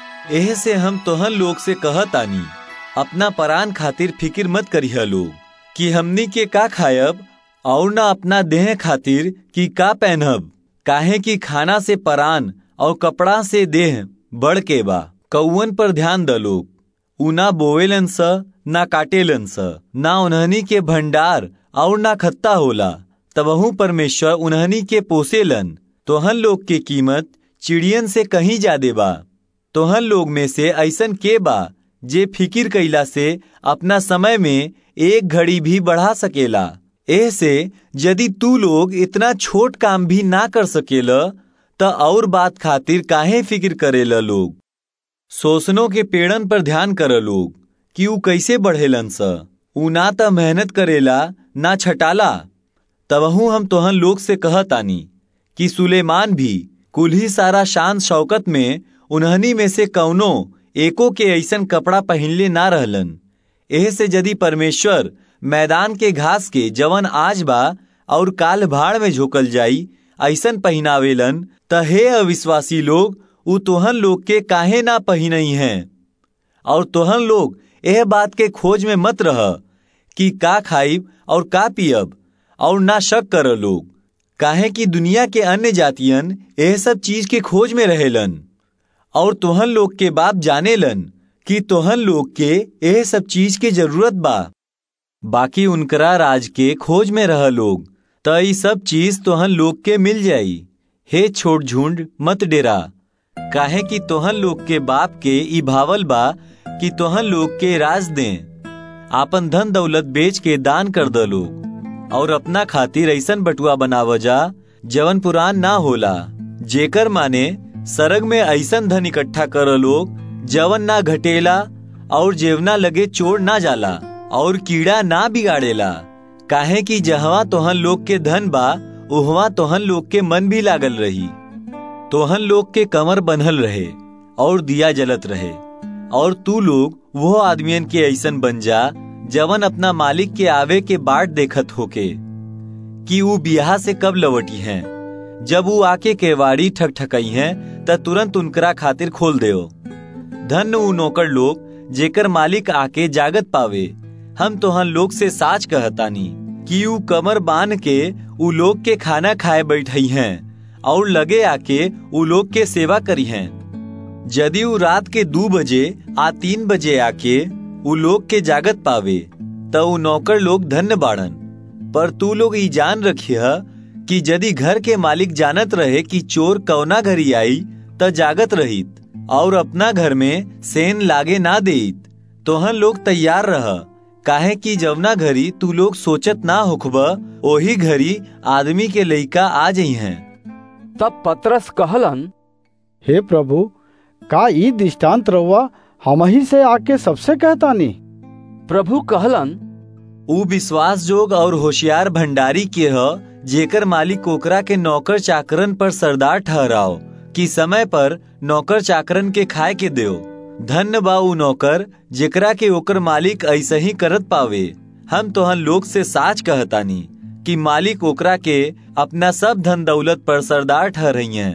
एह से हम तोहन लोग से कहतानी अपना परान खातिर फिक्र मत करिह लोग कि हमनी के का खायब और ना अपना देह खातिर कि का पहनब काहे कि खाना से परान और कपड़ा से देह बढ़ के बा कौवन पर ध्यान द लोग ऊना बोवेलन स ना काटेलन स ना उन्हनी के भंडार और ना खत्ता होला तबहू परमेश्वर उन्हनी के पोसेलन तोहन लोग के कीमत चिड़ियन से कहीं ज्यादा बा तोहन लोग में से ऐसन के बा जे फिकिर कैला से अपना समय में एक घड़ी भी बढ़ा सकेला ऐसे यदि तू लोग इतना छोट काम भी ना कर सकेला त और बात खातिर काहे फिक्र करेला लोग सोसनों के पेड़न पर ध्यान कर लोग कि ऊ कैसे बढ़ेलन स ऊ ना त मेहनत करेला ना छटाला तबहू हम तोहन लोग से कहतानी कि सुलेमान भी कुल ही सारा शान शौकत में उन्हनी में से कौनो एको के ऐसन कपड़ा पहनले ना रहलन एह से यदि परमेश्वर मैदान के घास के जवन आज बा और काल भाड़ में झोकल जाई ऐसन पहनावेलन त हे अविश्वासी लोग उ तोहन लोग के काहे ना पहिनई हैं और तोहन लोग यह बात के खोज में मत रह कि का खाइब और का पियब और ना शक कर लोग काहे कि दुनिया के अन्य जातियन यह सब चीज के खोज में रहेलन और तोहन लोग के बाप जानेलन कि तोहन लोग के यह सब चीज के जरूरत बा बाकी उनकरा राज के खोज में रह लोग त ई सब चीज तोहन लोग के मिल जाई हे छोट झुंड मत डेरा काहे कि तोहन लोग के बाप के ई भावल बा कि तोहन लोग के राज दें आपन धन दौलत बेच के दान कर द लोग और अपना खातिर ऐसन बटुआ बनाव जा जवन पुरान ना होला जेकर माने सरग में ऐसन धन इकट्ठा कर लोग जवन ना घटेला और जेवना लगे चोर ना जाला और कीड़ा ना बिगाड़ेला काहे कि जहवा तोहन लोग के धन बा उहवा तोहन लोग के मन भी लागल रही तोहन लोग के कमर बंधल रहे और दिया जलत रहे और तू लोग वो आदमियन के ऐसन बन जा जवन अपना मालिक के आवे के बाट देखत होके कि वो बियाह से कब लवटी हैं जब वो आके केवाड़ी ठकठकई हैं त तुरंत उनकरा खातिर खोल देओ धन उ नौकर लोग जेकर मालिक आके जागत पावे हम तोहन लोग से साच कहतानी कि उ कमर बांध के उ लोग के खाना खाए बैठई हैं और लगे आके उ लोग के सेवा करी हैं यदि उ रात के दो बजे आ तीन बजे आके उ लोग के जागत पावे त उ नौकर लोग धन्य बाड़न पर तू लोग ई जान रखिय कि यदि घर के मालिक जानत रहे कि चोर कौना घरी आई त जागत रहित और अपना घर में सेन लागे ना देत तोहन लोग तैयार रह काहे कि जवना घरी तू लोग सोचत ना होखब ओही घरी आदमी के लइका आ जई हैं तब पतरस कहलन हे प्रभु का ई दृष्टांत रहुआ हम ही से आके सबसे कहतानी प्रभु कहलन उ विश्वास जोग और होशियार भंडारी के ह जेकर मालिक ओकरा के नौकर चाकरन पर सरदार ठहराओ कि समय पर नौकर चाकरन के खाए के देओ धन्य बा उ नौकर जेकरा के ओकर मालिक ऐसे ही करत पावे हम तोहन लोग से साच कहतानी कि मालिक ओकरा के अपना सब धन दौलत पर सरदार ठहरई हैं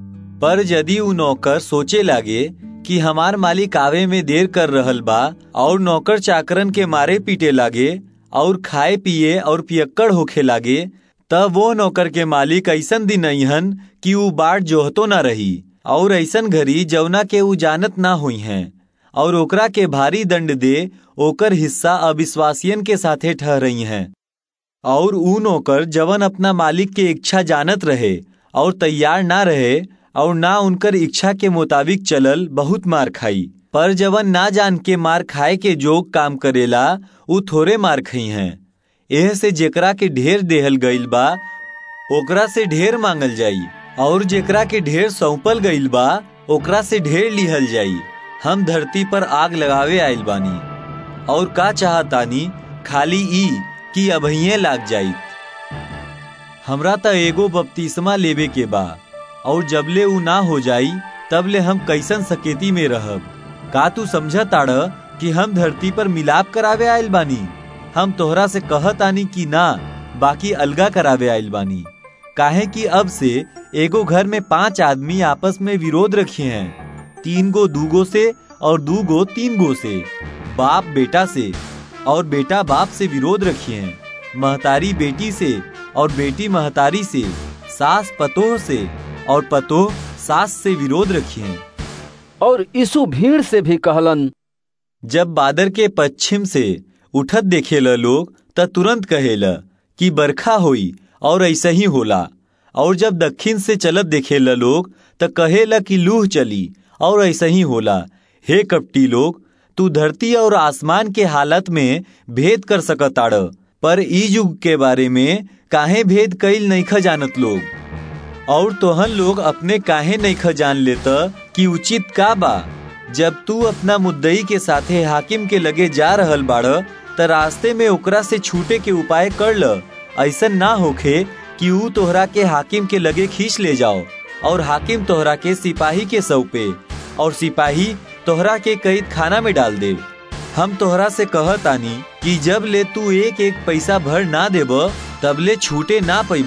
पर यदि उ नौकर सोचे लागे कि हमार मालिक आवे में देर कर रहल बा और नौकर चाकरन के मारे पीटे लागे और खाए पिए और पियक्कड़ होखे लागे तब वो नौकर के मालिक ऐसन दिन अहन कि उ बाट जोहतो न रही और ऐसन घड़ी जवना के उ जानत ना हुई हैं और ओकरा के भारी दंड दे ओकर हिस्सा अविश्वासियन के साथे ठहरई हैं और उ नौकर जवन अपना मालिक के इच्छा जानत रहे और तैयार ना रहे और ना उनकर इच्छा के मुताबिक चलल बहुत मार खाई पर जवन ना जान के मार खाए के जोग काम करेला उ थोड़े मार खई हैं एह से जेकरा के ढेर देहल गईल बा ओकरा से ढेर मांगल जाई और जेकरा के ढेर सौंपल गईल बा ओकरा से ढेर लिहल जाई हम धरती पर आग लगावे आइल बानी और का चाहतानी खाली ई कि अभइये लाग जाई हमरा त एगो बपतिस्मा लेवे के बा और जबले उ ना हो जाई तबले हम कैसन सकेती में रहब का तू समझ ताड़ कि हम धरती पर मिलाप करावे आयल बानी हम तोहरा से कहत आनी कि ना बाकी अलगा करावे आयल बानी काहे कि अब से एगो घर में पांच आदमी आपस में विरोध रखे हैं तीन गो दूगो से और दू गो तीन गो से बाप बेटा से और बेटा बाप से विरोध रखे हैं महतारी बेटी से और बेटी महतारी से सास पतोह से और पतोह सास से विरोध रखी हैं और यीशु भीड़ से भी कहलन जब बादर के पश्चिम से उठत देखेला लोग त तुरंत कहेला कि बरखा होई और ऐसा ही होला और जब दक्षिण से चलत देखेला लोग त कहेला कि लूह चली और ऐसा ही होला हे कपटी लोग तू धरती और आसमान के हालत में भेद कर सकताड़ पर ई युग के बारे में काहे भेद कईल नईख जानत लोग और तोहन लोग अपने काहे नईख जान लेता कि उचित का बा जब तू अपना मुद्दई के साथे हाकिम के लगे जा रहल बाड़ त रास्ते में ओकरा से छूटे के उपाय कर ल ऐसा ना होखे कि ऊ तोहरा के हाकिम के लगे खींच ले जाओ और हाकिम तोहरा के सिपाही के सौंपे और सिपाही तोहरा के कैद खाना में डाल दे हम तोहरा से कहत आनी कि जब ले तू एक एक पैसा भर ना देब तब ले छूटे ना पैब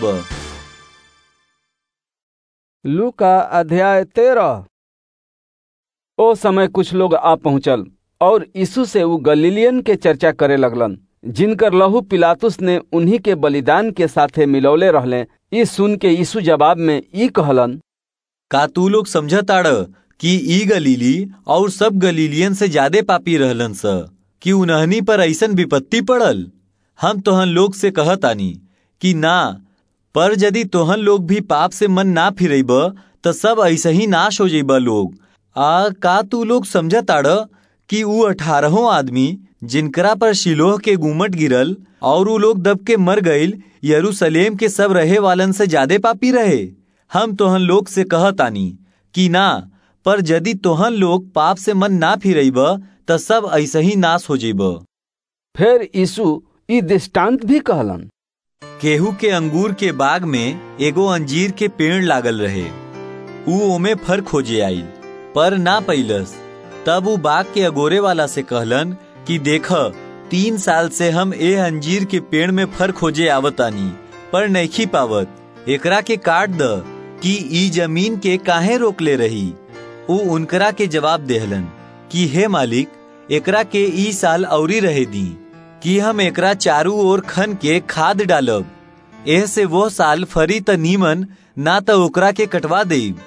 लू का अध्याय तेरह ओ समय कुछ लोग आ पहुंचल और यीशु से वो गलीलियन के चर्चा करे लगलन जिनकर लहू पिलातुस ने उन्हीं के बलिदान के साथे मिलौले रहले ई सुन के यीशु जवाब में ई कहलन का तू लोग समझताड़ कि ई गलीली और सब गलीलियन से ज्यादा पापी रहलन स कि उन्हनी पर ऐसन विपत्ति पड़ल हम तोहन लोग से कहतानी कि ना पर यदि तोहन लोग भी पाप से मन ना फिरेब त सब ऐसे ही नाश हो जेब लोग आ का तू लोग समझताड़ कि ऊ अठारहों आदमी जिनकरा पर शिलोह के गुमट गिरल और ऊ लोग दब के मर गईल यरूशलेम के सब रहे वालन से ज्यादा पापी रहे हम तोहन लोग से कहतानी कि ना पर यदि तोहन लोग पाप से मन ना फिरेब त सब ऐसे ही नाश हो जेब फिर यीशु ई दृष्टांत भी कहलन केहू के अंगूर के बाग में एगो अंजीर के पेड़ लागल रहे ऊ ओमे फर खोजे आई पर ना पैलस तब ऊ बाग के अगोरे वाला से कहलन कि देख तीन साल से हम ए अंजीर के पेड़ में फर खोजे आवतानी पर नहीं पावत एकरा के काट द कि ई जमीन के काहे रोकले रही ऊ उनकरा के जवाब देहलन कि हे मालिक एकरा के ई साल औरी रहे दी कि हम एकरा चारू ओर खन के खाद डालब एह से वो साल फरी त नीमन ना त ओकरा के कटवा देब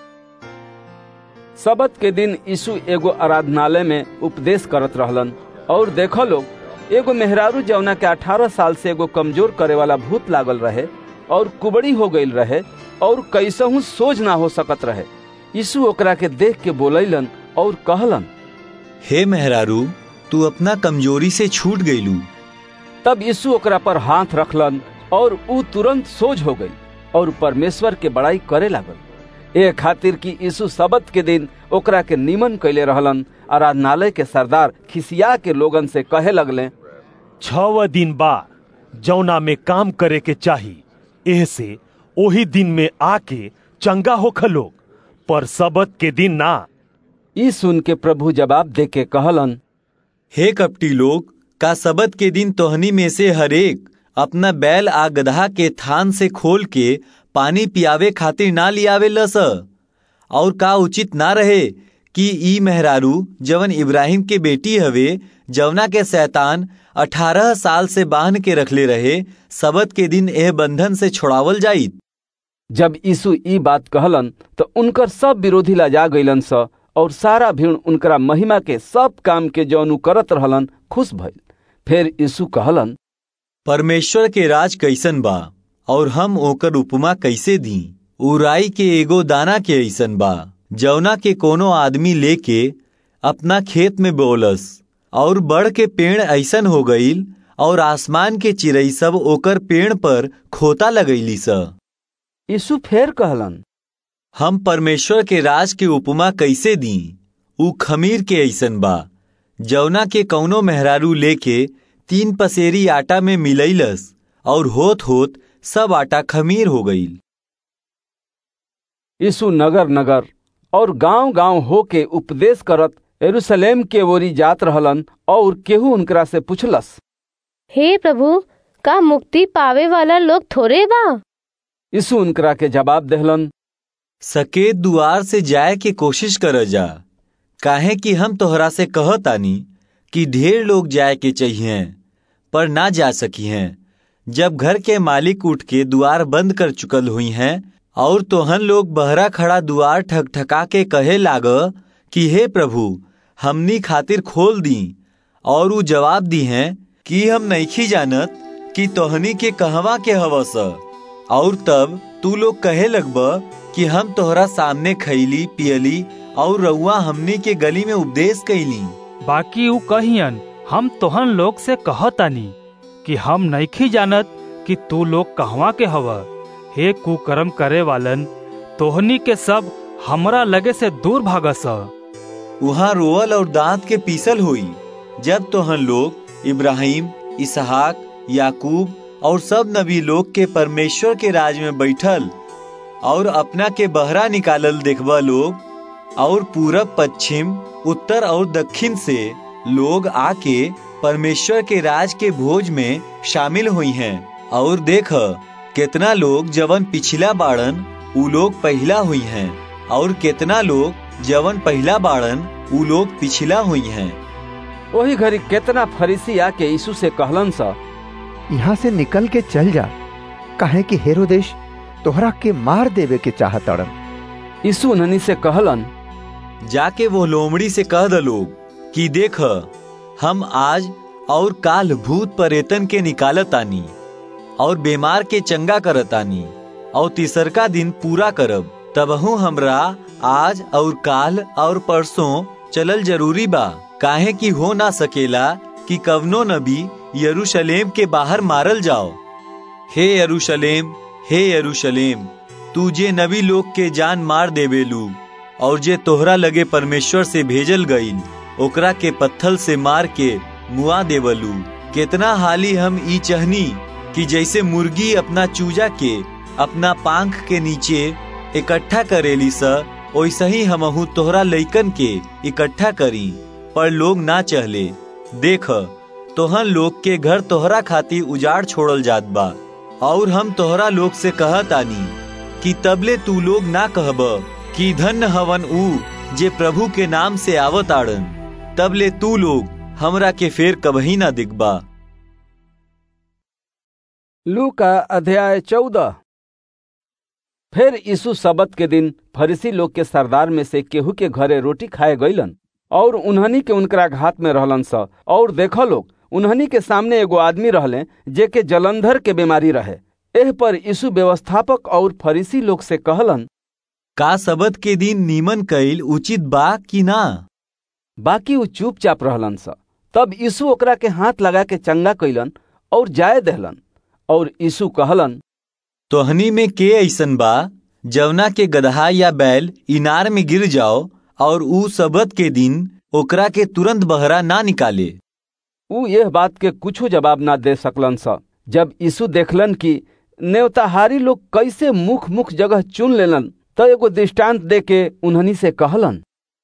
सबत के दिन यीशु एगो आराधनालय में उपदेश करत रहलन और देखो लोग एगो मेहरारू जौना के अठारह साल से एगो कमजोर करे वाला भूत लागल रहे और कुबड़ी हो गईल रहे और कैसहू सोच ना हो सकत रहे यीशु ओकरा के देख के बोलैलन और कहलन हे मेहरारू तू अपना कमजोरी से छूट गईलू तब यीशु ओकरा पर हाथ रखलन और ऊ तुरंत सोझ हो गई और परमेश्वर के बड़ाई करे लागल ए खातिर कि यीशु सबत के दिन ओकरा के निमन कैले रहलन आराधनालय के सरदार खिसिया के लोगन से कहे लगले छव दिन बा जौना में काम करे के चाही एह से ओही दिन में आके चंगा होख लोग पर सबत के दिन ना ई सुन के प्रभु जवाब दे के कहलन हे कपटी लोग का सबत के दिन तोहनी में से हरेक अपना बैल आ गधा के थान से खोल के पानी पियावे खातिर ना लियावे लस और का उचित ना रहे कि ई मेहरारू जवन इब्राहिम के बेटी हवे जवना के शैतान अठारह साल से बांध के रखले रहे सबत के दिन एह बंधन से छोड़ावल जाइत जब यीशु ई बात कहलन तो उनकर सब विरोधी लजा गईलन स और सारा भीड़ उनकरा महिमा के सब काम के जौन करत रहलन खुश भइल फिर यीशु कहलन परमेश्वर के राज कैसन बा और हम ओकर उपमा कैसे दी उराई के एगो दाना के ऐसन बा जौना के कोनो आदमी लेके अपना खेत में बोलस और बड़ के पेड़ ऐसन हो गईल और आसमान के चिड़ई सब ओकर पेड़ पर खोता लगैली स यीशु फेर कहलन हम परमेश्वर के राज के उपमा कैसे दी ऊ खमीर के ऐसन बा जौना के कौनो मेहरारू लेके तीन पसेरी आटा में मिलैलस और होत होत सब आटा खमीर हो गईल यीशु नगर नगर और गांव गांव होके उपदेश करत यरूशलेम के ओरी जात रहलन और केहू उनकरा से पूछलस हे प्रभु का मुक्ति पावे वाला लोग थोड़े बा यीशु उनकरा के जवाब देहलन सकेत दुआर से जाए के कोशिश कर जा काहे कि हम तोहरा से कहतानी कि ढेर लोग जाए के चाहिए पर ना जा सकी हैं जब घर के मालिक उठ के दुआर बंद कर चुकल हुई हैं और तोहन लोग बहरा खड़ा दुआर ठकठका के कहे लाग कि हे प्रभु हमनी खातिर खोल दी और ऊ जवाब दी हैं कि हम नईखी जानत कि तोहनी के कहवा के हवस और तब तू लोग कहे लगब कि हम तोहरा सामने खैली पियली और रउआ हमनी के गली में उपदेश कैली बाकी ऊ कहियन हम तोहन लोग से कहतानी कि हम नईखी जानत कि तू लोग कहवा के हव हे कुकर्म करे वालन तोहनी के सब हमरा लगे से दूर भागस वहाँ रोअल और दांत के पीसल हुई जब तोहन लोग इब्राहिम इसहाक याकूब और सब नबी लोग के परमेश्वर के राज में बैठल और अपना के बहरा निकालल देखबा लोग और पूरब पश्चिम उत्तर और दक्षिण से लोग आके परमेश्वर के राज के भोज में शामिल हुई हैं और देख कितना लोग जवन पिछला बाड़न उ लोग पहला हुई हैं और कितना लोग जवन पहला बाड़न उ लोग पिछला हुई हैं वही घड़ी कितना फरीसी आके यीशु से कहलन सा यहाँ से निकल के चल जा काहे कि हेरोदेश तोहरा के मार देवे के चाहत अड़न यीशु उन्हनी से कहलन जाके वो लोमड़ी से कह द लोग कि देख हम आज और काल भूत परेतन के निकालत आनी और बीमार के चंगा करत आनी और तीसरका दिन पूरा करब तबहू हमरा आज और काल और परसों चलल जरूरी बा काहे कि हो ना सकेला कि कवनो नबी यरूशलेम के बाहर मारल जाओ हे यरूशलेम हे यरूशलेम तू जे नबी लोग के जान मार देवेलू और जे तोहरा लगे परमेश्वर से भेजल गईल ओकरा के पत्थल से मार के मुआ देवलू कितना हाली हम ई चहनी कि जैसे मुर्गी अपना चूजा के अपना पांख के नीचे इकट्ठा करेली स वैसे ही हमहू तोहरा लइकन के इकट्ठा करी पर लोग ना चहले देख तोहन लोग के घर तोहरा खातिर उजाड़ छोड़ल जात बा और हम तोहरा लोग से कहत आनी कि तबले तू लोग ना कहब कि धन्य हवन ऊ जे प्रभु के नाम से आवत आड़न तबले तू लोग हमरा के फेर कबही ना दिखबा लू का अध्याय चौदह फिर यीशु सबत के दिन फरीसी लोग के सरदार में से केहू के घरे रोटी खाए गईलन और उन्हनी के उनकरा घात में रहलन स और देख लोग उन्हनी के सामने एगो आदमी रहले जे के जलंधर के बीमारी रहे एह पर यीशु व्यवस्थापक और फरीसी लोग से कहलन का सबत के दिन नीमन कईल उचित बा कि ना बाकी उ चुपचाप रहलन स तब यीशु ओकरा के हाथ लगा के चंगा कैलन और जाय दहलन और यीशु कहलन तोहनी में के ऐसन बा जवना के गदहा या बैल इनार में गिर जाओ और ऊ सबत के दिन ओकरा के तुरंत बहरा ना निकाले ऊ यह बात के कुछो जवाब ना दे सकलन स जब यीशु देखलन कि नेवताहारी लोग कैसे मुख मुख जगह चुन लेलन त एगो दृष्टांत दे के उन्हनी से कहलन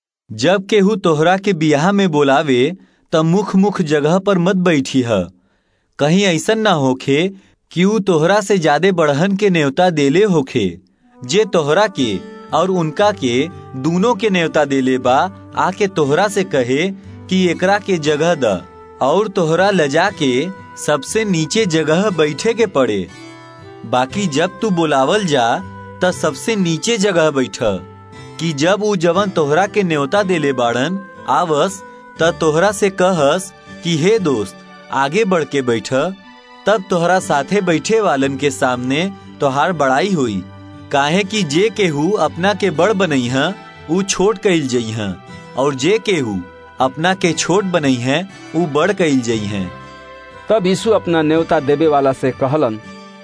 जब केहू तोहरा के बियाह में बोलावे त मुख मुख जगह पर मत बैठी है कहीं ऐसन ना होखे कि ऊ तोहरा से ज्यादा बढ़हन के न्योता देले होखे जे तोहरा के और उनका के दोनों के न्योता देले बा आके तोहरा से कहे कि एकरा के जगह द और तोहरा लजा के सबसे नीचे जगह बैठे के पड़े बाकी जब तू बुलावल जा त सबसे नीचे जगह बैठ कि जब ऊ जवन तोहरा के न्योता देले बाड़न आवस त तोहरा से कहस कि हे दोस्त आगे बढ़ के बैठ तब तोहरा साथे बैठे वालन के सामने तोहार बड़ाई हुई काहे कि जे केहू अपना के बड़ बनई है ऊ छोट कइल जई है और जे केहू अपना के छोट बनई है ऊ बड़ कइल जई है तब यीशु अपना न्योता देवे वाला से कहलन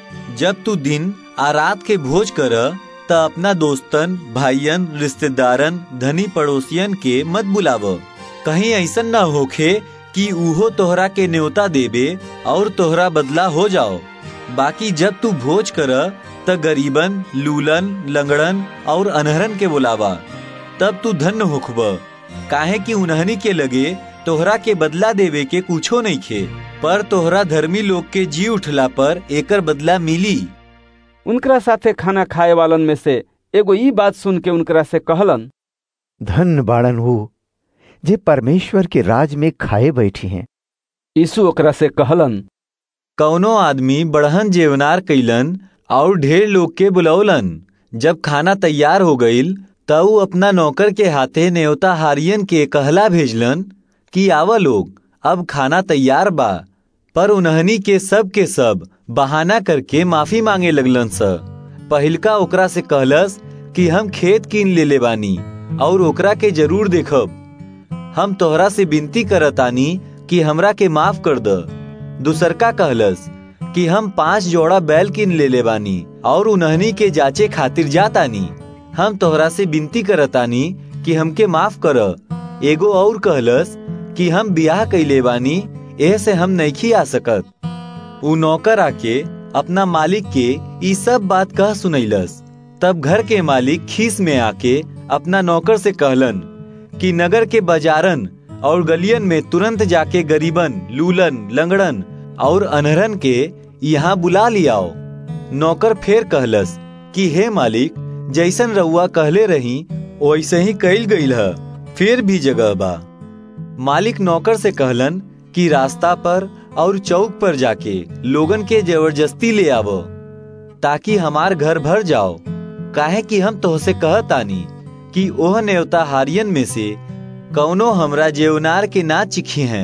जब तू दिन आ रात के भोज कर त अपना दोस्तन भाईयन रिश्तेदारन धनी पड़ोसियन के मत बुलाव कहीं ऐसन ना होखे कि उहो तोहरा के न्योता देवे और तोहरा बदला हो जाओ बाकी जब तू भोज कर त गरीबन लूलन लंगड़न और अनहरन के बुलावा तब तू धन्य होखब काहे कि उन्हनी के लगे तोहरा के बदला देवे के कुछो नहीं खे पर तोहरा धर्मी लोग के जी उठला पर एकर बदला मिली उनकरा साथे खाना खाए वालन में से एगो ई बात सुन के उनकरा से कहलन धन बाड़न हो जे परमेश्वर के राज में खाए बैठी हैं यीशु ओकरा से कहलन कौनो आदमी बढ़हन जेवनार कैलन और ढेर लोग के बुलौलन जब खाना तैयार हो गईल तब ऊ अपना नौकर के हाथे न्योता हारियन के कहला भेजलन कि आवा लोग अब खाना तैयार बा पर उन्हनी के सब के सब बहाना करके माफी मांगे लगलन स पहिलका ओकरा से कहलस कि हम खेत कीन लेले बानी और ओकरा के जरूर देखब हम तोहरा से विनती करतानी कि हमरा के माफ कर द दूसरका कहलस कि हम पांच जोड़ा बैल किन लेले बानी और उन्हनी के जाचे खातिर जातानी हम तोहरा से विनती करतानी कि हमके माफ कर एगो और कहलस कि हम बियाह कैले बानी एह से हम नहीं आ सकत उ नौकर आके अपना मालिक के ई सब बात कह सुनैलस तब घर के मालिक खीस में आके अपना नौकर से कहलन कि नगर के बाजारन और गलियन में तुरंत जाके गरीबन लूलन लंगड़न और अनहरन के यहाँ बुला लियाओ नौकर फेर कहलस कि हे मालिक जैसन रउआ कहले रही वैसे ही कैल गईल है फिर भी जगह बा मालिक नौकर से कहलन कि रास्ता पर और चौक पर जाके लोगन के जबरदस्ती ले आवो ताकि हमार घर भर जाओ काहे कि हम तोहसे कहतानी कि ओह नेवता हारियन में से कौनो हमरा जेवनार के ना चिखी हैं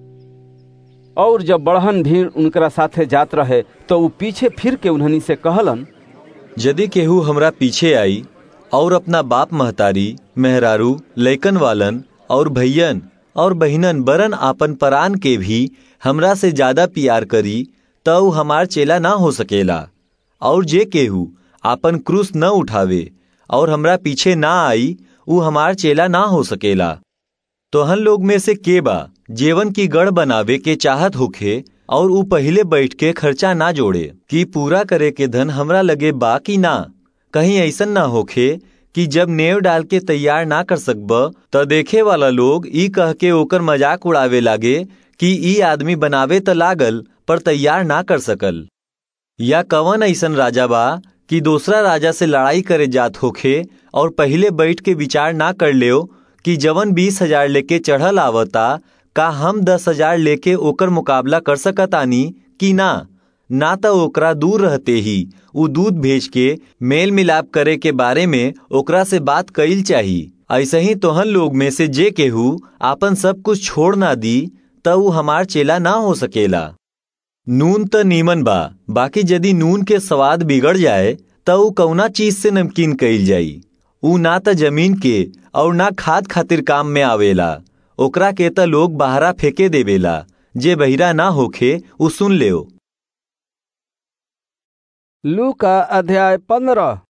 और जब बढ़हन भीड़ उनकरा साथे जात रहे तो ऊ पीछे फिर के उन्हनी से कहलन यदि केहू हमरा पीछे आई और अपना बाप महतारी मेहरारू लैकन वालन और भैयन और बहिनन बरन आपन परान के भी हमरा से ज्यादा प्यार करी त ऊ हमार चेला ना हो सकेला और जे केहू आपन क्रूस न उठावे और हमरा पीछे ना आई ऊ हमार चेला ना हो सकेला तोहन लोग में से के बा जेवन की गढ़ बनावे के चाहत होखे और ऊ पहले बैठ के खर्चा ना जोड़े कि पूरा करे के धन हमरा लगे बा कि ना कहीं ऐसन ना होखे कि जब नेव डाल के तैयार ना कर सकब त देखे वाला लोग ई कह के ओकर मजाक उड़ावे लागे कि ई आदमी बनावे त लागल पर तैयार ना कर सकल या कवन ऐसन राजा बा कि दूसरा राजा से लड़ाई करे जात होखे और पहले बैठ के विचार ना कर लियो कि जवन बीस हजार लेके चढ़ल आवता का हम दस हजार लेके ओकर मुकाबला कर सकत आनी कि ना ना तो ओकरा दूर रहते ही उ दूध भेज के मेल मिलाप करे के बारे में ओकरा से बात कईल चाही ऐसे ही तोहन लोग में से जे केहू आपन सब कुछ छोड़ ना दी त उ हमार चेला ना हो सकेला नून त नीमन बा बाकी यदि नून के स्वाद बिगड़ जाए त उ कौना चीज से नमकीन कईल जाई उ ना त जमीन के और ना खाद खातिर काम में आवेला ओकरा के त लोग बाहरा फेंके देवेला जे बहिरा ना होखे उ सुन लेओ लू का अध्याय पंद्रह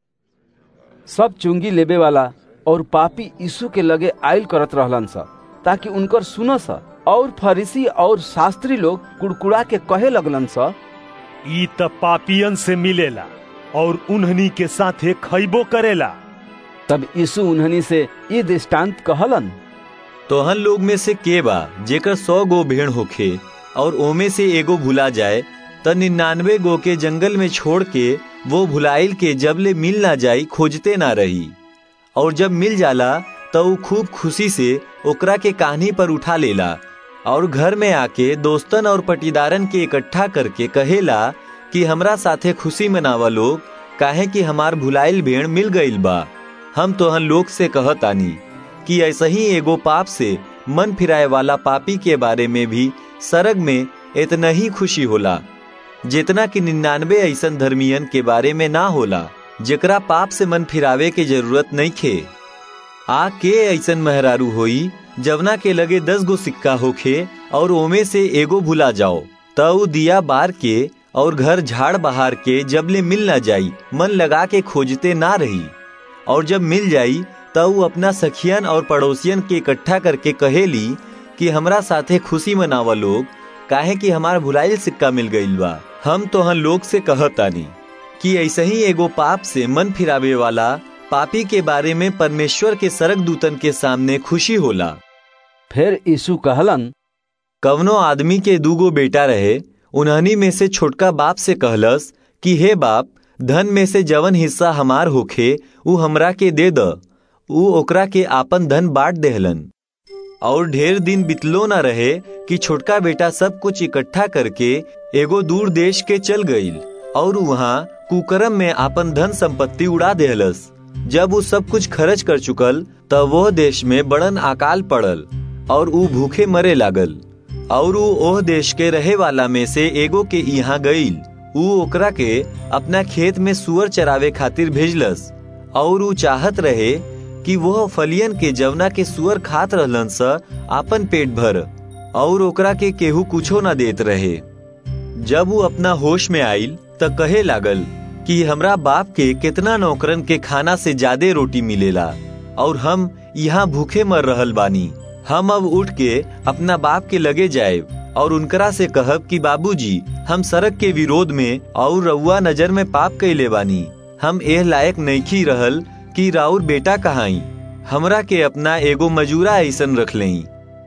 सब चुंगी लेबे वाला और पापी यीशु के लगे आयल करत रहलन सा ताकि उनकर सुनस और फरीसी और शास्त्री लोग कुड़कुड़ा के कहे लगलन सा ई त पापियन से मिलेला और उन्हनी के साथे खैबो करेला तब यीशु उन्हनी से ये दृष्टांत कहलन तोहन लोग में से के बा जेकर सौ गो भेड़ होखे और ओमे से एगो भुला जाए त निन्यानवे गो के जंगल में छोड़ के वो भुलाइल के जब ले मिल ना जाई खोजते ना रही और जब मिल जाला तो उ खूब खुशी से ओकरा के कान्ही पर उठा लेला और घर में आके दोस्तन और पटीदारन के इकट्ठा करके कहेला कि हमरा साथे खुशी मनावा लोग काहे कि हमार भुलाइल भेड़ मिल गईल बा हम तोहन लोग से कहतानी कि ऐसा ही एगो पाप से मन फिराए वाला पापी के बारे में भी सरग में इतना ही खुशी होला जितना कि निन्यानवे ऐसन धर्मियन के बारे में ना होला जेकरा पाप से मन फिरावे के जरूरत नहीं खे आ के ऐसन मेहरारू होई जवना के लगे दस गो सिक्का होखे और ओमे से एगो भुला जाओ तऊ दिया बार के और घर झाड़ बहार के जबले मिल ना जाई मन लगा के खोजते ना रही और जब मिल जाई तऊ अपना सखियन और पड़ोसियन के इकट्ठा करके कहेली कि हमरा साथे खुशी मनावा लोग काहे कि हमार भुलाइल सिक्का मिल गईल बा हम तोहन लोग से कहतानी कि ऐसे ही एगो पाप से मन फिरावे वाला पापी के बारे में परमेश्वर के सरक दूतन के सामने खुशी होला फिर यीशु कहलन कवनो आदमी के दूगो बेटा रहे उन्हनी में से छोटका बाप से कहलस कि हे बाप धन में से जवन हिस्सा हमार होखे उ हमरा के दे द उ ओकरा के आपन धन बांट देहलन और ढेर दिन बितलो न रहे कि छोटका बेटा सब कुछ इकट्ठा करके एगो दूर देश के चल गईल और वहाँ कुकरम में आपन धन संपत्ति उड़ा देहलस जब वो सब कुछ खर्च कर चुकल तब वह देश में बड़न अकाल पड़ल और ऊ भूखे मरे लागल और ऊ ओह देश के रहे वाला में से एगो के यहाँ गईल ऊ ओकरा के अपना खेत में सुअर चरावे खातिर भेजलस और ऊ चाहत रहे कि वह फलियन के जवना के सुअर खात रहलन स आपन पेट भर और ओकरा के केहू कुछो न देत रहे जब वो अपना होश में आइल त कहे लागल कि हमरा बाप के कितना नौकरन के खाना से ज्यादा रोटी मिलेला और हम यहाँ भूखे मर रहल बानी हम अब उठ के अपना बाप के लगे जाए और उनकरा से कहब कि बाबूजी हम सड़क के विरोध में और रउआ नजर में पाप कैले बानी हम एह लायक नईखी रहल कि राउर बेटा कहाई हमरा के अपना एगो मजूरा ऐसन रख लई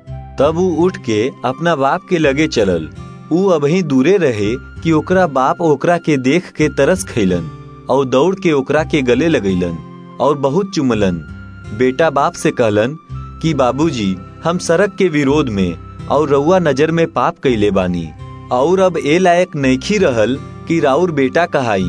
तब ऊ उठ के अपना बाप के लगे चलल ऊ अबही दूरे रहे कि ओकरा बाप ओकरा के देख के तरस खैलन और दौड़ के ओकरा के गले लगैलन और बहुत चुमलन बेटा बाप से कहलन कि बाबूजी हम सड़क के विरोध में और रउआ नजर में पाप कैले बानी और अब ए लायक नईखी रहल कि राउर बेटा कहाई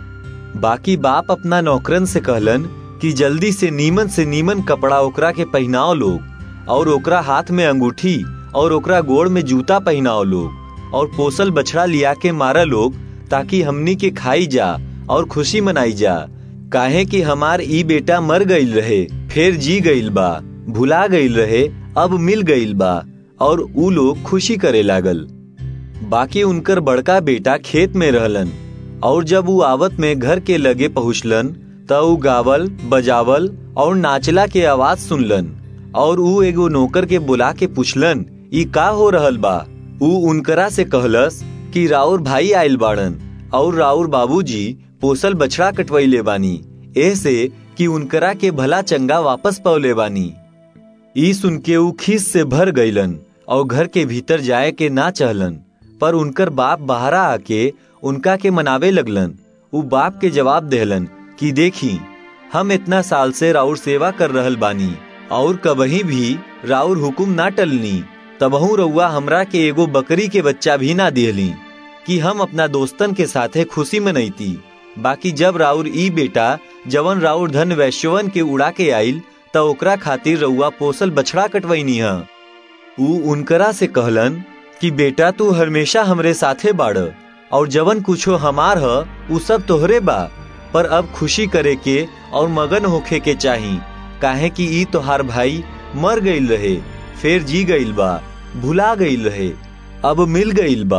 बाकी बाप अपना नौकरन से कहलन कि जल्दी से नीमन से नीमन कपड़ा ओकरा के पहनाओ लोग और ओकरा हाथ में अंगूठी और ओकरा गोड़ में जूता पहनाओ लोग और पोसल बछड़ा लिया के मारा लोग ताकि हमनी के खाई जा और खुशी मनाई जा काहे कि हमार ई बेटा मर गईल रहे फिर जी गईल बा भुला गईल रहे अब मिल गईल बा और ऊ लोग खुशी करे लागल बाकी उनकर बड़का बेटा खेत में रहलन और जब ऊ आवत में घर के लगे पहुँचलन त ऊ गावल बजावल और नाचला के आवाज सुनलन और ऊ एगो नौकर के बुला के पूछलन ई का हो रहल बा ऊ उनकरा से कहलस कि राउर भाई आयल बाड़न और राउर बाबूजी पोसल बछड़ा कटवैले बानी ऐसे कि उनकरा के भला चंगा वापस पौले बानी ई सुन के ऊ खीस से भर गईलन और घर के भीतर जाए के ना चहलन पर उनकर बाप बाहरा आके उनका के मनावे लगलन उ बाप के जवाब देहलन कि देखी हम इतना साल से राउर सेवा कर रहल बानी और कबही भी राउर हुकुम ना टलनी तबहू रउआ हमरा के एगो बकरी के बच्चा भी ना दिहली कि हम अपना दोस्तन के साथे खुशी मनैती बाकी जब राउर ई बेटा जवन राउर धन वैश्यवन के उड़ा के आइल त ओकरा खातिर रउआ पोसल बछड़ा कटवैनी ह ऊ उनकरा से कहलन कि बेटा तू हमेशा हमरे साथे बाड़ और जवन कुछो हमार ह उ सब तोहरे बा पर अब खुशी करे के और मगन होखे के चाही काहे कि ई तोहार भाई मर गईल रहे फिर जी गईल बा भुला गईल रहे अब मिल गईल बा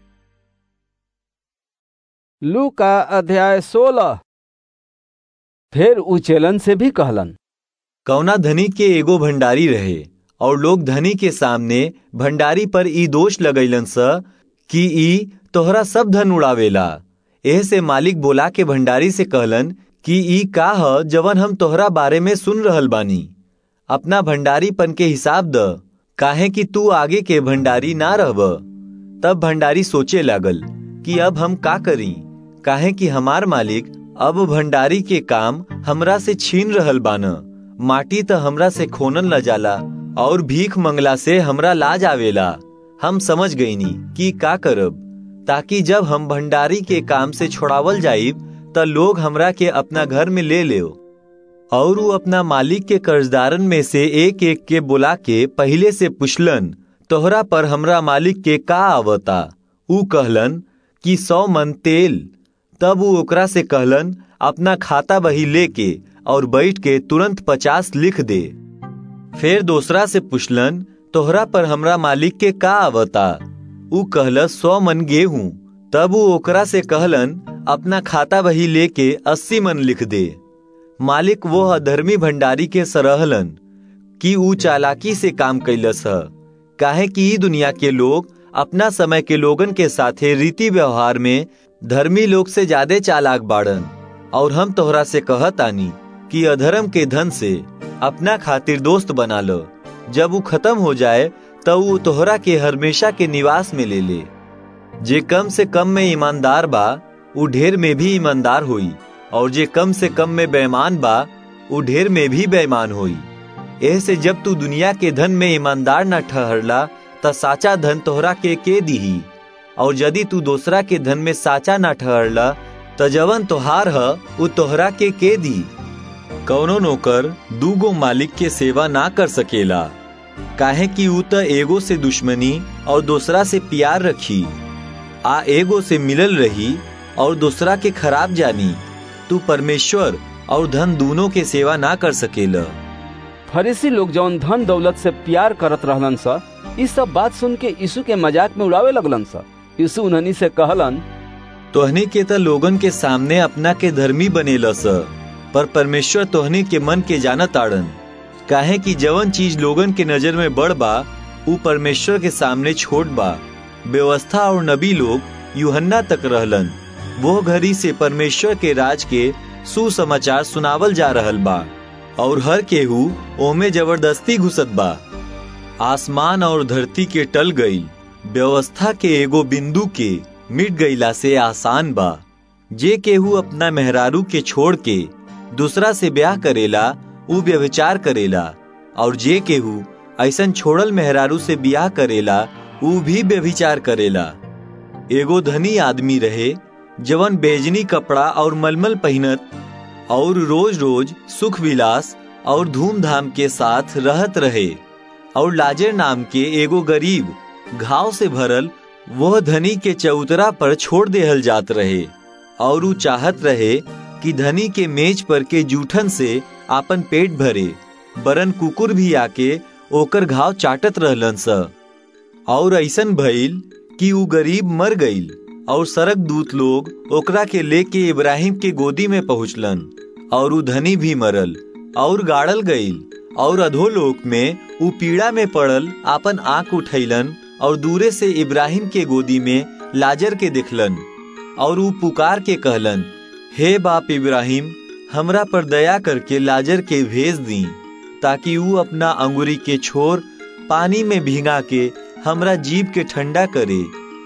लू का अध्याय सोलह फिर उचेलन से भी कहलन कौना धनी के एगो भंडारी रहे और लोग धनी के सामने भंडारी पर ई दोष लगैलन स कि ई तोहरा सब धन उड़ावेला एह से मालिक बोला के भंडारी से कहलन कि ई का ह जवन हम तोहरा बारे में सुन रहल बानी अपना भंडारीपन के हिसाब द काहे कि तू आगे के भंडारी ना रहब तब भंडारी सोचे लागल कि अब हम का करी काहे कि हमार मालिक अब भंडारी के काम हमरा से छीन रहल बान माटी त हमरा से खोनल न जाला और भीख मंगला से हमरा लाज आवेला हम समझ गईनी कि का करब ताकि जब हम भंडारी के काम से छोड़ावल जाइब त लोग हमरा के अपना घर में ले ले और वो अपना मालिक के कर्जदारन में से एक एक के बुला के पहले से पुछलन तोहरा पर हमरा मालिक के का आवता ऊ कहलन कि सौ मन तेल तब वो ओकरा से कहलन अपना खाता बही लेके और बैठ के तुरंत पचास लिख दे फिर दूसरा से पुछलन तोहरा पर हमरा मालिक के का आवता ऊ कहल सौ मन गेहूं तब वो ओकरा से कहलन अपना खाता बही लेके अस्सी मन लिख दे मालिक वो अधर्मी भंडारी के सरहलन कि ऊ चालाकी से काम कैलस ह काहे कि ई दुनिया के लोग अपना समय के लोगन के साथे रीति व्यवहार में धर्मी लोग से ज्यादा चालाक बाड़न और हम तोहरा से कहतानी कि अधर्म के धन से अपना खातिर दोस्त बना लो जब वो खत्म हो जाए तब वो तोहरा के हमेशा के निवास में ले ले जे कम से कम में ईमानदार बा वो ढेर में भी ईमानदार हुई और जे कम से कम में बेईमान बा वो ढेर में भी बेईमान हुई ऐसे जब तू दुनिया के धन में ईमानदार न ठहरला त साचा धन तोहरा के के दीही और यदि तू दूसरा के धन में साचा न ठहरला त जवन तोहार ह वो तोहरा के के दी कौनो नौकर दूगो मालिक के सेवा ना कर सकेला काहे कि ऊ त एगो से दुश्मनी और दूसरा से प्यार रखी आ एगो से मिलल रही और दूसरा के खराब जानी तू परमेश्वर और धन दोनों के सेवा ना कर सकेला फरीसी लोग जौन धन दौलत से प्यार करत रहलन सा इस सब बात सुन के यीशु के मजाक में उड़ावे लगलन सा यीशु उन्हनी से कहलन तोहनी के त लोगन के सामने अपना के धर्मी बनेला स पर परमेश्वर तोहनी के मन के जानत आड़न काहे कि जवन चीज लोगन के नजर में बड़ बा ऊ परमेश्वर के सामने छोट बा व्यवस्था और नबी लोग यूहन्ना तक रहलन वो घड़ी से परमेश्वर के राज के सुसमाचार सुनावल जा रहल बा और हर केहू ओमे जबरदस्ती घुसत बा आसमान और धरती के टल गई व्यवस्था के एगो बिंदु के मिट गईला से आसान बा जे केहू अपना मेहरारू के छोड़ के दूसरा से ब्याह करेला ऊ व्यभिचार करेला और जे केहू ऐसन छोड़ल मेहरारू से ब्याह करेला ऊ भी व्यभिचार करेला एगो धनी आदमी रहे जवन बेजनी कपड़ा और मलमल पहनत और रोज रोज सुख विलास और धूमधाम के साथ रहत रहे और लाजर नाम के एगो गरीब घाव से भरल वह धनी के चौतरा पर छोड़ देहल जात रहे और ऊ चाहत रहे कि धनी के मेज पर के जूठन से आपन पेट भरे बरन कुकुर भी आके ओकर घाव चाटत रहलन स और ऐसन भइल कि ऊ गरीब मर गईल और सरक दूत लोग ओकरा के लेके इब्राहिम के गोदी में पहुंचलन और ऊ धनी भी मरल और गाड़ल गईल और अधोलोक में ऊ पीड़ा में पड़ल आपन आंख उठैलन और दूरे से इब्राहिम के गोदी में लाजर के देखलन और ऊ पुकार के कहलन हे बाप इब्राहिम हमरा पर दया करके लाजर के भेज दी ताकि ऊ अपना अंगुरी के छोर पानी में भिंगा के हमरा जीव के ठंडा करे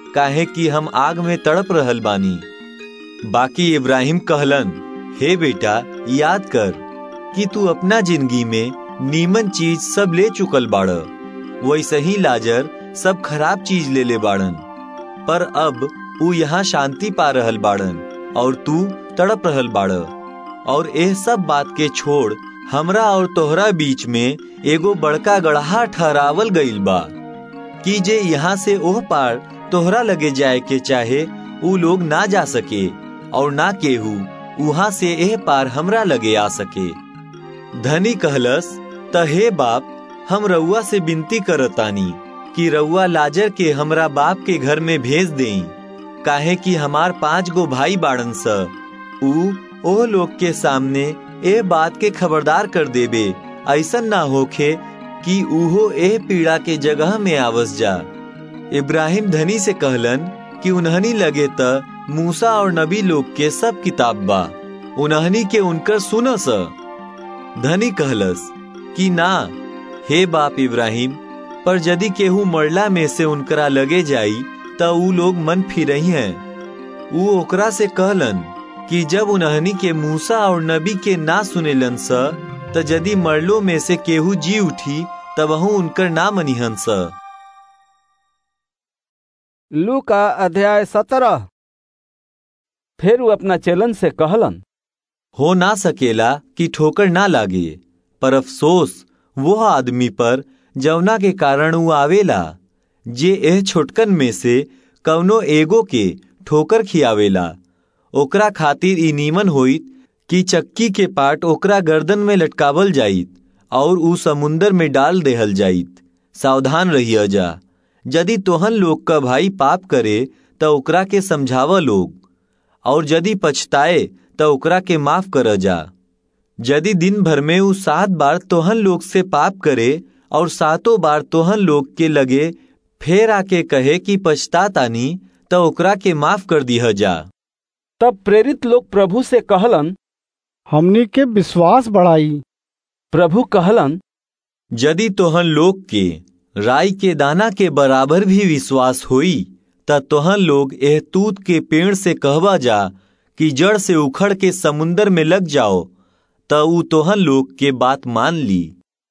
काहे कि हम आग में तड़प रहल बानी बाकी इब्राहिम कहलन हे बेटा याद कर कि तू अपना जिंदगी में नीमन चीज सब ले चुकल बाड़ वैसे ही लाजर सब खराब चीज ले ले बाड़न पर अब ऊ यहाँ शांति पा रहल बाड़न और तू तड़प रहल बाड़ और एह सब बात के छोड़ हमरा और तोहरा बीच में एगो बड़का गढ़ा ठहरावल गईल बा कि जे यहाँ से ओह पार तोहरा लगे जाए के चाहे ऊ लोग ना जा सके और ना केहू वहां से एह पार हमरा लगे आ सके धनी कहलस त हे बाप हम रउआ से विनती करतानी कि रउआ लाजर के हमरा बाप के घर में भेज देई काहे कि हमार पांच गो भाई बाड़न स ऊ ओह लोग के सामने ए बात के खबरदार कर देबे ऐसन ना होखे कि उहो एह पीड़ा के जगह में आवस जा इब्राहिम धनी से कहलन कि उन्हनी लगे त मूसा और नबी लोग के सब किताब बा उन्हनी के उनकर सुनस धनी कहलस कि ना हे बाप इब्राहिम पर यदि केहू मरला में से उनकरा लगे जाई त ऊ लोग मन फिरही हैं ऊ ओकरा से कहलन कि जब उन्हनी के मूसा और नबी के ना सुनेलन स त यदि मरलो में से केहू जी उठी तबहू उनकर ना मनिहन स लू का अध्याय सत्रह फिर वो अपना चेलन से कहलन हो ना सकेला कि ठोकर ना लागे पर अफसोस वो आदमी पर जवना के कारण वो आवेला जे एह छोटकन में से कवनो एगो के ठोकर खियावेला ओकरा खातिर ई नीमन होइत कि चक्की के पाट ओकरा गर्दन में लटकावल जाइत और ऊ समुंदर में डाल देहल जाइत सावधान रहिया जा यदि तोहन लोग का भाई पाप करे त ओकरा के समझाव लोग और यदि पछताए त ओकरा के माफ कर जा यदि दिन भर में ऊ सात बार तोहन लोग से पाप करे और सातों बार तोहन लोग के लगे फेर आके कहे कि पछतातानी त ओकरा के माफ कर दिह जा तब प्रेरित लोग प्रभु से कहलन हमनी के विश्वास बढ़ाई प्रभु कहलन यदि तोहन लोग के राई के दाना के बराबर भी विश्वास होई त तोहन लोग एह तूत के पेड़ से कहवा जा कि जड़ से उखड़ के समुंदर में लग जाओ त ऊ तोहन लोग के बात मान ली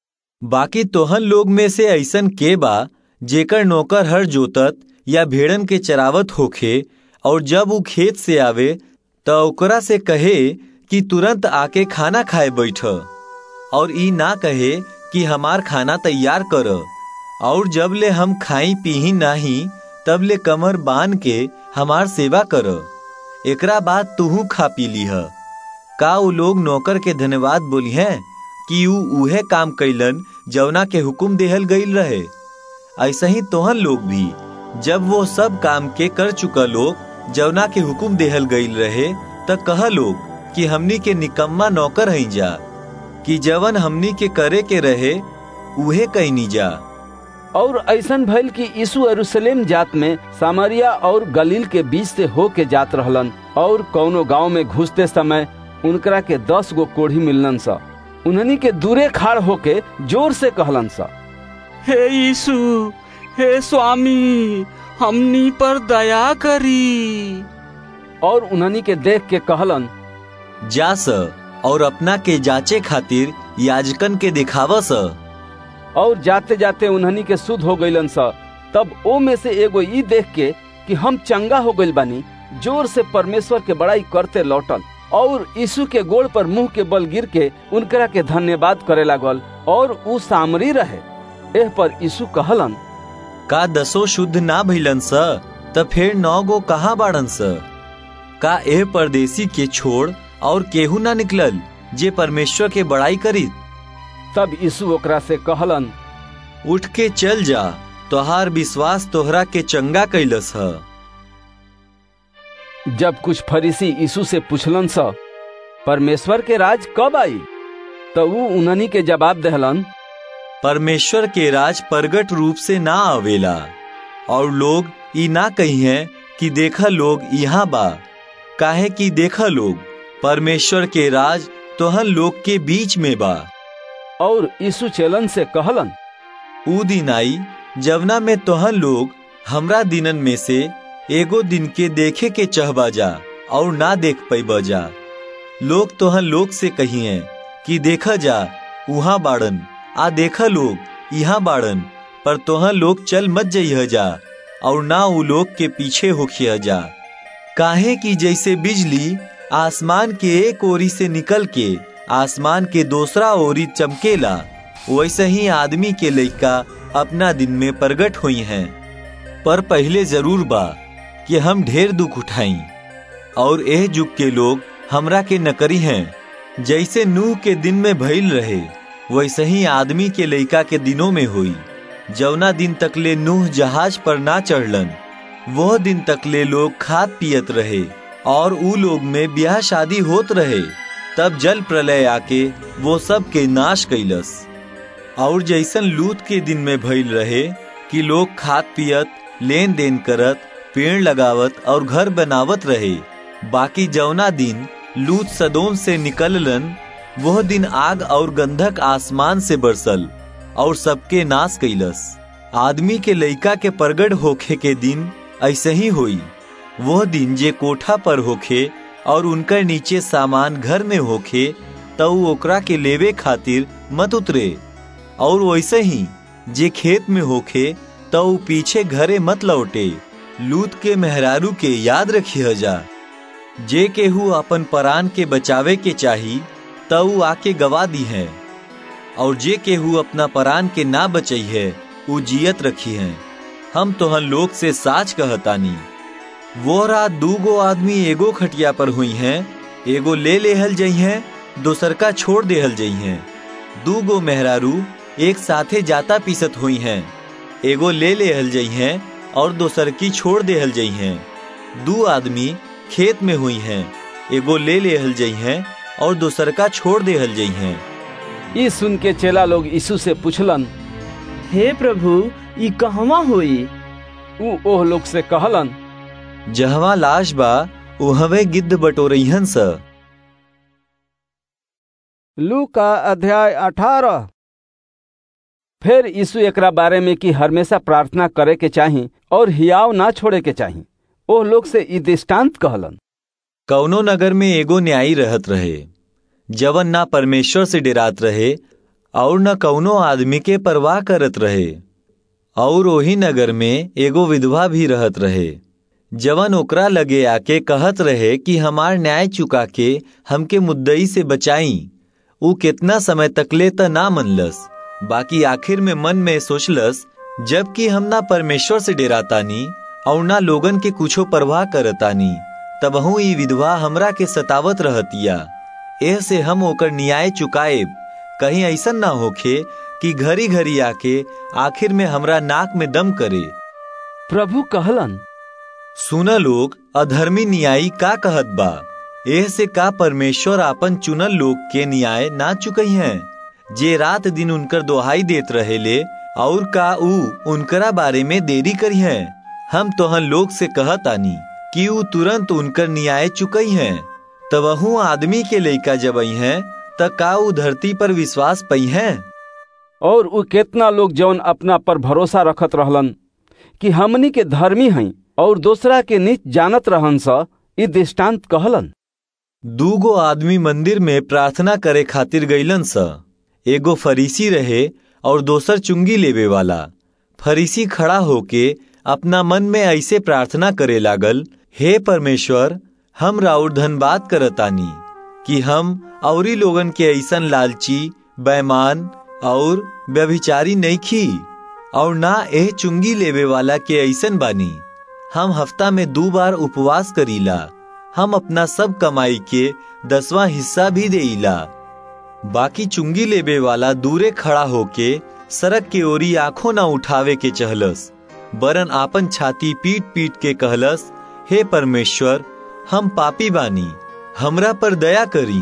बाकी तोहन लोग में से ऐसन के बा जेकर नौकर हर जोतत या भेड़न के चरावत होखे और जब ऊ खेत से आवे त ओकरा से कहे कि तुरंत आके खाना खाए बैठ और ई ना कहे कि हमार खाना तैयार कर और जब ले हम खाई पीही नाही तब ले कमर बांध के हमार सेवा कर एकरा बाद तुहू खा पी लीह का ऊ लोग नौकर के धन्यवाद बोली हैं कि ऊ उहे काम कैलन जवना के हुक्म देहल गईल रहे ऐसा ही तोहन लोग भी जब वो सब काम के कर चुका लोग जवना के हुक्म देहल गईल रहे त कह लोग कि हमनी के निकम्मा नौकर हई जा कि जवन हमनी के करे के रहे उहे कहनी जा और ऐसन भइल कि यीशु यरूशलेम जात में सामरिया और गलील के बीच से हो के जात रहलन और कौनो गांव में घुसते समय उनकरा के दस गो कोढ़ी मिललन सा उन्हनी के दूरे खाड़ होके जोर से कहलन सा हे यीशु हे स्वामी हमनी पर दया करी और उन्हनी के देख के कहलन जा स और अपना के जांचे खातिर याजकन के दिखावा स और जाते जाते उन्हनी के शुद्ध हो गईलन सा तब ओ में से एगो ई देख के कि हम चंगा हो गइल बानी जोर से परमेश्वर के बड़ाई करते लौटल और यीशु के गोड़ पर मुंह के बल गिर के उनकरा के धन्यवाद करे लागल और ऊ सामरी रहे एह पर यीशु कहलन का दसो शुद्ध ना भइलन स त फिर नौ गो कहाँ बाड़न स का एह परदेसी के छोड़ और केहू ना निकलल जे परमेश्वर के बड़ाई करी तब यीशु ओकरा से कहलन उठ के चल जा तोहार विश्वास तोहरा के चंगा कैलस ह जब कुछ फरीसी यीशु से पूछलन सा परमेश्वर के राज कब आई तो वो उन्हनी के जवाब दहलन परमेश्वर के राज प्रगट रूप से ना आवेला और लोग ई ना कही हैं कि देखा लोग यहाँ बा काहे कि देखा लोग परमेश्वर के राज तोहन लोग के बीच में बा और यीशु चेलन से कहलन ऊ दिन आई जवना में तोहन लोग हमरा दिनन में से एगो दिन के देखे के चहबा जा और ना देख पैबा जा लोग तोहन लोग से कहिए कि देखा जा उहाँ बाड़न आ देखा लोग यहाँ बाड़न पर तोहन लोग चल मत जइह जा और ना उ लोग के पीछे होखिया जा काहे कि जैसे बिजली आसमान के एक ओरी से निकल के आसमान के दूसरा ओरी चमकेला वैसे ही आदमी के लइका अपना दिन में प्रगट हुई हैं पर पहले जरूर बा कि हम ढेर दुख उठाई और एह जुग के लोग हमरा के नकरी हैं जैसे नूह के दिन में भइल रहे वैसे ही आदमी के लइका के दिनों में हुई जवना दिन तकले नूह जहाज पर ना चढ़लन वह दिन तकले लोग खात पियत रहे और ऊ लोग में ब्याह शादी होत रहे तब जल प्रलय आके वो सब के नाश कैलस और जैसन लूत के दिन में भइल रहे कि लोग खात पियत लेन देन करत पेड़ लगावत और घर बनावत रहे बाकी जौना दिन लूत सदोम से निकललन वह दिन आग और गंधक आसमान से बरसल और सबके नाश कैलस आदमी के लइका के प्रगट होखे के दिन ऐसे ही हुई वह दिन जे कोठा पर होखे और उनकर नीचे सामान घर में होखे तो ओकरा के लेवे खातिर मत उतरे और वैसे ही जे खेत में होखे तो पीछे घरे मत लौटे लूत के मेहरारू के याद रखिए जा जे केहू अपन परान के बचावे के चाही तो आके गवा दी है और जे केहू अपना परान के ना बचई है उ जियत रखी है हम तोहन लोग से साच कहतानी वो रात दूगो आदमी एगो खटिया पर हुई हैं एगो ले लेहल जई हैं दोसर का छोड़ देहल जई हैं दूगो मेहरारू एक साथे जाता पीसत हुई हैं एगो ले लेहल जई हैं और दोसर की छोड़ देहल जई हैं दू आदमी खेत में हुई हैं एगो ले लेहल जई हैं और दोसर का छोड़ देहल जई हैं ई सुन के चेला लोग यीशु से पूछलन हे प्रभु ई कहवा हुई ऊ ओह लोग से कहलन जहवा लाश बा उहवे गिद्ध बटोरहन स लू का अध्याय अठारह फिर यीशु एकरा बारे में कि हमेशा प्रार्थना करे के चाही और हियाव ना छोड़े के चाही ओह लोग से ई दृष्टांत कहलन कौनो नगर में एगो न्यायी रहत रहे जवन ना परमेश्वर से डरात रहे और न कौनो आदमी के परवाह करत रहे और वही नगर में एगो विधवा भी रहत रहे जवन ओकरा लगे आके कहत रहे कि हमार न्याय चुका के हमके मुद्दई से बचाई ऊ कितना समय तकले त ना मनलस बाकी आखिर में मन में सोचलस जबकि हम ना परमेश्वर से डेरातानी और ना लोगन के कुछो परवाह करतानी तबहू ई विधवा हमरा के सतावत रहतिया एह से हम ओकर न्याय चुकाएब कहीं ऐसा ना होखे कि घरी घरी आके आखिर में हमरा नाक में दम करे प्रभु कहलन सुन लोग अधर्मी न्यायी का कहत बा एह से का परमेश्वर आपन चुनल लोग के न्याय ना चुकई हैं जे रात दिन उनकर दोहाई देत रहेले और का ऊ उनकरा बारे में देरी करी है हम तोहन लोग से कहतानी कि ऊ तुरंत उनकर न्याय चुकई हैं तबहू आदमी के लइका जबई हैं त का ऊ धरती पर विश्वास पई हैं और ऊ केतना लोग जौन अपना पर भरोसा रखत रहलन कि हमनी के धर्मी हई और दूसरा के नीच जानत रहन स ई दृष्टांत कहलन दूगो आदमी मंदिर में प्रार्थना करे खातिर गईलन स एगो फरीसी रहे और दोसर चुंगी लेवे वाला फरीसी खड़ा होके अपना मन में ऐसे प्रार्थना करे लागल हे परमेश्वर हम राउर धनबाद करतानी कि हम औरी लोगन के ऐसन लालची बैमान और व्यभिचारी नहीं खी और ना एह चुंगी लेवे वाला के ऐसन बानी हम हफ्ता में दो बार उपवास करीला हम अपना सब कमाई के दसवां हिस्सा भी देला बाकी चुंगी लेबे वाला दूरे खड़ा होके सड़क के ओरी आंखों ना उठावे के चहलस बरन आपन छाती पीट पीट के कहलस हे परमेश्वर हम पापी बानी हमरा पर दया करी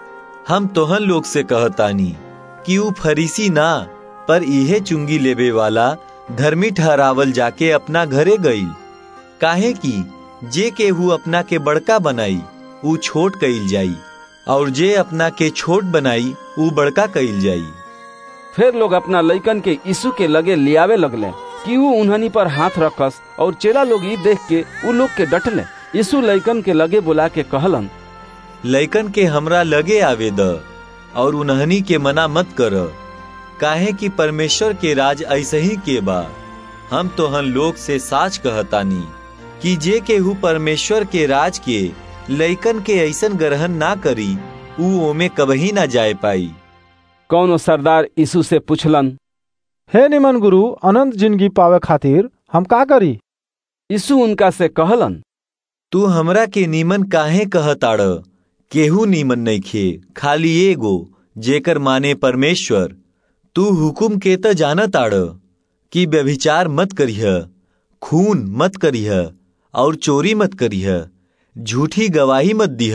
हम तोहन लोग से कहतानी कि ऊ फरीसी ना पर इहे चुंगी लेबे वाला धर्मी ठहरावल जाके अपना घरे गई काहे की जे केहू अपना के बड़का बनाई ऊ छोट कईल जाई और जे अपना के छोट बनाई ऊ बड़का कईल जाई फिर लोग अपना लइकन के यीशु के लगे लियावे लगले कि वो उन्हनी पर हाथ रखस और चेला लोग ई देख के उ लोग के डटले यीशु लइकन के लगे बुला के कहलन लइकन के हमरा लगे आवे द और उन्हनी के मना मत कर काहे कि परमेश्वर के राज ऐसे ही के बा हम तोहन लोग से साच कहतानी कि जे केहू परमेश्वर के राज के लइकन के ऐसन ग्रहण ना करी ऊ ओमे कबही ना जाए पाई कौनो सरदार यीशु से पूछलन हे निमन गुरु अनंत जिंदगी पावे खातिर हम का करी यीशु उनका से कहलन तू हमरा के नीमन काहे कहताड़ केहू नीमन नइखे खाली एगो जेकर माने परमेश्वर तू हुकुम के त जानताड़ कि व्यभिचार मत करिह खून मत करिह और चोरी मत करिह झूठी गवाही मत दिह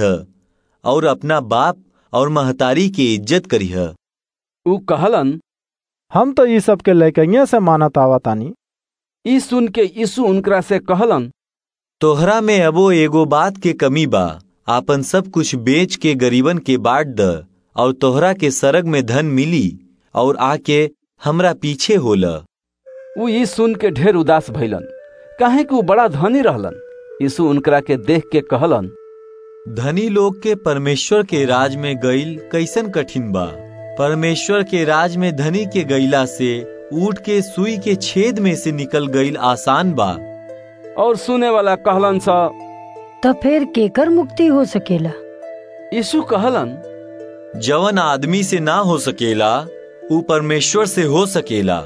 और अपना बाप और महतारी के इज्जत करिह ऊ कहलन हम तो ई सब के लैकइये से मानत आवतानी ई सुन के यीशु उनकरा से कहलन तोहरा में अबो एगो बात के कमी बा आपन सब कुछ बेच के गरीबन के बांट द और तोहरा के सरग में धन मिली और आके हमरा पीछे होला ऊ ई सुन के ढेर उदास भइलन काहे कि ऊ बड़ा धनी रहलन यीशु उनकरा के देख के कहलन धनी लोग के परमेश्वर के राज में गईल कैसन कठिन बा परमेश्वर के राज में धनी के गईला से ऊट के सुई के छेद में से निकल गईल आसान बा और सुने वाला कहलन सा तो फिर केकर मुक्ति हो सकेला यीशु कहलन जवन आदमी से ना हो सकेला ऊ परमेश्वर से हो सकेला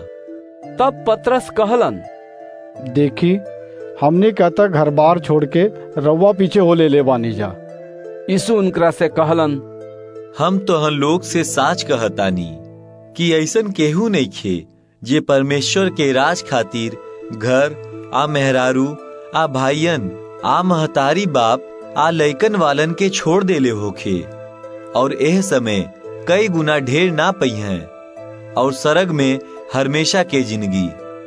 तब पतरस कहलन देखी हमने कहता घर बार छोड़ के रवा पीछे हो ले ले बानी जा यीशु उनकरा से कहलन हम तोहन लोग से साच कहतानी कि ऐसन केहू नहीं खे जे परमेश्वर के राज खातिर घर आ मेहरारू आ भाईयन आ महतारी बाप आ लइकन वालन के छोड़ देले होखे और एह समय कई गुना ढेर ना पई हैं और सरग में हमेशा के जिंदगी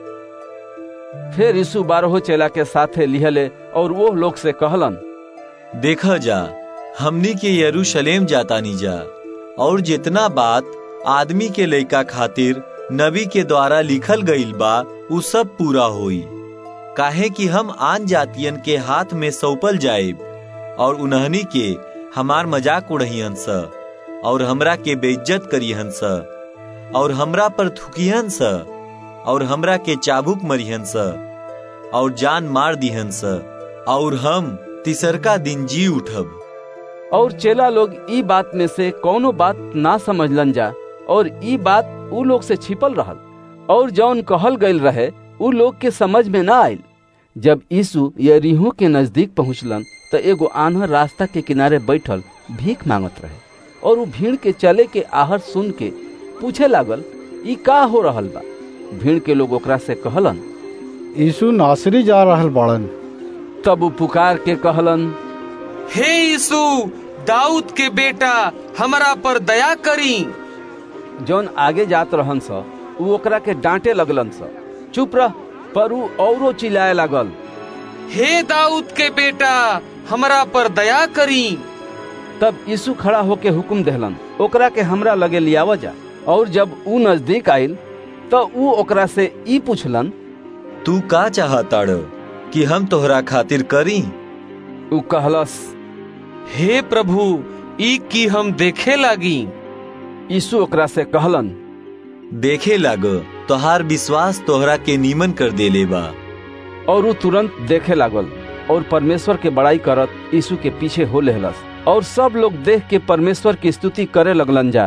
फिर यीशु बारहो चेला के साथे लिहले और वो लोग से कहलन देखा जा हमनी के यरूशलेम जातानी जा और जितना बात आदमी के लइका खातिर नबी के द्वारा लिखल गईल बा उ सब पूरा होई काहे कि हम आन जातियन के हाथ में सौंपल जाएब और उन्हनी के हमार मजाक उड़हियन स और हमरा के बेइज्जत करिहन स और हमरा पर थुकिहन स और हमरा के चाबुक मरिहन स और जान मार दिहन स और हम तिसरका दिन जी उठब और चेला लोग ई बात में से कौनो बात ना समझलन जा और ई बात उ लोग से छिपल रहल और जौन कहल गईल रहे उ लोग के समझ में ना आयल जब यीशु यरीहो के नजदीक पहुंचलन तो एगो आन्हर रास्ता के किनारे बैठल भीख मांगत रहे और वो भीड़ के चले के आहर सुन के पूछे लागल ई का हो रहल बा भीड़ के लोग ओकरा से कहलन यीशु नासरी जा रहल बड़न तब वो पुकार के कहलन हे यीशु दाऊद के बेटा हमरा पर दया करी जौन आगे जात रहन स उ ओकरा के डांटे लगलन स चुप रह पर उ औरो चिल्लाए लागल हे दाऊद के बेटा हमरा पर दया करी तब यीशु खड़ा होके हुक्म देहलन ओकरा के हमरा लगे लियावा जा और जब उ नजदीक आइल तो उ ओकरा से ई पूछलन तू का चाहताड़ कि हम तोहरा खातिर करी उ कहलस हे प्रभु ई की हम देखे लागी यीशु ओकरा से कहलन देखे लाग तोहार विश्वास तोहरा के नीमन कर देले बा और उ तुरंत देखे लागल और परमेश्वर के बड़ाई करत यीशु के पीछे हो लेहलस और सब लोग देख के परमेश्वर की स्तुति करे लगलन जा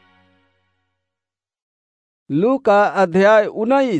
लू का अध्याय उन्नीस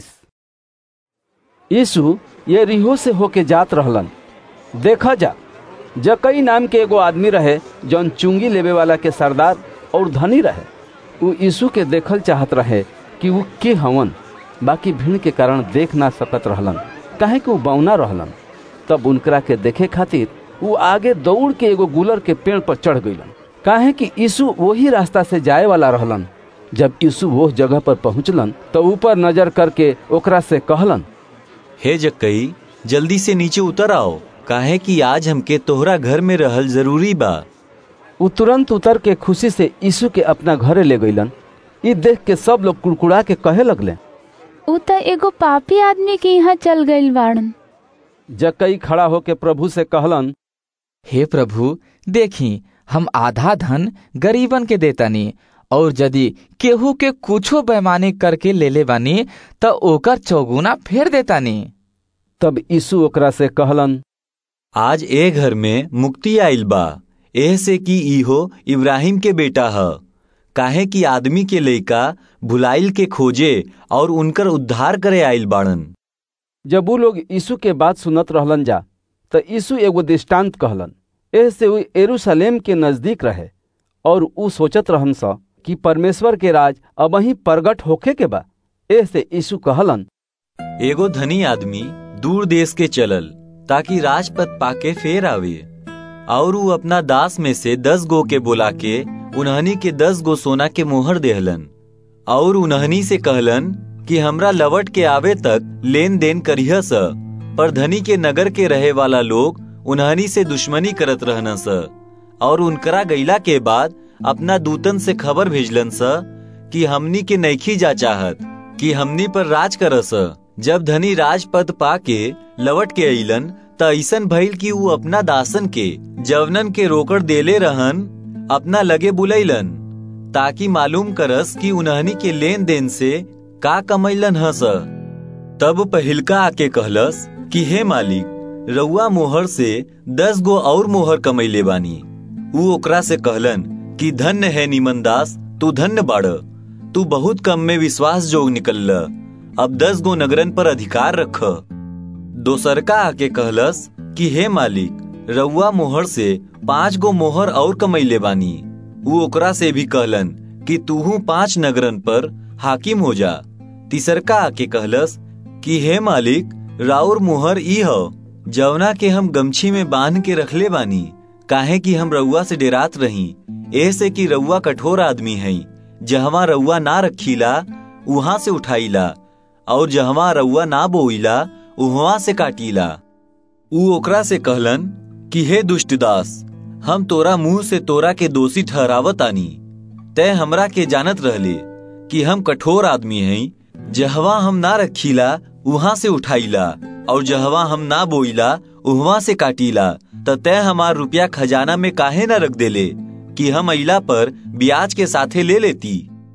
यीशु ये रिहो से होके जात रहलन देखा जा जकई नाम के एगो आदमी रहे जौन चुंगी लेवे वाला के सरदार और धनी रहे उ यीशु के देखल चाहत रहे कि वो के हवन बाकी भीड़ के कारण देख ना सकत रहलन काहे कि वो बौना रहलन तब उनकरा के देखे खातिर वो आगे दौड़ के एगो गुलर के पेड़ पर चढ़ गईलन काहे कि यीशु वही रास्ता से जाए वाला रहलन जब यीशु वो जगह पर पहुंचलन तो ऊपर नजर करके ओकरा से कहलन हे जक्कई जल्दी से नीचे उतर आओ काहे कि आज हमके तोहरा घर में रहल जरूरी बा उ तुरंत उतर के खुशी से यीशु के अपना घरे ले गईलन ई देख के सब लोग कुड़कुड़ा के कहे लगले उ त एगो पापी आदमी के यहाँ चल गईल बाड़न जक्कई खड़ा होके प्रभु से कहलन हे प्रभु देखी हम आधा धन गरीबन के देतानी और यदि केहू के कुछो बेमानी करके ले ले बानी त ओकर चौगुना फेर देतानी तब यीशु ओकरा से कहलन आज ए घर में मुक्ति आइल बा एह से कि इहो इब्राहिम के बेटा ह काहे कि आदमी के लइका भुलाइल के खोजे और उनकर उद्धार करे आइल बाड़न जब ऊ लोग यीशु के बात सुनत रहलन जा त यीशु एगो दृष्टांत कहलन एह से ऊ एरूशलेम के नजदीक रहे और ऊ सोचत रहन स कि परमेश्वर के राज अबही प्रगट होखे के बा एह से यीशु कहलन एगो धनी आदमी दूर देश के चलल ताकि राजपद पाके फेर आवे और ऊ अपना दास में से दस गो के बोला के उन्हनी के दस गो सोना के मोहर देहलन और उन्हनी से कहलन कि हमरा लवट के आवे तक लेन देन करिह स पर धनी के नगर के रहे वाला लोग उन्हनी से दुश्मनी करत रहन स और उनकरा गईला के बाद अपना दूतन से खबर भेजलन स कि हमनी के नैखी जा चाहत कि हमनी पर राज करस जब धनी राजपद पाके लवट के अइलन त ऐसन भइल कि ऊ अपना दासन के जवनन के रोकड़ देले रहन अपना लगे बुलैलन ताकि मालूम करस कि उन्हनी के लेन देन से का कमैलन हस तब पहिलका आके कहलस कि हे मालिक रउआ मोहर से दस गो और मोहर कमैले बानी ऊ ओकरा से कहलन कि धन्य है निमन दास तू धन्य बाड़ तू बहुत कम में विश्वास जोग निकल अब दस गो नगरन पर अधिकार रख दोसरका आके कहलस कि हे मालिक रउआ मोहर से पांच गो मोहर और कमैले बानी ऊ ओकरा से भी कहलन कि तूहू पांच नगरन पर हाकिम हो जा तीसरका आके कहलस कि हे मालिक राउर मोहर ई हो जवना के हम गमछी में बांध के रखले बानी काहे कि हम रउआ से डेरात रही ऐसे कि रउआ कठोर आदमी है जहवा रउआ ना रखीला उहाँ से उठाईला और जहवा रउआ ना बोईला उहवा से काटीला ऊ ओकरा से कहलन कि हे दुष्ट दास हम तोरा मुंह से तोरा के दोषी ठहरावत आनी तय हमरा के जानत रहले कि हम कठोर आदमी हैं जहवा हम ना रखीला उहाँ से उठाईला और जहवा हम ना बोईला उहवा से काटीला त तय हमार रुपया खजाना में काहे न रख देले कि हम अइला पर ब्याज के साथे ले लेती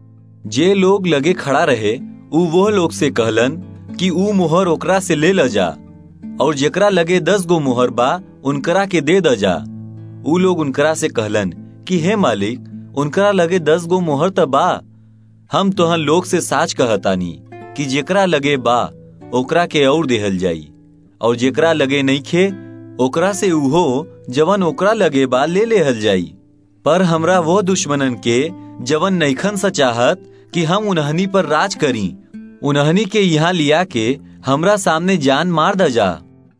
जे लोग लगे खड़ा रहे ऊ वो लोग से कहलन कि ऊ मोहर ओकरा से ले ल जा और जेकरा लगे दस गो मोहर बा उनकरा के दे द जा ऊ लोग उनकरा से कहलन कि हे मालिक उनकरा लगे दस गो मोहर त बा हम तोहन लोग से साच कहतानी कि जेकरा लगे बा ओकरा के और देहल जाई और जेकरा लगे नहीं खे ओकरा से उहो जवन ओकरा लगे बा ले लेहल जाई पर हमरा वो दुश्मनन के जवन नैखन सा चाहत कि हम उन्हनी पर राज करी उन्हनी के यहाँ लिया के हमरा सामने जान मार द जा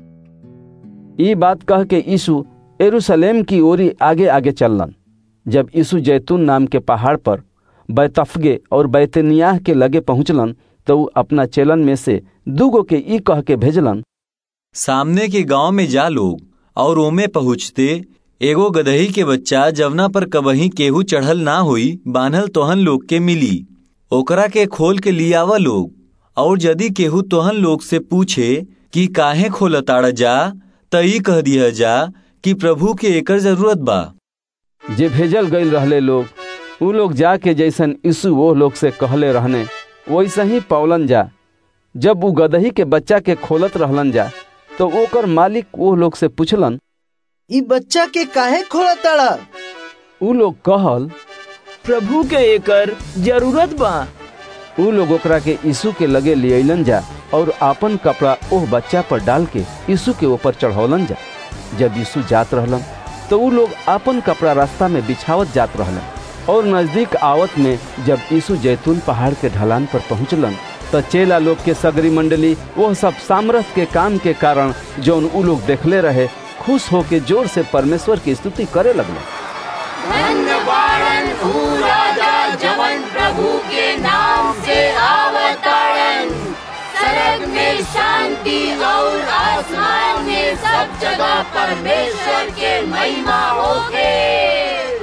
ई बात कह के यीशु एरूशलेम की ओरी आगे आगे चललन जब यीशु जैतून नाम के पहाड़ पर बैतफगे और बैतनियाह के लगे पहुंचलन तो ऊ अपना चेलन में से दूगो के ई कह के भेजलन सामने के गांव में जा लोग और ओमे पहुँचते एगो गदही के बच्चा जवना पर कबही केहू चढ़ल ना हुई बान्हल तोहन लोग के मिली ओकरा के खोल के लियावा लोग और यदि केहू तोहन लोग से पूछे कि काहे खोलताड़ जा त ई कह दिया जा कि प्रभु के एकर जरूरत बा जे भेजल गईल रहले लोग ऊ लोग जाके जैसन यीशु वो लोग से कहले रहने वैसे ही पौलन जा जब ऊ गदही के बच्चा के खोलत रहलन जा तो ओकर मालिक वो लोग से पूछलन ई बच्चा के काहे खोलताड़ा ऊ लोग कहल प्रभु के एकर जरूरत बा ऊ लोग ओकरा के यीशु के लगे लियलन जा और आपन कपड़ा ओह बच्चा पर डाल के यीशु के ऊपर चढ़ौलन जा जब यीशु जात रहलन तो ऊ लोग आपन कपड़ा रास्ता में बिछावत जात रहलन और नजदीक आवत में जब यीशु जैतून पहाड़ के ढलान पर पहुंचलन तो चेला लोग के सगरी मंडली वो सब सामरथ के काम के कारण जौन ऊ लोग देखले रहे खुश होके जोर से परमेश्वर की स्तुति करे लगले धन्यवादन हूँ राजा जवन प्रभु के नाम से आवतारन सरग में शांति और आसमान में सब जगह परमेश्वर के महिमा होके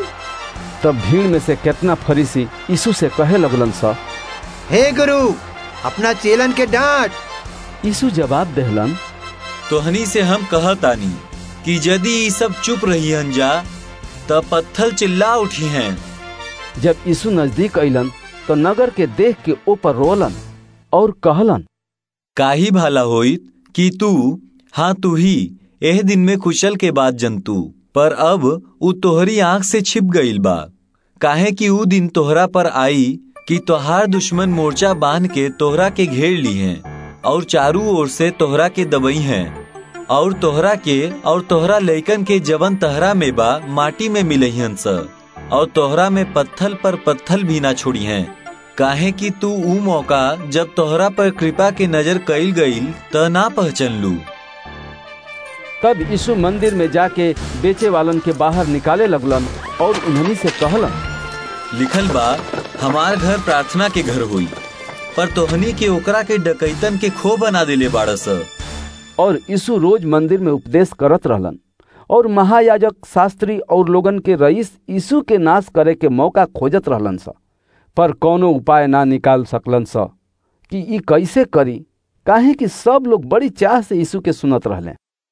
तब भीड़ में से कितना फरीसी यीशु से कहे लगलन सा हे गुरु अपना चेलन के डांट यीशु जवाब देहलन तोहनी से हम कहतानी कि यदि ई सब चुप रही जा त पत्थल चिल्ला उठी हैं जब यीशु नजदीक अइलन तो नगर के देख के ऊपर रोलन और कहलन काही भाला होइत कि तू हाँ तू ही एह दिन में कुशल के बाद जंतु पर अब उ तोहरी आंख से छिप गईल बा काहे कि उ दिन तोहरा पर आई कि तोहार दुश्मन मोर्चा बांध के तोहरा के घेर ली हैं और चारू ओर से तोहरा के दबई हैं और तोहरा के और तोहरा लइकन के जवन तहरा में बा माटी में मिलहियन स और तोहरा में पत्थल पर पत्थल भी ना छोड़ी हैं काहे कि तू ऊ मौका जब तोहरा पर कृपा के नजर कईल गईल त ना पहचान लू तब यीशु मंदिर में जाके बेचे वालन के बाहर निकाले लगलन और उन्हनी से कहलन लिखल बा हमार घर प्रार्थना के घर हुई पर तोहनी के ओकरा के डकैतन के खो बना देले बाड़स और यीशु रोज मंदिर में उपदेश करत रहलन और महायाजक शास्त्री और लोगन के रईस यीशु के नाश करे के मौका खोजत रहलन सा पर कोनो उपाय ना निकाल सकलन सा कि ई कैसे करी काहे कि सब लोग बड़ी चाह से यीशु के सुनत रहले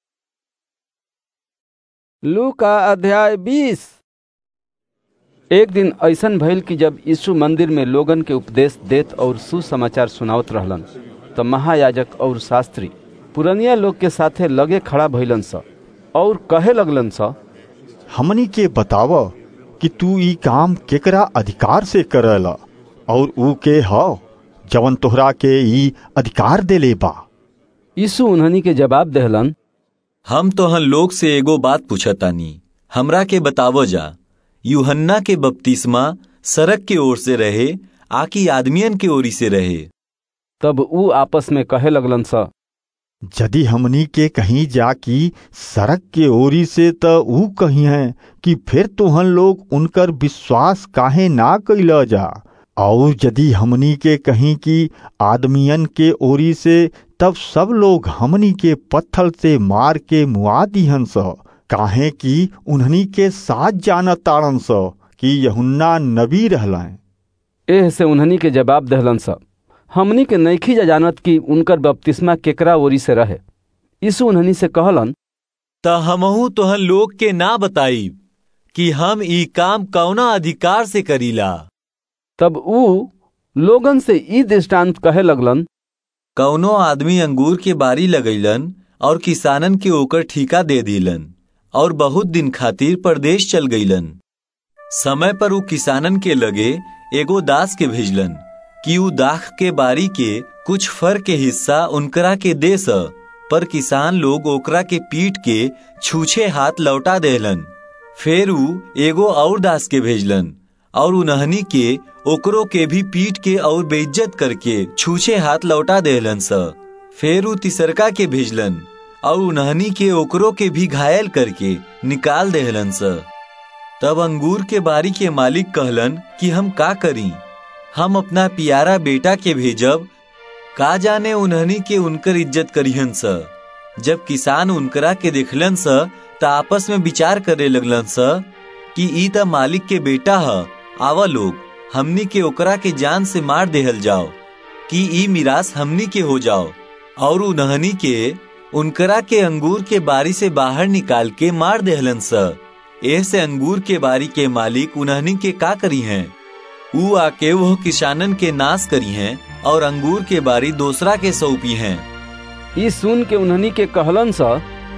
लू का अध्याय बीस एक दिन ऐसन भइल कि जब यीशु मंदिर में लोगन के उपदेश देत और सुसमाचार सुनावत रहलन तो महायाजक और शास्त्री पुरनिया लोग के साथे लगे खड़ा भइलन सा और कहे लगलन सा हमनी के बताव कि तू ई काम केकरा अधिकार से करला और ऊ के ह जवन तोहरा के ई अधिकार देले बा यीशु उन्हनी के जवाब देहलन हम तोहन लोग से एगो बात पूछतानी हमरा के बतावो जा यूहन्ना के बपतिस्मा सड़क के ओर से रहे आकि आदमियन के ओरी से रहे तब ऊ आपस में कहे लगलन सा यदि हमनी के कहीं जाकी सड़क के ओरी से त ऊ कही है कि फिर तुहन लोग उनकर विश्वास काहे ना कैल जा और यदि हमनी के कहीं की आदमियन के ओरी से तब सब लोग हमनी के पत्थल से मार के मुआ दिहन स काहे कि उन्हनी के साथ जानत ताड़न स कि यहुन्ना नबी रहलन एह से उन्हनी के जवाब दहलन सा हमनी के नैखी जा जानत कि उनकर बपतिस्मा केकरा ओरी से रहे यीशु उन्हनी से कहलन त हमहू तोहन लोग के ना बताई कि हम ई काम कौना अधिकार से करीला तब ऊ लोगन से ई दृष्टांत कहे लगलन कौनो आदमी अंगूर के बारी लगैलन और किसानन के ओकर ठीका दे दिलन और बहुत दिन खातिर परदेश चल गईलन समय पर ऊ किसानन के लगे एगो दास के भेजलन कि ऊ दाख के बारी के कुछ फर के हिस्सा उनकरा के दे स पर किसान लोग ओकरा के पीट के छूछे हाथ लौटा देहलन फिर ऊ एगो और दास के भेजलन और उन्हनी के ओकरो के भी पीट के और बेइज्जत करके छूछे हाथ लौटा देहलन स फिर ऊ तिसरका के भेजलन और उन्हनी के ओकरो के भी घायल करके निकाल देहलन स तब अंगूर के बारी के मालिक कहलन कि हम का करी हम अपना पियारा बेटा के भेजब का जाने उन्हनी के उनकर इज्जत करिहन स जब किसान उनकरा के देखलन स त आपस में विचार करे लगलन स कि ई त मालिक के बेटा ह आवा लोग हमनी के ओकरा के जान से मार देहल जाओ कि ई मिरास हमनी के हो जाओ और उन्हनी के उनकरा के अंगूर के बारी से बाहर निकाल के मार देहलन स एह से अंगूर के बारी के मालिक उन्हनी के का करी हैं ऊ आके वह किसानन के नाश करी हैं और अंगूर के बारी दूसरा के सौंपी हैं ई सुन के उन्हनी के कहलन सा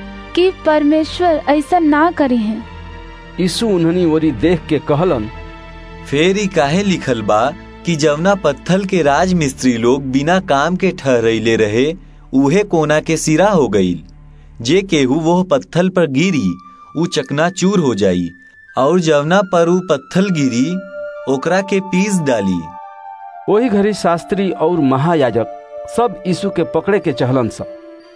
कि परमेश्वर ऐसा ना करी हैं यीशु उन्हनी ओरी देख के कहलन फेर ही काहे लिखल बा कि जवना पत्थल के राज मिस्त्री लोग बिना काम के ठहरैले रहे उहे कोना के सिरा हो गईल जे केहू वो पत्थल पर गिरी ऊ चकना चूर हो जाई और जवना पर ऊ पत्थल गिरी ओकरा के पीस डाली वही घड़ी शास्त्री और महायाजक सब यीशु के पकड़े के चहलन सा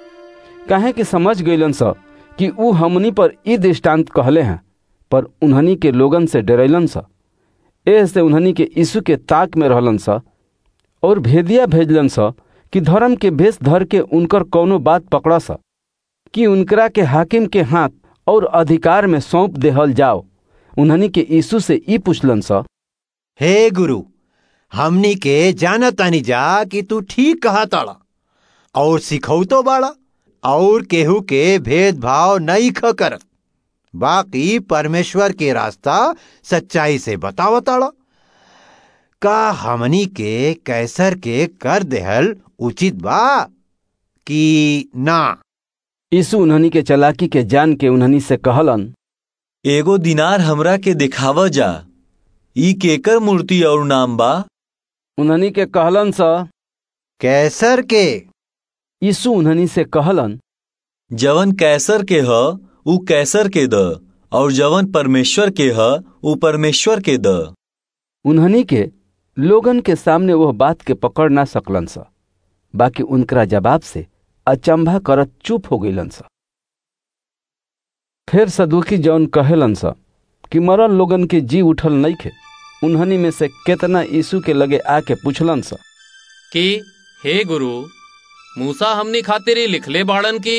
कहे कि समझ गईलन सा कि ऊ हमनी पर ई दृष्टांत कहले हैं पर उन्हनी के लोगन से डरैलन सा एह से उन्हनी के यीशु के ताक में रहलन सा और भेदिया भेजलन सा कि धर्म के भेष धर के उनकर कौनो बात पकड़ा सा कि उनकरा के हाकिम के हाथ और अधिकार में सौंप देहल जाओ उन्हनी के यीशु से ई पूछलन सा हे गुरु हमनी के जानतानी जा कि तू ठीक कहा ताड़ा और सिखौ तो बाड़ा और केहू के भेदभाव नहीं ख कर बाकी परमेश्वर के रास्ता सच्चाई से बतावताड़ा का हमनी के कैसर के कर देहल उचित बा कि ना यीशु उन्हनी के चलाकी के जान के उन्हनी से कहलन एगो दिनार हमरा के दिखावा जा ई केकर मूर्ति और नाम बा उन्हनी के कहलन सा कैसर के यीशु उन्हनी से कहलन जवन कैसर के ह ऊ कैसर के द और जवन परमेश्वर के ह ऊ परमेश्वर के द उन्हनी के लोगन के सामने वह बात के पकड़ ना सकलन सा बाकी उनकरा जवाब से अचंभा करत चुप हो गईलन सा फिर सदुखी जौन कहेलन सा कि मरल लोगन के जी उठल नहीं खे उन्हनी में से केतना यीशु के लगे आके पूछलन सा कि हे गुरु मूसा हमनी खातिर ही लिखले बाड़न की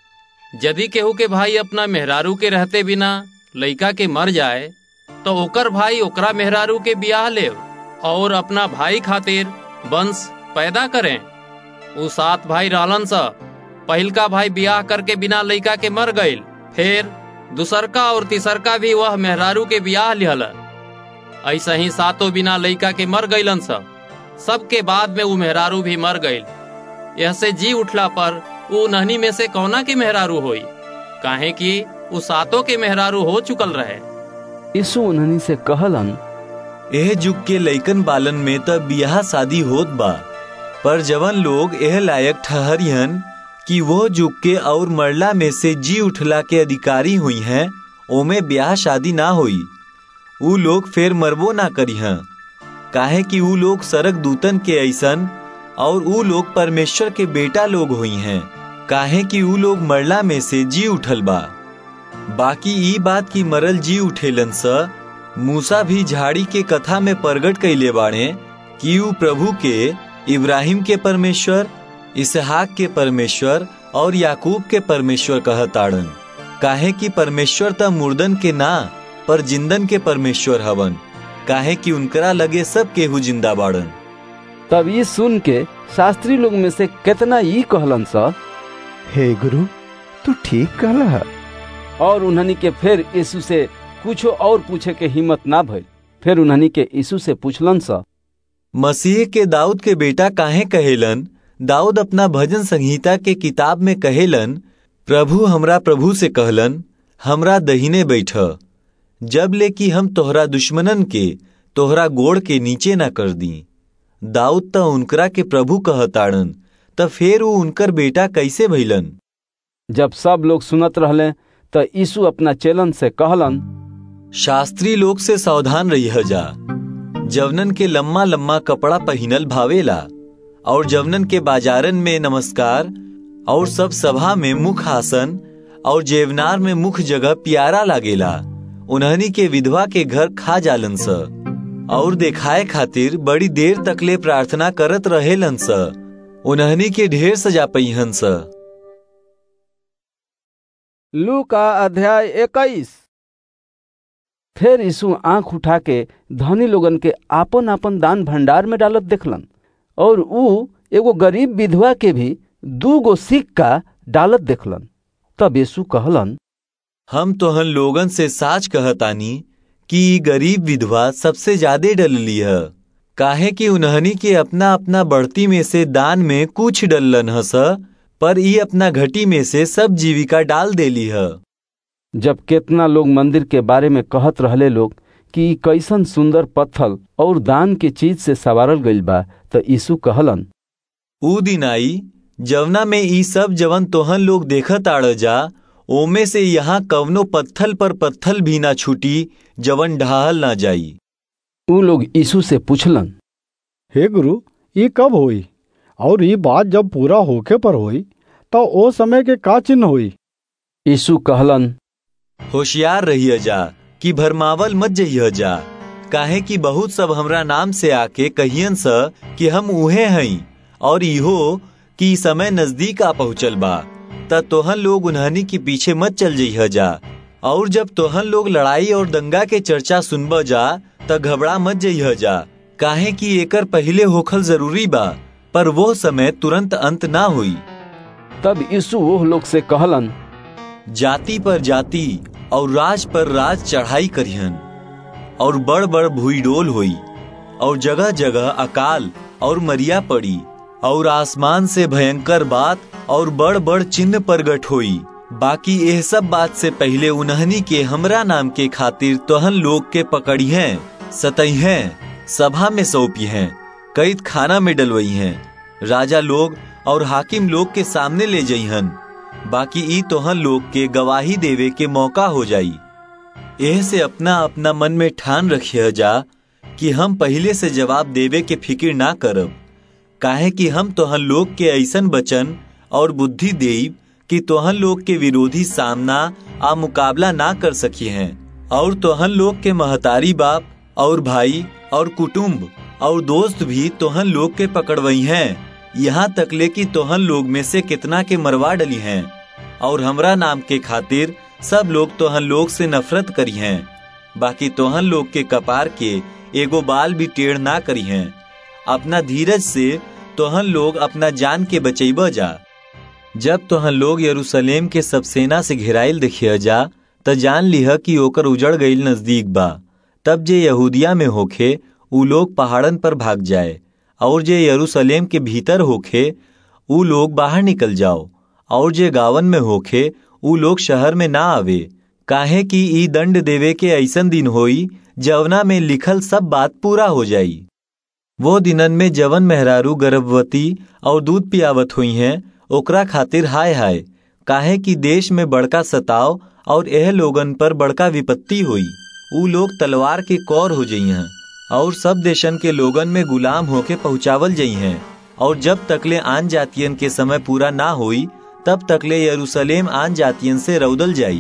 यदि केहू के भाई अपना मेहरारू के रहते बिना लइका के मर जाए तो ओकर भाई ओकरा मेहरारू के बियाह ले और अपना भाई खातिर वंश पैदा करें उ सात भाई रहलन सा पहिलका भाई बियाह करके बिना लइका के मर गईल फिर दूसरका और तीसरका भी वह मेहरारू के बियाह लिहल ऐसा ही सातों बिना लइका के मर गईलन सब सबके बाद में वो मेहरारू भी मर गईल यह से जी उठला पर वो नहनी में से कौना के मेहरारू होई काहे कि वो सातों के मेहरारू हो चुकल रहे यीशु उन्हनी से कहलन एह जुग के लइकन बालन में त बियाह शादी होत बा पर जवन लोग एह लायक ठहरियन कि वो जुग के और मरला में से जी उठला के अधिकारी हुई हैं ओमे ब्याह शादी ना हुई ऊ लोग फिर मरबो ना करी हैं काहे कि ऊ लोग सरक दूतन के ऐसन और ऊ लोग परमेश्वर के बेटा लोग हुई हैं काहे कि ऊ लोग मरला में से जी उठल बा बाकी ई बात की मरल जी उठेलन स मूसा भी झाड़ी के कथा में प्रगट कैले बाड़े कि ऊ प्रभु के इब्राहिम के परमेश्वर इसहाक के परमेश्वर और याकूब के परमेश्वर कहताड़न काहे कि परमेश्वर त मुर्दन के ना पर जिंदन के परमेश्वर हवन काहे कि उनकरा लगे सब केहू जिंदा बाड़न तब ये सुन के शास्त्री लोग में से कितना ई कहलन सा हे गुरु तू ठीक कहला और उन्हनी के फिर यीशु से कुछो और पूछे के हिम्मत ना भइल फिर उन्हनी के यीशु से पूछलन सा मसीह के दाऊद के बेटा काहे कहेलन दाऊद अपना भजन संहिता के किताब में कहेलन प्रभु हमरा प्रभु से कहलन हमरा दहीने बैठ जब ले कि हम तोहरा दुश्मनन के तोहरा गोड़ के नीचे ना कर दी दाऊद त उनकरा के प्रभु कहताड़न त फिर वो उनकर बेटा कैसे भइलन जब सब लोग सुनत रहले त यीशु अपना चेलन से कहलन शास्त्री लोग से सावधान रही जा जवनन के लम्मा लम्मा कपड़ा पहिनल भावेला और जवनन के बाजारन में नमस्कार और सब सभा में मुख आसन और जेवनार में मुख जगह प्यारा लागेला उन्हनी के विधवा के घर खा जालन स और देखाए खातिर बड़ी देर तकले प्रार्थना करत रहेलन स उन्हनी के ढेर सजा पहिहन स लू का अध्याय इक्कीस फिर यीशु आंख उठा के धनी लोगन के आपन आपन दान भंडार में डालत देखलन और ऊ एगो गरीब विधवा के भी दू गो सिक्का डालत देखलन तब यीशु कहलन हम तोहन लोगन से साच कहतानी कि गरीब विधवा सबसे ज्यादा डलली है काहे कि उन्हनी के अपना अपना बढ़ती में से दान में कुछ डलन हस पर ई अपना घटी में से सब जीविका डाल देली है जब केतना लोग मंदिर के बारे में कहत रहले लोग कि कैसन सुंदर पत्थल और दान के चीज से सवारल गइल बा त यीशु कहलन ऊ दिन आई जवना में ई सब जवन तोहन लोग देखत आड़ जा ओमे से यहाँ कवनो पत्थल पर पत्थल भी ना छूटी जवन ढाहल ना जाई ऊ लोग यीशु से पूछलन हे गुरु ये कब होई और ये बात जब पूरा होके पर होई तो ओ समय के का चिन्ह होई यीशु कहलन होशियार रहिए जा कि भरमावल मत जइह जा काहे कि बहुत सब हमरा नाम से आके कहियन स कि हम उहे हई और इहो कि समय नजदीक आ पहुँचल बा त तोहन लोग उन्हनी के पीछे मत चल जइह जा और जब तोहन लोग लड़ाई और दंगा के चर्चा सुनब जा त घबरा मत जइह जा काहे कि एकर पहले होखल जरूरी बा पर वो समय तुरंत अंत ना हुई तब यीशु वो लोग से कहलन जाति पर जाति और राज पर राज चढ़ाई करिहन और बड़ बड़ भूईडोल हुई और जगह जगह अकाल और मरिया पड़ी और आसमान से भयंकर बात और बड़ बड़ चिन्ह प्रगट हुई बाकी यह सब बात से पहले उन्हनी के हमरा नाम के खातिर तोहन लोग के पकड़ी हैं सतई हैं सभा में सौंपी हैं कैद खाना में डलवई हैं राजा लोग और हाकिम लोग के सामने ले जइहन बाकी ई तोहन लोग के गवाही देवे के मौका हो जाई एह से अपना अपना मन में ठान रखिए जा कि हम पहले से जवाब देवे के फिक्र ना करब काहे कि हम तोहन लोग के ऐसन बचन और बुद्धि देब कि तोहन लोग के विरोधी सामना आ मुकाबला ना कर सकी हैं और तोहन लोग के महतारी बाप और भाई और कुटुंब और दोस्त भी तोहन लोग के पकड़वई हैं यहाँ तक ले कि तोहन लोग में से कितना के मरवा डली हैं और हमरा नाम के खातिर सब लोग तोहन लोग से नफरत करी हैं बाकी तोहन लोग के कपार के एगो बाल भी टेढ़ ना करी हैं अपना धीरज से तोहन लोग अपना जान के बचैब जा जब तोहन लोग यरूशलेम के सब सेना से घेराइल देखिए जा त जान लिह कि ओकर उजड़ गईल नजदीक बा तब जे यहूदिया में होखे उ लोग पहाड़न पर भाग जाए और जे यरूशलेम के भीतर होखे उ लोग बाहर निकल जाओ और जे गावन में होखे उ लोग शहर में ना आवे काहे कि ई दंड देवे के ऐसन दिन होई जवना में लिखल सब बात पूरा हो जाई वो दिनन में जवन मेहरारू गर्भवती और दूध पियावत हुई हैं ओकरा खातिर हाय हाय काहे कि देश में बड़का सताव और एह लोगन पर बड़का विपत्ति हुई उ लोग तलवार के कौर हो जई हैं और सब देशन के लोगन में गुलाम होके पहुंचावल जई हैं और जब तकले आन जातियन के समय पूरा ना हुई तब तकले यरूशलेम आन जातियन से रौदल जाई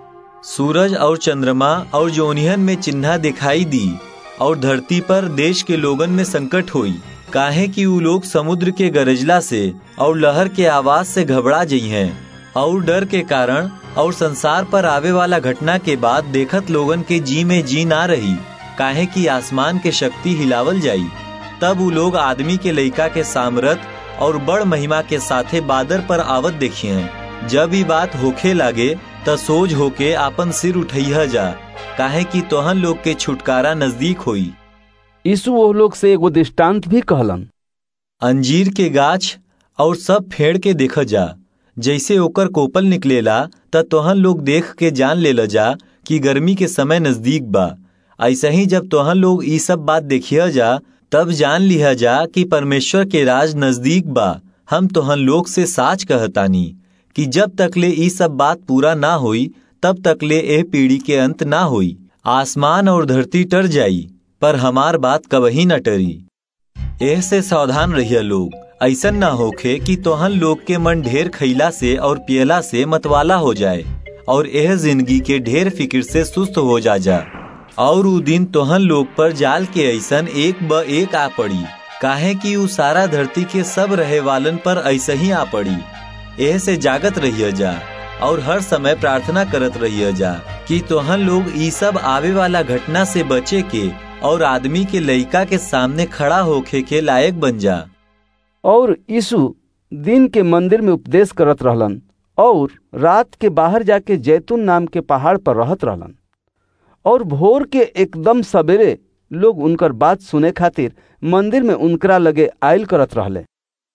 सूरज और चंद्रमा और जोनिहन में चिन्हा दिखाई दी और धरती पर देश के लोगन में संकट हुई काहे कि उ लोग समुद्र के गरजला से और लहर के आवाज से घबरा जई हैं और डर के कारण और संसार पर आवे वाला घटना के बाद देखत लोगन के जी में जी ना रही काहे कि आसमान के शक्ति हिलावल जाई तब उ लोग आदमी के लइका के सामरथ और बड़ महिमा के साथे बादर पर आवत देखिए जब ई बात होखे लागे त सोज होके आपन सिर उठैह जा काहे कि तोहन लोग के छुटकारा नजदीक होई यीशु वो लोग से एगो दृष्टांत भी कहलन अंजीर के गाछ और सब फेड़ के देख जा जैसे ओकर कोपल निकलेला त तोहन लोग देख के जान ले जा कि गर्मी के समय नजदीक बा ऐसे ही जब तोहन लोग ई सब बात देखिए जा तब जान लिया जा कि परमेश्वर के राज नजदीक बा हम तोहन लोग से साच कहतानी कि जब तकले ई सब बात पूरा ना हुई तब तकले एह पीढ़ी के अंत ना हुई आसमान और धरती टर जाई पर हमार बात कबही न टरी एह से सावधान रहिए लोग ऐसन ना होखे कि तोहन लोग के मन ढेर खैला से और पियला से मतवाला हो जाए और यह जिंदगी के ढेर फिक्र से सुस्त हो जा जा और उ दिन तोहन लोग पर जाल के ऐसन एक ब एक आ पड़ी काहे कि उ सारा धरती के सब रहे वालन पर ऐसे ही आ पड़ी एह से जागत रहिए जा और हर समय प्रार्थना करत रहिए जा कि तोहन लोग ई सब आवे वाला घटना से बचे के और आदमी के लइका के सामने खड़ा होखे के लायक बन जा और यीशु दिन के मंदिर में उपदेश करत रहलन और रात के बाहर जाके जैतून नाम के पहाड़ पर रहत रहलन और भोर के एकदम सवेरे लोग उनकर बात सुने खातिर मंदिर में उनकरा लगे आयल करत रहले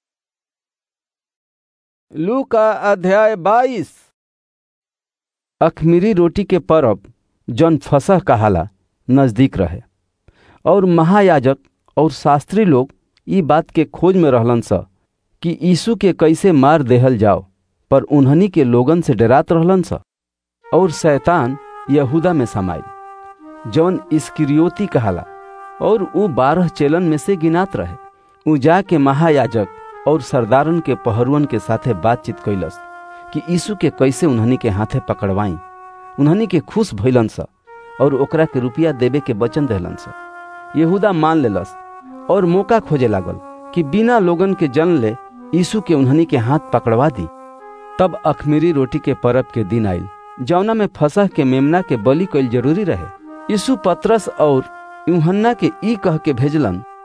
लू का अध्याय बाईस अखमीरी रोटी के परब जौन फसह कहाला नजदीक रहे और महायाजक और शास्त्री लोग ई बात के खोज में रहलन स कि यीशु के कैसे मार देहल जाओ पर उन्हनी के लोगन से डरात रहलन स और शैतान यहूदा में समाइल जौन इस्किरियोती कहाला और ऊ बारह चेलन में से गिनात रहे ऊ जाके महायाजक और सरदारन के पहरुअन के साथे बातचीत कैलस कि यीशु के कैसे उन्हनी के हाथे पकड़वाई उन्हनी के खुश भइलन स और ओकरा के रुपया देवे के वचन देहलन स यहूदा मान लेलस और मौका खोजे लागल कि बिना लोगन के जन ले यीशु के उन्हनी के हाथ पकड़वा दी तब अखमीरी रोटी के परब के दिन आयल जौना में फसह के मेमना के बलि कैल जरूरी रहे यीशु पत्रस और यूहन्ना के ई कह के भेजलन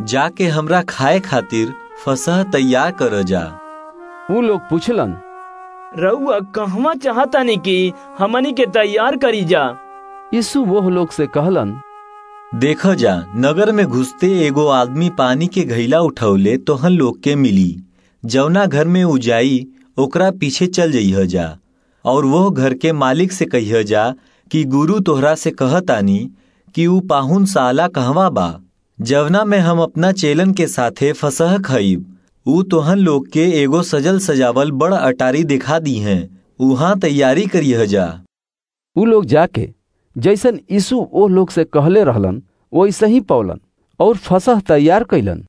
जाके हमरा खाए खातिर फसह तैयार कर जा ऊ लोग पूछलन रउआ कहवा चाहतानी कि हमनी के तैयार करी जा यीशु वो लोग से कहलन देख जा नगर में घुसते एगो आदमी पानी के घैला उठौले तोहन लोग के मिली जवना घर में उ जाई ओकरा पीछे चल जइह जा और वो घर के मालिक से कहिह जा कि गुरु तोहरा से कहतानी कि ऊ पाहुन साला कहवा बा जवना में हम अपना चेलन के साथे फसह खईब ऊ तोहन लोग के एगो सजल सजावल बड़ अटारी दिखा दी हैं उहाँ तैयारी करिह जा ऊ लोग जाके जैसन यीशु ओ लोग से कहले रहलन वैसे ही पौलन और फसह तैयार कैलन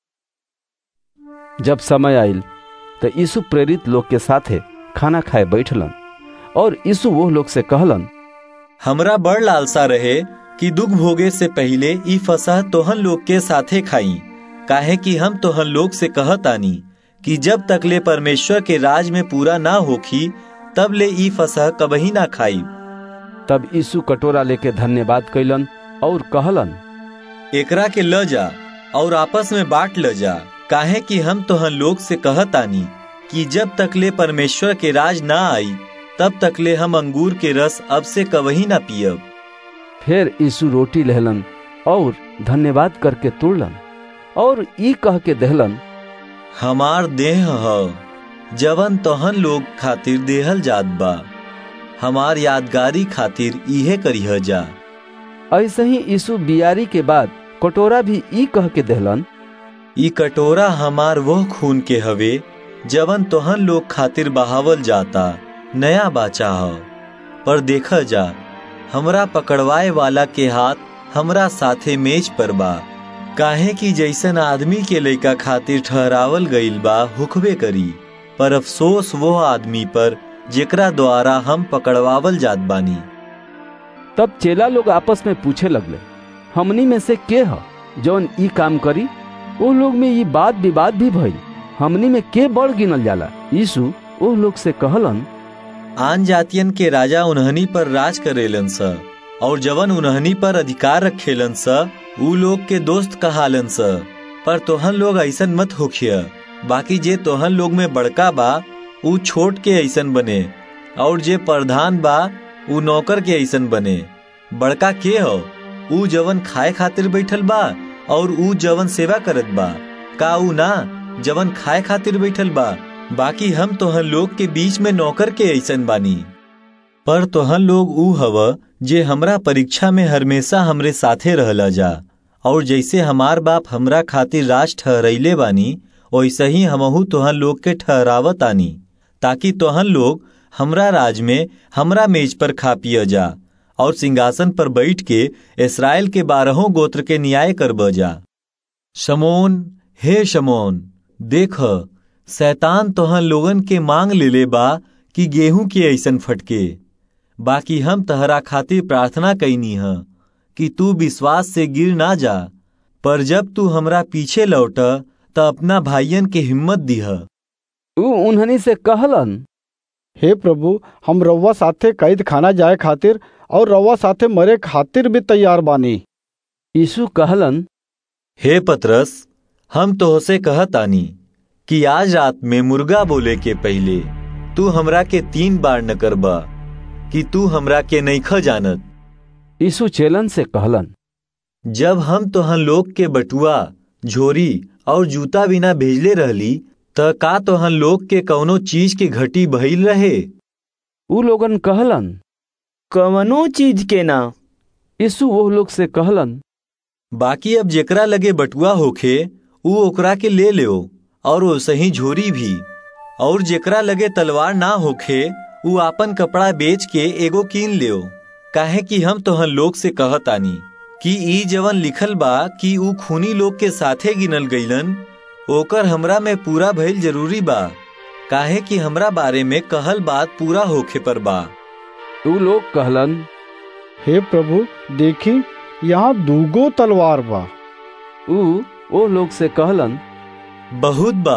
जब समय आयल तो यीशु प्रेरित लोग के साथे खाना खाए बैठलन और यीशु वो लोग से कहलन हमरा बड़ लालसा रहे कि दुख भोगे से पहले ई फसह तोहन लोग के साथे खाई काहे कि हम तोहन लोग से कहतानी कि जब तकले परमेश्वर के राज में पूरा ना होखी तब ले ई फसह कबही ना खाई तब यीशु कटोरा लेके धन्यवाद कैलन और कहलन एकरा के ल जा और आपस में बांट ल जा काहे कि हम तोहन लोग से कहतानी कि जब तकले परमेश्वर के राज ना आई तब तकले हम अंगूर के रस अब से कवही ना पियब फिर यीशु रोटी लहलन और धन्यवाद करके तोड़लन और ई कह के दहलन हमार देह ह जवन तोहन लोग खातिर देहल जात बा हमार यादगारी खातिर इहे करिह जा ऐसे ही यीशु बियारी के बाद कटोरा भी ई कह के दहलन ई कटोरा हमार वह खून के हवे जवन तोहन लोग खातिर बहावल जाता नया बाचा ह पर देखा जा हमरा पकड़वाए वाला के हाथ हमरा साथे मेज पर बा काहे कि जैसन आदमी के लइका खातिर ठहरावल गईल बा हुकबे करी पर अफसोस वो आदमी पर जेकरा द्वारा हम पकड़वावल जात बानी तब चेला लोग आपस में पूछे लगले हमनी में से के ह जौन ई काम करी वो लोग में ये बात विवाद भी भइल हमनी में के बड़ गिनल जाला यीशु वो लोग से कहलन आन जातियन के राजा उन्हनी पर राज करेलन स और जवन उन्हनी पर अधिकार रखेलन स ऊ लोग के दोस्त कहालन स पर तोहन लोग ऐसन मत होखिय बाकी जे तोहन लोग में बड़का बा ऊ छोट के ऐसन बने और जे प्रधान बा ऊ नौकर के ऐसन बने बड़का के हो ऊ जवन खाए खातिर बैठल बा और ऊ जवन सेवा करत बा का ऊ ना जवन खाए खातिर बैठल बा बाकी हम तोहन लोग के बीच में नौकर के ऐसन बानी पर तोहन लोग ऊ हव जे हमरा परीक्षा में हमेशा हमरे साथे रहला जा और जैसे हमार बाप हमरा खातिर राज ठहरैले बानी वैसे ही हमहू तोहन लोग के ठहरावत आनी ताकि तोहन लोग हमरा राज में हमरा मेज पर खा पिय जा और सिंहासन पर बैठ के इसराइल के बारहों गोत्र के न्याय करब जा शमोन हे शमोन देख शैतान तोहन लोगन के मांग लेले बा कि गेहूं के ऐसन फटके बाकी हम तहरा खातिर प्रार्थना कैनी ह कि तू विश्वास से गिर ना जा पर जब तू हमरा पीछे लौट त अपना भाइयन के हिम्मत दिह ऊ उन्हनी से कहलन हे प्रभु हम रउआ साथे कैद खाना जाए खातिर और रउआ साथे मरे खातिर भी तैयार बानी यीशु कहलन हे पतरस हम तोहसे कहतानी कि आज रात में मुर्गा बोले के पहले तू हमरा के तीन बार न करबा कि तू हमरा के नईख जानत यीशु चेलन से कहलन जब हम तोहन लोग के बटुआ झोरी और जूता बिना भेजले रहली त का तोहन लोग के कौनो चीज के घटी भइल रहे ऊ लोगन कहलन कवनो चीज के ना यीशु वो लोग से कहलन बाकी अब जेकरा लगे बटुआ होखे ऊ ओकरा के ले ले और वैसे ही झोरी भी और जेकरा लगे तलवार ना होखे ऊ आपन कपड़ा बेच के एगो कीन ले काहे कि हम तोहन लोग से कहतानी कि ई जवन लिखल बा कि ऊ खूनी लोग के साथे गिनल गईलन ओकर हमरा में पूरा भइल जरूरी बा काहे कि हमरा बारे में कहल बात पूरा होखे पर बा ऊ लोग कहलन हे प्रभु देखी यहाँ दूगो तलवार बा ऊ ओ लोग से कहलन बहुत बा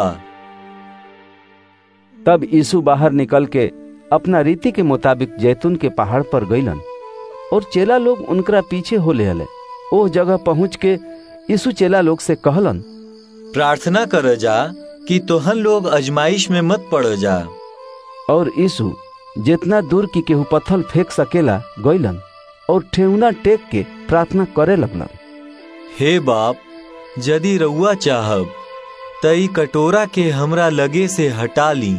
तब यीशु बाहर निकल के अपना रीति के मुताबिक जैतून के पहाड़ पर गईलन और चेला लोग उनकरा पीछे हो ले ओ जगह पहुंच के यीशु चेला लोग से कहलन प्रार्थना कर जा कि तोहन लोग अजमाइश में मत पड़ जा और यीशु जितना दूर की केहू पत्थल फेंक सकेला गईलन और ठेहुना टेक के प्रार्थना करे लगलन हे बाप यदि रउआ चाहब तई कटोरा के हमरा लगे से हटा ली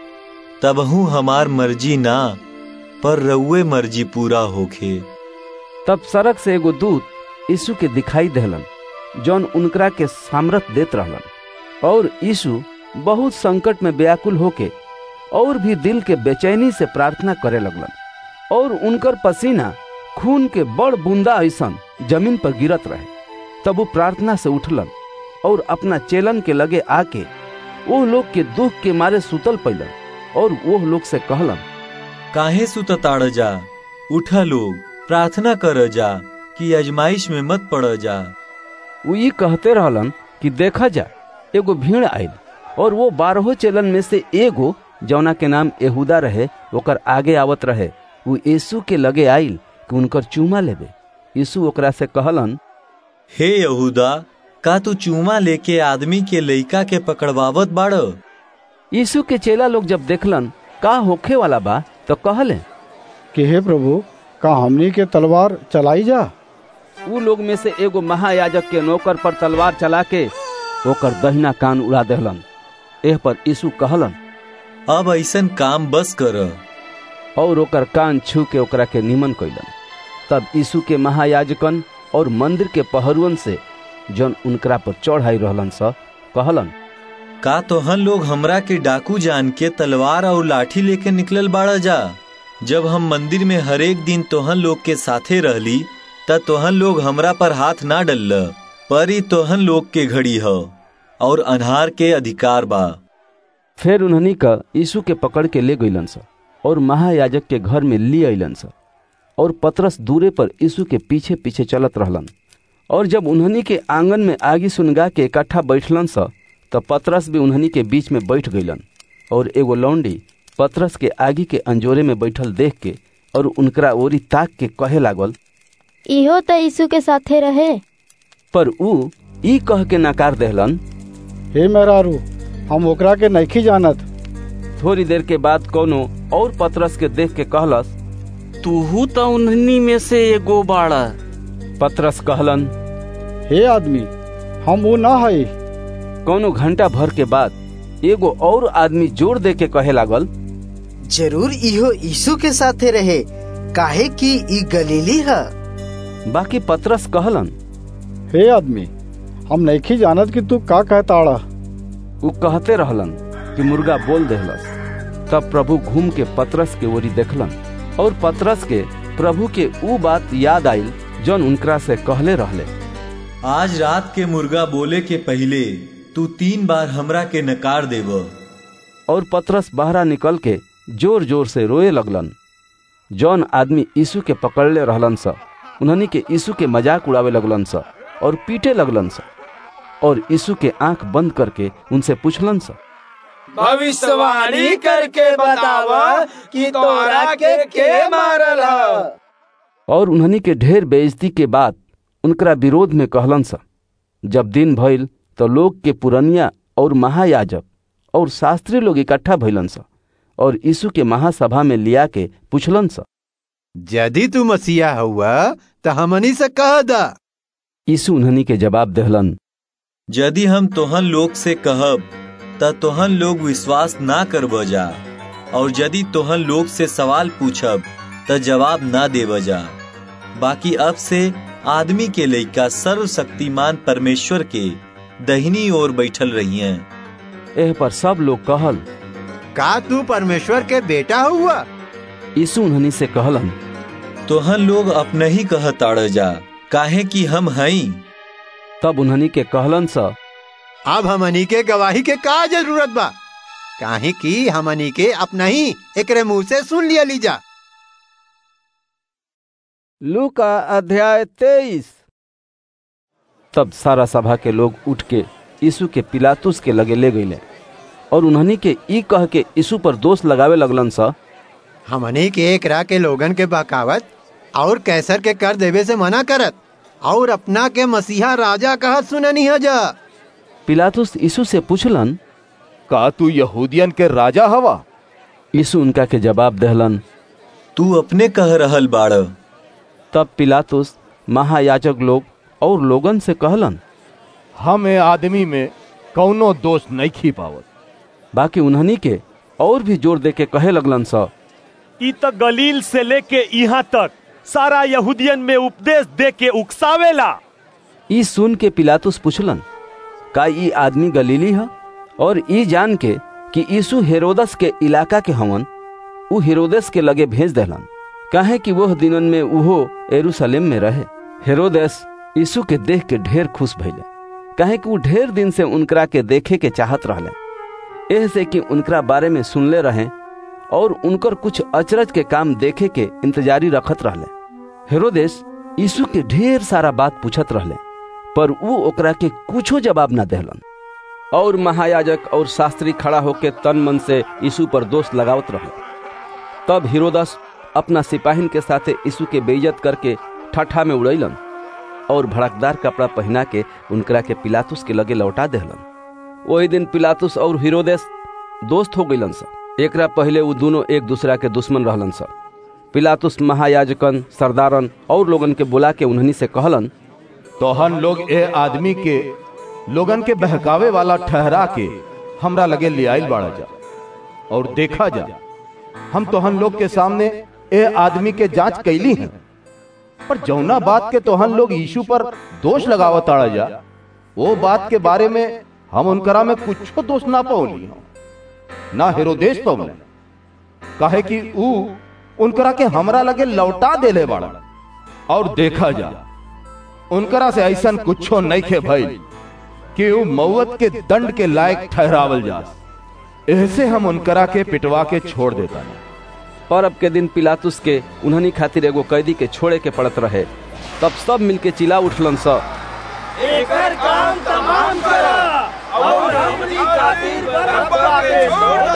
तबहू हमार मर्जी ना पर रउए मर्जी पूरा होखे तब सड़क से एगो दूत यीशु के दिखाई देहलन जौन उनकरा के सामर्थ देत रहलन और यीशु बहुत संकट में व्याकुल होके और भी दिल के बेचैनी से प्रार्थना करे लगलन और उनकर पसीना खून के बड़ बूंदा ऐसन जमीन पर गिरत रहे तब वो प्रार्थना से उठलन और अपना चेलन के लगे आके वो लोग के दुख के मारे सुतल पैलन और वो लोग से कहलन काहे सुतताड़ जा उठा लोग प्रार्थना कर जा कि अजमाइश में मत पड़ जा वो ये कहते रहलन कि देखा जा एगो भीड़ आयल और वो बारहो चेलन में से एगो जौना के नाम यहूदा रहे ओकर आगे आवत रहे वो यीशु के लगे आइल कि उनकर चूमा लेबे यीशु ओकरा से कहलन हे यहूदा का तू चूमा लेके आदमी के लइका के पकड़वावत बाड़ यीशु के चेला लोग जब देखलन का होखे वाला बा तो कहले कि हे प्रभु का हमनी के तलवार चलाई जा उ लोग में से एगो महायाजक के नौकर पर तलवार चला के ओकर दहिना कान उड़ा देहलन एह पर यीशु कहलन अब ऐसन काम बस कर और ओकर कान छू के ओकरा के निमन कैलन तब यीशु के महायाजकन और मंदिर के पहरुअन से जौन उनकरा पर चढ़ाई रहलन स कहलन का तोहन लोग हमरा के डाकू जान के तलवार और लाठी लेके निकलल बाड़ा जा जब हम मंदिर में हरेक दिन तोहन लोग के साथे रहली त तोहन लोग हमरा पर हाथ ना डल पर ही तोहन लोग के घड़ी ह और अनहार के अधिकार बा फिर उन्हनी का यीशु के पकड़ के ले गईलन स और महायाजक के घर में ली अलन स और पतरस दूरे पर यीशु के पीछे पीछे चलत रहलन और जब उन्हनी के आंगन में आगी सुनगा के इकट्ठा बैठलन स तब पतरस भी उन्हनी के बीच में बैठ गईलन और एगो लौंडी पतरस के आगी के अंजोरे में बैठल देख के और उनकरा ओरी ताक के कहे लागल इहो त यीशु के साथे रहे पर ऊ ई कह के नकार देहलन हे मेहरारू हम ओकरा के नइखी जानत थोड़ी देर के बाद कोनो और पतरस के देख के कहलस तूहू त उन्हनी में से एगो बाड़ा पतरस कहलन हे आदमी हम वो ना हई कोनो घंटा भर के बाद एगो और आदमी जोर दे के कहे लागल जरूर इहो यीशु के साथे रहे काहे कि ई गलीली है बाकी पतरस कहलन हे आदमी हम नइखी जानत कि तू का कहताड़ा उ कहते रहलन कि मुर्गा बोल देहलस तब प्रभु घूम के पतरस के ओरी देखलन और पतरस के प्रभु के ऊ बात याद आइल जौन उनकरा से कहले रहले आज रात के मुर्गा बोले के पहले तू तीन बार हमरा के नकार देव और पतरस बाहरा निकल के जोर जोर से रोए लगलन जौन आदमी यीशु के पकड़ले रहलन स उन्हनी के यीशु के मजाक उड़ावे लगलन स और पीटे लगलन स और यीशु के आंख बंद करके उनसे पूछलन स भविष्यवाणी करके बतावा कि तोरा के के मारल ह और उन्हनी के ढेर बेइज्जती के बाद उनकरा विरोध में कहलन स जब दिन भइल तो लोग के पुरनिया और महायाजक और शास्त्री लोग इकट्ठा भइलन स और यीशु के महासभा में लिया के पूछलन स यदि तू मसीहा हुआ तो हमनी से कह दा यीशु उन्हनी के जवाब देहलन यदि हम तोहन लोग से कहब त तोहन लोग विश्वास ना करब जा और यदि तोहन लोग से सवाल पूछब त जवाब ना देव जा बाकी अब से आदमी के लइका सर्वशक्तिमान परमेश्वर के दहिनी ओर बैठल रही हैं एह पर सब लोग कहल का तू परमेश्वर के बेटा हुआ यीशु उन्हनी से कहलन तोहन लोग अपने ही कहताड़ जा काहे कि हम हई तब उन्हनी के कहलन सा अब हमनी के गवाही के का जरूरत बा काहे कि हमनी के अपना ही एकरे मुंह से सुन लिया लीजा लूका अध्याय तेईस तब सारा सभा के लोग उठ के यीशु के पिलातुस के लगे ले गईले और उन्हनी के ई कह के यीशु पर दोष लगावे लगलन सा हमनी के एकरा के लोगन के बकावत और कैसर के कर देवे से मना करत और अपना के मसीहा राजा कहत सुननी है जा पिलातुस यीशु से पूछलन का तू यहूदियन के राजा हवा यीशु उनका के जवाब दहलन तू अपने कह रहल बाड़ तब पिलातुस महायाजक लोग और लोगन से कहलन हम ए आदमी में कौनो दोष नहीं खी पावत बाकी उन्हनी के और भी जोर दे के कहे लगलन स ई त गलील से लेके यहाँ तक सारा यहूदियन में उपदेश दे के उकसावेला ई सुन के पिलातुस पूछलन का ई आदमी गलीली है और ई जान के कि यीशु हेरोदस के इलाका के हवन उ हेरोदेस के लगे भेज देलन काहे कि वह दिनन में उहो एरूशलेम में रहे हेरोदेस यीशु के देख के ढेर खुश भइले काहे कि वो ढेर दिन से उनकरा के देखे के चाहत रहले एह से कि उनकरा बारे में सुनले रहे और उनकर कुछ अचरज के काम देखे के इंतजारी रखत रहले हेरोदेस यीशु के ढेर सारा बात पूछत रहले पर वो ओकरा के कुछो जवाब ना देहलन और महायाजक और शास्त्री खड़ा होके तन मन से यीशु पर दोष लगावत रहे तब हिरोदस अपना सिपाहिन के साथे यीशु के बेइज्जत करके ठठा में उड़ैलन और भड़कदार कपड़ा पहना के उनकरा के पिलातुस के लगे लौटा देहलन वही दिन पिलातुस और हिरोदेस दोस्त हो गईलन सा एकरा पहले वो दोनों एक दूसरा के दुश्मन रहलन सा पिलातुस महायाजकन सरदारन और लोगन के बुला के उन्हनी से कहलन तोहन लोग ए आदमी के लोगन के बहकावे वाला ठहरा के हमरा लगे ले आइल बाड़ा जा और देखा जा हम तोहन लोग के सामने ए आदमी के जांच कैली हैं पर जौना बात के तोहन लोग यीशु पर दोष लगावत आड़ा जा वो बात के बारे में हम उनकरा में कुछ दोष ना पौली ना हेरोदेश पौले काहे कि ऊ उनकरा के हमरा लगे लौटा देले बाड़ा और देखा जा उनकरा से ऐसन कुछो नहीं खे भइल कि ऊ मौत के दंड के लायक ठहरावल जा ऐसे हम उनकरा के पिटवा के छोड़ देता परब के दिन पिलातुस के उन्हनी खातिर एगो कैदी के छोड़े के पड़त रहे तब सब मिलके चिल्ला उठलन स एकर काम तमाम करा और हमनी खातिर बरअब्बा के छोड़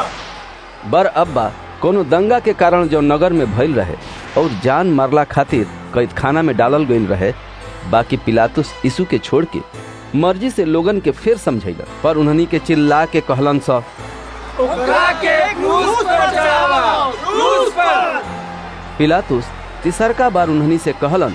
दो बर अब्बा कोनो दंगा के कारण जो नगर में भइल रहे और जान मारला खातिर कैद खाना में डालल गईल रहे बाकी पिलातुस यीशु के छोड़ के मर्जी से लोगन के फिर समझैला पर उन्हनी के चिल्ला के कहलन सा ओकरा के क्रूस पर चढ़ावा क्रूस पर पिलातुस तिसरका बार उन्हनी से कहलन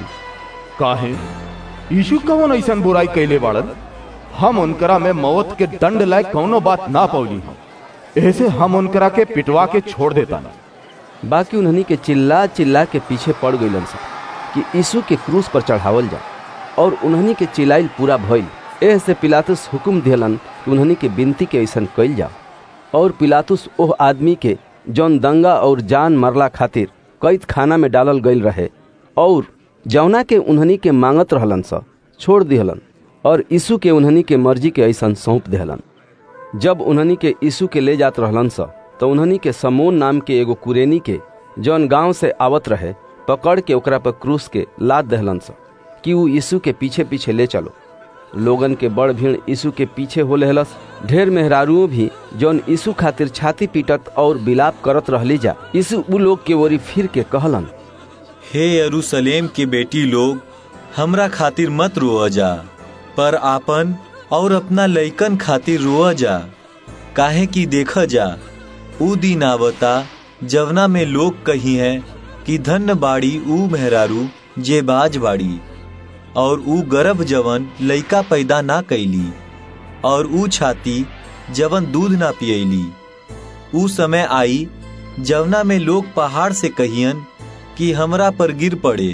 काहे यीशु कौन ऐसन बुराई कैले बाड़न हम उनकरा में मौत के दंड लायक कौनो बात ना पौली हम ऐसे हम उनकरा के पिटवा के छोड़ देता बाकी उन्हनी के चिल्ला चिल्ला के पीछे पड़ गईलन सा कि यीशु के क्रूस पर चढ़ावल जा और उन्हनी के चिल्लाइल पूरा भइल एह से पिलातुस हुक्म दिलन कि उन्हनी के बिनती के ऐसन कैल जा और पिलातुस ओह आदमी के जौन दंगा और जान मरला खातिर कैद खाना में डालल गईल रहे और जौना के उन्हनी के मांगत रहलन सा छोड़ दिहलन और यीशु के उन्हनी के मर्जी के ऐसन सौंप दिहलन जब उन्हनी के यीशु के ले जात रहलन सा तो उन्हनी के समोन नाम के एगो कुरेनी के जौन गांव से आवत रहे पकड़ के ओकरा पर क्रूस के लाद दहलन सा कि वो यीशु के पीछे पीछे ले चलो लोगन के बड़ भीड़ यीशु के पीछे हो लेहलस ढेर मेहरारुओं भी जौन यीशु खातिर छाती पीटत और बिलाप करत रहली जा यीशु उ लोग के ओरी फिर के कहलन हे यरूशलेम के बेटी लोग हमरा खातिर मत रोअ जा पर आपन और अपना लइकन खातिर रोअ जा काहे कि देख जा ऊ दिन आवता जवना में लोग कही है कि धन्य बाड़ी ऊ मेहरारू जे बाज बाड़ी और ऊ गर्भ जवन लइका पैदा ना कैली और ऊ छाती जवन दूध ना पियली ऊ समय आई जवना में लोग पहाड़ से कहियन कि हमरा पर गिर पड़े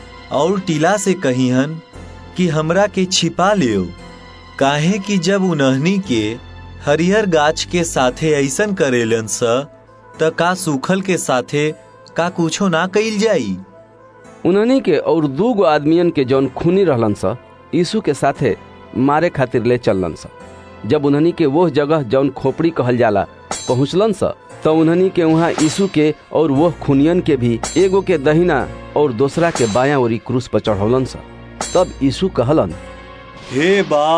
और टीला से कहियन कि हमरा के छिपा लियो काहे कि जब उन्हनी के हरिहर गाछ के साथे ऐसन करेलन स त का सूखल के साथे का कुछो ना कइल जाई उन्हनी के और दू गो आदमियन के जौन खूनी रहलन सा यीशु के साथे मारे खातिर ले चललन सा जब उन्हनी के वो जगह जौन खोपड़ी कहल जाला पहुँचलन सा तो उन्हनी के वहाँ यीशु के और वह खूनियन के भी एगो के दहिना और दूसरा के बाया ओरी क्रूस पर चढ़ौलन सा तब यीशु कहलन हे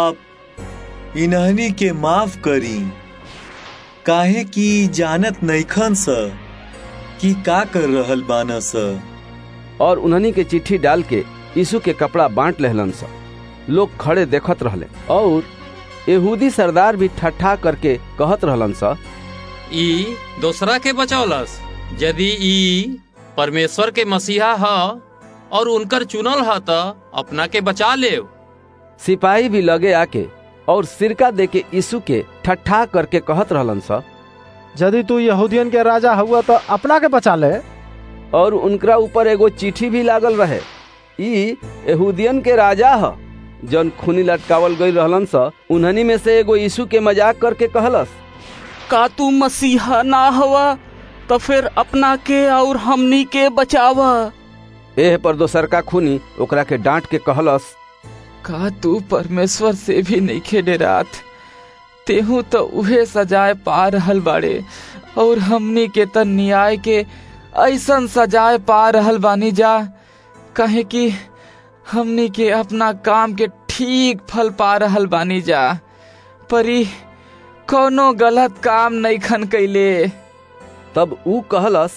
बाप इन्हनी के माफ करी काहे कि जानत नैखन स कि का कर रहल बान स और उन्हनी के चिट्ठी डाल के यीशु के कपड़ा बांट लेहलन स लोग खड़े देखत रहले और यहूदी सरदार भी ठट्ठा करके कहत रहलन स ई दूसरा के बचौलस यदि ई परमेश्वर के मसीहा ह और उनकर चुनल ह त अपना के बचा ले सिपाही भी लगे आके और सिरका दे के यीशु के ठट्ठा करके कहत रहलन स यदि तू यहूदियन के राजा हुआ तो अपना के बचा ले और उनकरा ऊपर एगो चिट्ठी भी लागल रहे ई यहूदियन के राजा ह जन खूनी लटकावल गई रहलन स उन्हनी में से एगो यीशु के मजाक करके कहलस का तू मसीहा ना हवा तो फिर अपना के और हमनी के बचावा एह पर दोसर का खूनी ओकरा के डांट के कहलस का तू परमेश्वर से भी नहीं खेडे रात तेहू तो उहे सजाए पा रहल बाड़े और हमनी के त न्याय के ऐसन सजाए पा रहल बानी जा कहे कि हमनी के अपना काम के ठीक फल पा रहल बानी जा परी कोनो गलत काम नहीं खन कैले तब ऊ कहलस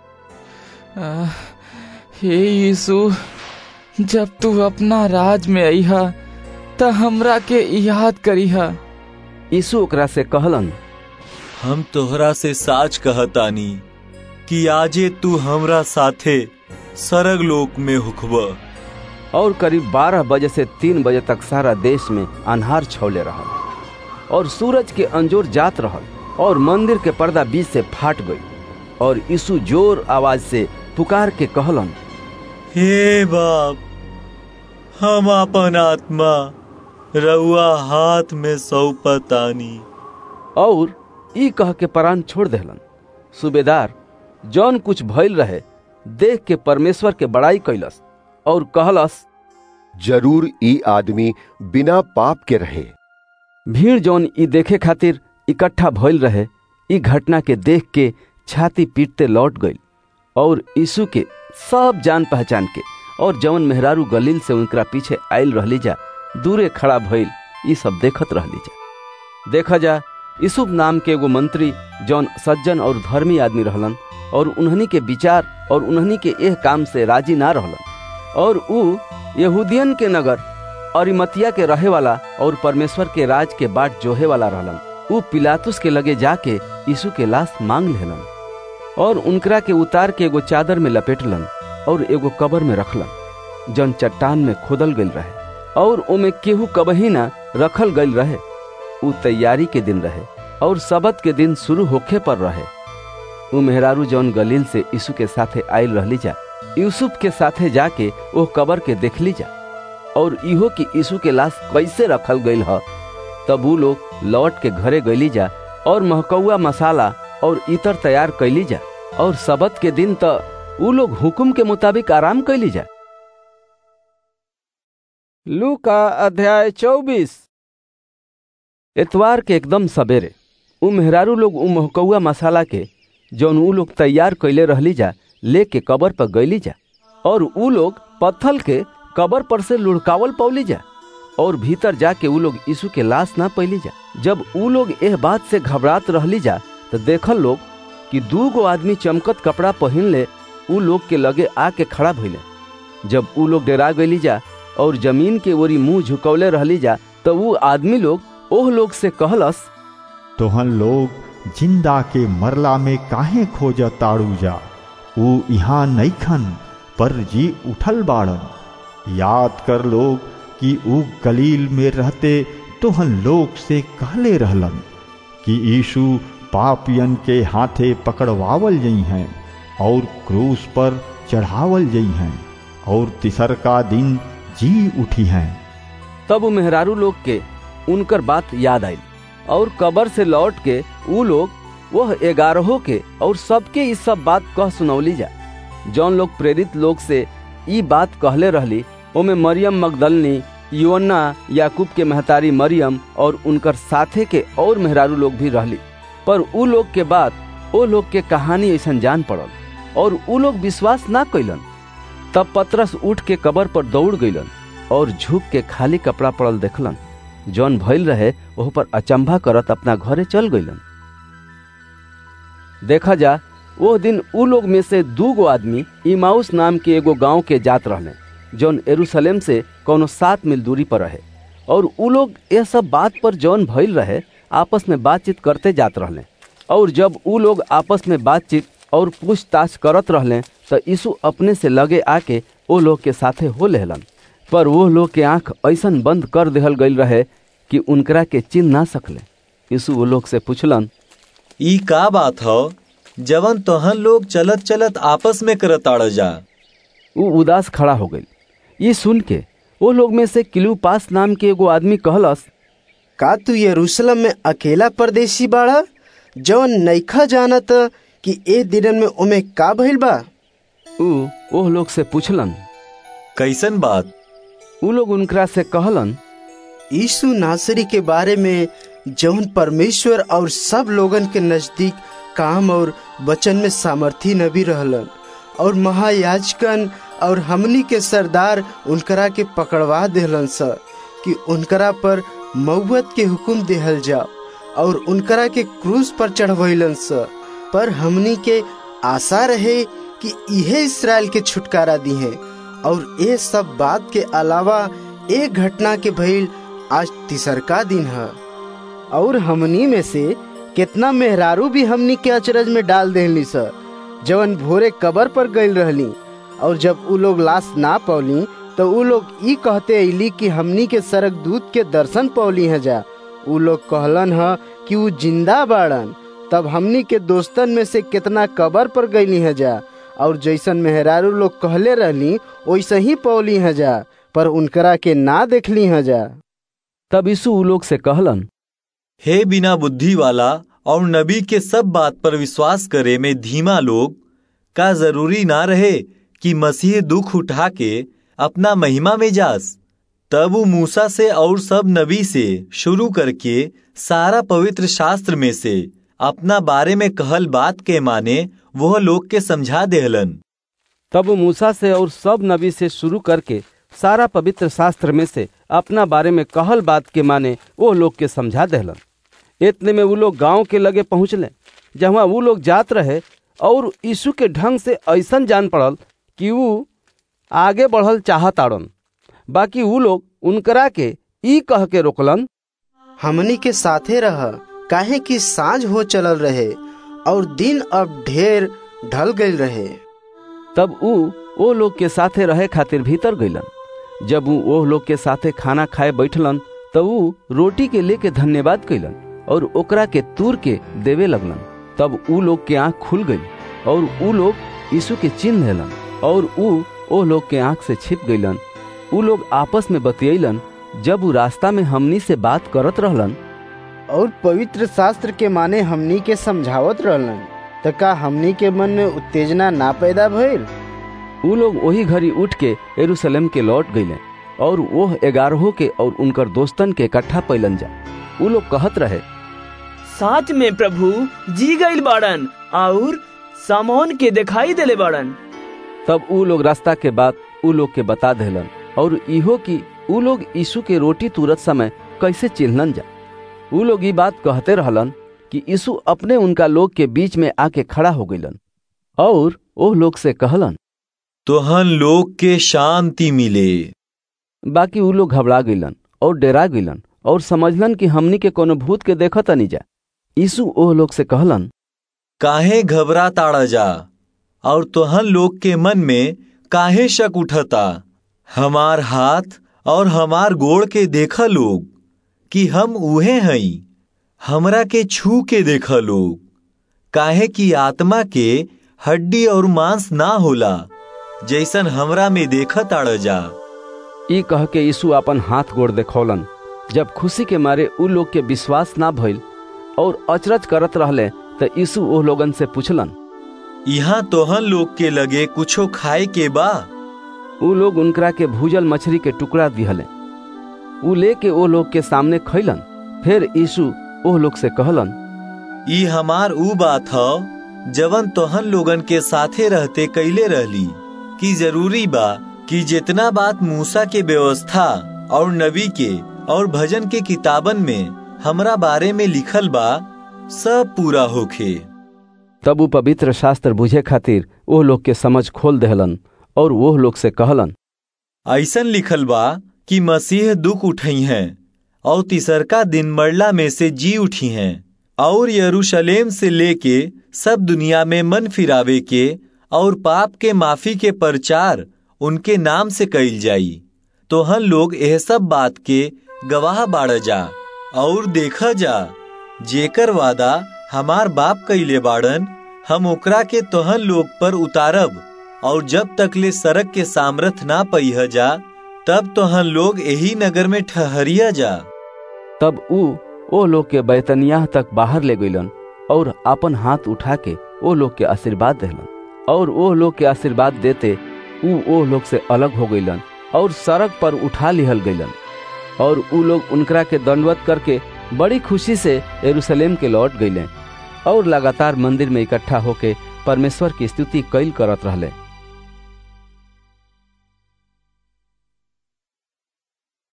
हे यीशु जब तू अपना राज में अइहा त हमरा के याद करीहा यीशु ओकरा से कहलन हम तोहरा से साच कहतानी कि आजे तू हमरा साथे सरग लोक में हुखब और करीब बारह बजे से तीन बजे तक सारा देश में अनहार छौले रहल और सूरज के अंजोर जात रहल और मंदिर के पर्दा बीच से फाट गई और यीशु जोर आवाज से पुकार के कहलन हे बाप हम अपन आत्मा रउआ हाथ में सौपतानी और ई कह के प्राण छोड़ देहलन सूबेदार जौन कुछ भइल रहे देख के परमेश्वर के बड़ाई कैलस और कहलस जरूर ई आदमी बिना पाप के रहे भीड़ जौन ई देखे खातिर इकट्ठा भइल रहे ई घटना के देख के छाती पीटते लौट गई और यीशु के सब जान पहचान के और जवन मेहरारू गलील से उनकरा पीछे आयल रहली जा दूरे खड़ा भइल ई सब देखत रहली जा देखा जा यूसुफ नाम के एगो मंत्री जौन सज्जन और धर्मी आदमी रहलन और उन्हनी के विचार और उन्हनी के एह काम से राजी ना रहलन और ऊ यहूदियन के नगर अरिमतिया के रहे वाला और परमेश्वर के राज के बाट जोहे वाला रहलन ऊ पिलातुस के लगे जाके यीशु के लाश मांग लेलन और उनकरा के उतार के एगो चादर में लपेटलन और एगो कबर में रखलन जन चट्टान में खोदल गईल रहे और ओमे केहू कबही ना रखल गईल रहे ऊ तैयारी के दिन रहे और सबत के दिन शुरू होखे पर रहे ऊ मेहरारू जौन गलील से यीशु के साथे आयल रहली जा यूसुफ के साथे जाके वो कबर के देख ली जा और इहो कि यीशु के लाश कैसे रखल गईल ह तब ऊ लोग लौट के घरे गईली जा और महकौआ मसाला और इतर तैयार कैली जा और सबत के दिन त ऊ लोग हुकुम के मुताबिक आराम कैली जा लू का अध्याय चौबीस इतवार के एकदम सवेरे ऊ मेहरारू लोग ऊ महकौआ मसाला के जौन ऊ लोग तैयार कैले रहली जा लेके कबर पर गईली जा और ऊ लोग पत्थल के कबर पर से लुढ़कावल पौली जा और भीतर जाके ऊ लोग यीशु के लाश ना पैली जा जब ऊ लोग एह बात से घबरात रहली जा तो देखल लोग कि दू गो आदमी चमकत कपड़ा पहन ले ऊ लोग के लगे आके खड़ा भइले जब ऊ लोग डरा गईली जा और जमीन के ओरी मुंह झुकौले रहली जा तो ऊ आदमी लोग ओह लोग से कहलस तोहन लोग जिंदा के मरला में काहे खोज ताड़ू जा ऊ यहाँ नईखन पर जी उठल बाड़न याद कर लोग कि ऊ गलील में रहते तोहन लोग से कहले रहलन कि यीशु पापियन के हाथे पकड़वावल जई हैं और क्रूस पर चढ़ावल जई हैं और तिसर का दिन जी उठी हैं तब मेहरारू लोग के उनकर बात याद आई और कबर से लौट के ऊ लोग वह ग्यारहों के और सबके इस सब बात कह सुनौली जा जौन लोग प्रेरित लोग से ई बात कहले रहली ओमे मरियम मगदलनी योन्ना याकूब के महतारी मरियम और उनकर साथे के और मेहरारू लोग भी रहली पर ऊ लोग के बाद ओ लोग के कहानी ऐसा जान पड़ल और ऊ लोग विश्वास ना कैलन तब पतरस उठ के कबर पर दौड़ गईलन और झुक के खाली कपड़ा पड़ल देखलन जौन भइल रहे वह पर अचंभा करत अपना घरे चल गईलन देखा जा वो दिन ऊ लोग में से दू गो आदमी इमाउस नाम के एगो गांव के जात रहले जौन एरूशलेम से कोनो सात मील दूरी पर रहे और उ लोग यह सब बात पर जौन भइल रहे आपस में बातचीत करते जात रहले और जब उ लोग आपस में बातचीत और पूछताछ करत रहले तो यीशु अपने से लगे आके ओ लोग के साथे हो लेहलन पर वो लोग के आंख ऐसन बंद कर देहल गईल रहे कि उनकरा के चिन्ह ना सकले यीशु वो लोग से पूछलन ई का बात हो जवन तोहन लोग चलत चलत आपस में करताड़ जा उ उदास खड़ा हो गई ये सुन के वो लोग में से किलूपास नाम के एगो आदमी कहलस का तू यरूशलेम में अकेला परदेसी बाड़ा जवन नईखा जानत कि ए दिनन में ओमे का भइल बा उ ओह लोग से पूछलन कैसन बात उ लोग उनकरा से कहलन यीशु नासरी के बारे में जौन परमेश्वर और सब लोगन के नजदीक काम और वचन में सामर्थी नबी रहलन और महायाजकन और हमनी के सरदार उनकरा के पकड़वा देहलन स कि उनकरा पर मौत के हुक्म देहल जाओ और उनकरा के क्रूज पर चढ़वैलन स पर हमनी के आशा रहे कि इहे इसराइल के छुटकारा दी है और ये सब बात के अलावा एक घटना के भइल आज तीसरका दिन है और हमनी में से कितना मेहरारू भी हमनी के अचरज में डाल देहली स जवन भोरे कबर पर गईल रहली और जब उ लोग लाश ना पौली तो उ लोग ई कहते अली कि हमनी के सरक दूत के दर्शन पौली है जा उ लोग कहलन ह कि उ जिंदा बाड़न तब हमनी के दोस्तन में से कितना कबर पर गईली है जा और जैसन मेहरारू लोग कहले रहली वैसे ही पौली है जा पर उनकरा के ना देखली है जा तब यीशु उ लोग से कहलन हे बिना बुद्धि वाला और नबी के सब बात पर विश्वास करे में धीमा लोग का जरूरी ना रहे कि मसीह दुख उठा के अपना महिमा में जास तब वो मूसा से और सब नबी से शुरू करके सारा पवित्र शास्त्र में से अपना बारे में कहल बात के माने वह लोग के समझा देहलन तब वो मूसा से और सब नबी से शुरू करके सारा पवित्र शास्त्र में से अपना बारे में कहल बात के माने वो लोग के समझा देहलन इतने में वो लोग गांव के लगे पहुंचले जहाँ वो लोग जात रहे और यीशु के ढंग से ऐसन जान पड़ल कि वो आगे बढ़ल चाहत आड़न बाकी वो लोग उनकरा के ई कह के रोकलन हमनी के साथे रह काहे कि साँझ हो चलल रहे और दिन अब ढेर ढल गई रहे तब ऊ ओ लोग के साथे रहे खातिर भीतर गईलन जब ऊ ओह लोग के साथे खाना खाए बैठलन तब ऊ रोटी के लेके धन्यवाद कैलन और ओकरा के तूर के देवे लगलन तब ऊ लोग के आंख खुल गई और ऊ लोग यीशु के चिन्ह लेलन और ऊ ओ लोग के आंख से छिप गईलन ऊ लोग आपस में बतियलन जब ऊ रास्ता में हमनी से बात करत रहलन और पवित्र शास्त्र के माने हमनी के समझावत रहलन त का हमनी के मन में उत्तेजना ना पैदा भइल ऊ लोग वही घड़ी उठ के यरूशलेम के लौट गईले और वह ग्यारहों के और उनकर दोस्तन के इकट्ठा पैलन जा ऊ लोग कहत रहे साच में प्रभु जी गईल बाड़न और सामोन के दिखाई देले बाड़न तब ऊ लोग रास्ता के बाद ऊ लोग के बता देलन और इहो कि ऊ लोग यीशु के रोटी तुरत समय कैसे चिन्हलन जा ऊ लोग ये बात कहते रहलन कि यीशु अपने उनका लोग के बीच में आके खड़ा हो गईलन और ओह लोग से कहलन तोहन लोग के शांति मिले बाकी ऊ लोग घबरा गईलन और डरा गईलन और समझलन कि हमनी के कोनो भूत के देखत नहीं जा यीशु ओह लोग से कहलन काहे घबरा ताड़ा जा और तोहन लोग के मन में काहे शक उठता हमार हाथ और हमार गोड़ के देखा लोग कि हम उहे हई हमरा के छू के देखा लोग काहे कि आत्मा के हड्डी और मांस ना होला जैसन हमरा में देखा ताड़ जा ई कह के यीशु अपन हाथ गोड़ देखौलन जब खुशी के मारे उ लोग के विश्वास ना भइल और अचरज करत रहले त यीशु ओह लोगन से पूछलन यहाँ तोहन लोग के लगे कुछो खाए के बा उ लोग उनकरा के भूजल मछली के टुकड़ा दिहले उ लेके ओ लोग के सामने खैलन फिर यीशु ओह लोग से कहलन ई हमार ऊ बात ह जवन तोहन लोगन के साथे रहते कैले रहली कि जरूरी बा कि जितना बात मूसा के व्यवस्था और नबी के और भजन के किताबन में हमरा बारे में लिखल बा सब पूरा होखे तब उ पवित्र शास्त्र बुझे खातिर ओह लोग के समझ खोल देहलन और वह लोग से कहलन ऐसन लिखल बा कि मसीह दुख उठई हैं और तीसरका दिन मरला में से जी उठी हैं और यरूशलेम से लेके सब दुनिया में मन फिरावे के और पाप के माफी के प्रचार उनके नाम से कइल जाई तो हम लोग यह सब बात के गवाह बाड़ जा और देखा जा जेकर वादा हमार बाप कइले बाड़न हम ओकरा के तोहन लोग पर उतारब और जब तक ले सड़क के सामर्थ ना पहिया जा तब तोहन लोग यही नगर में ठहरिया जा तब ऊ ओ लोग के बैतनिया तक बाहर ले गईलन और अपन हाथ उठा के ओ लोग के आशीर्वाद देलन और ओ लोग के आशीर्वाद देते ऊ ओ लोग से अलग हो गईलन और सड़क पर उठा लिहल गईलन और ऊ लोग उनकरा के दंडवत करके बड़ी खुशी से यरूशलेम के लौट गईले और लगातार मंदिर में इकट्ठा होके परमेश्वर की स्तुति कैल करत रहले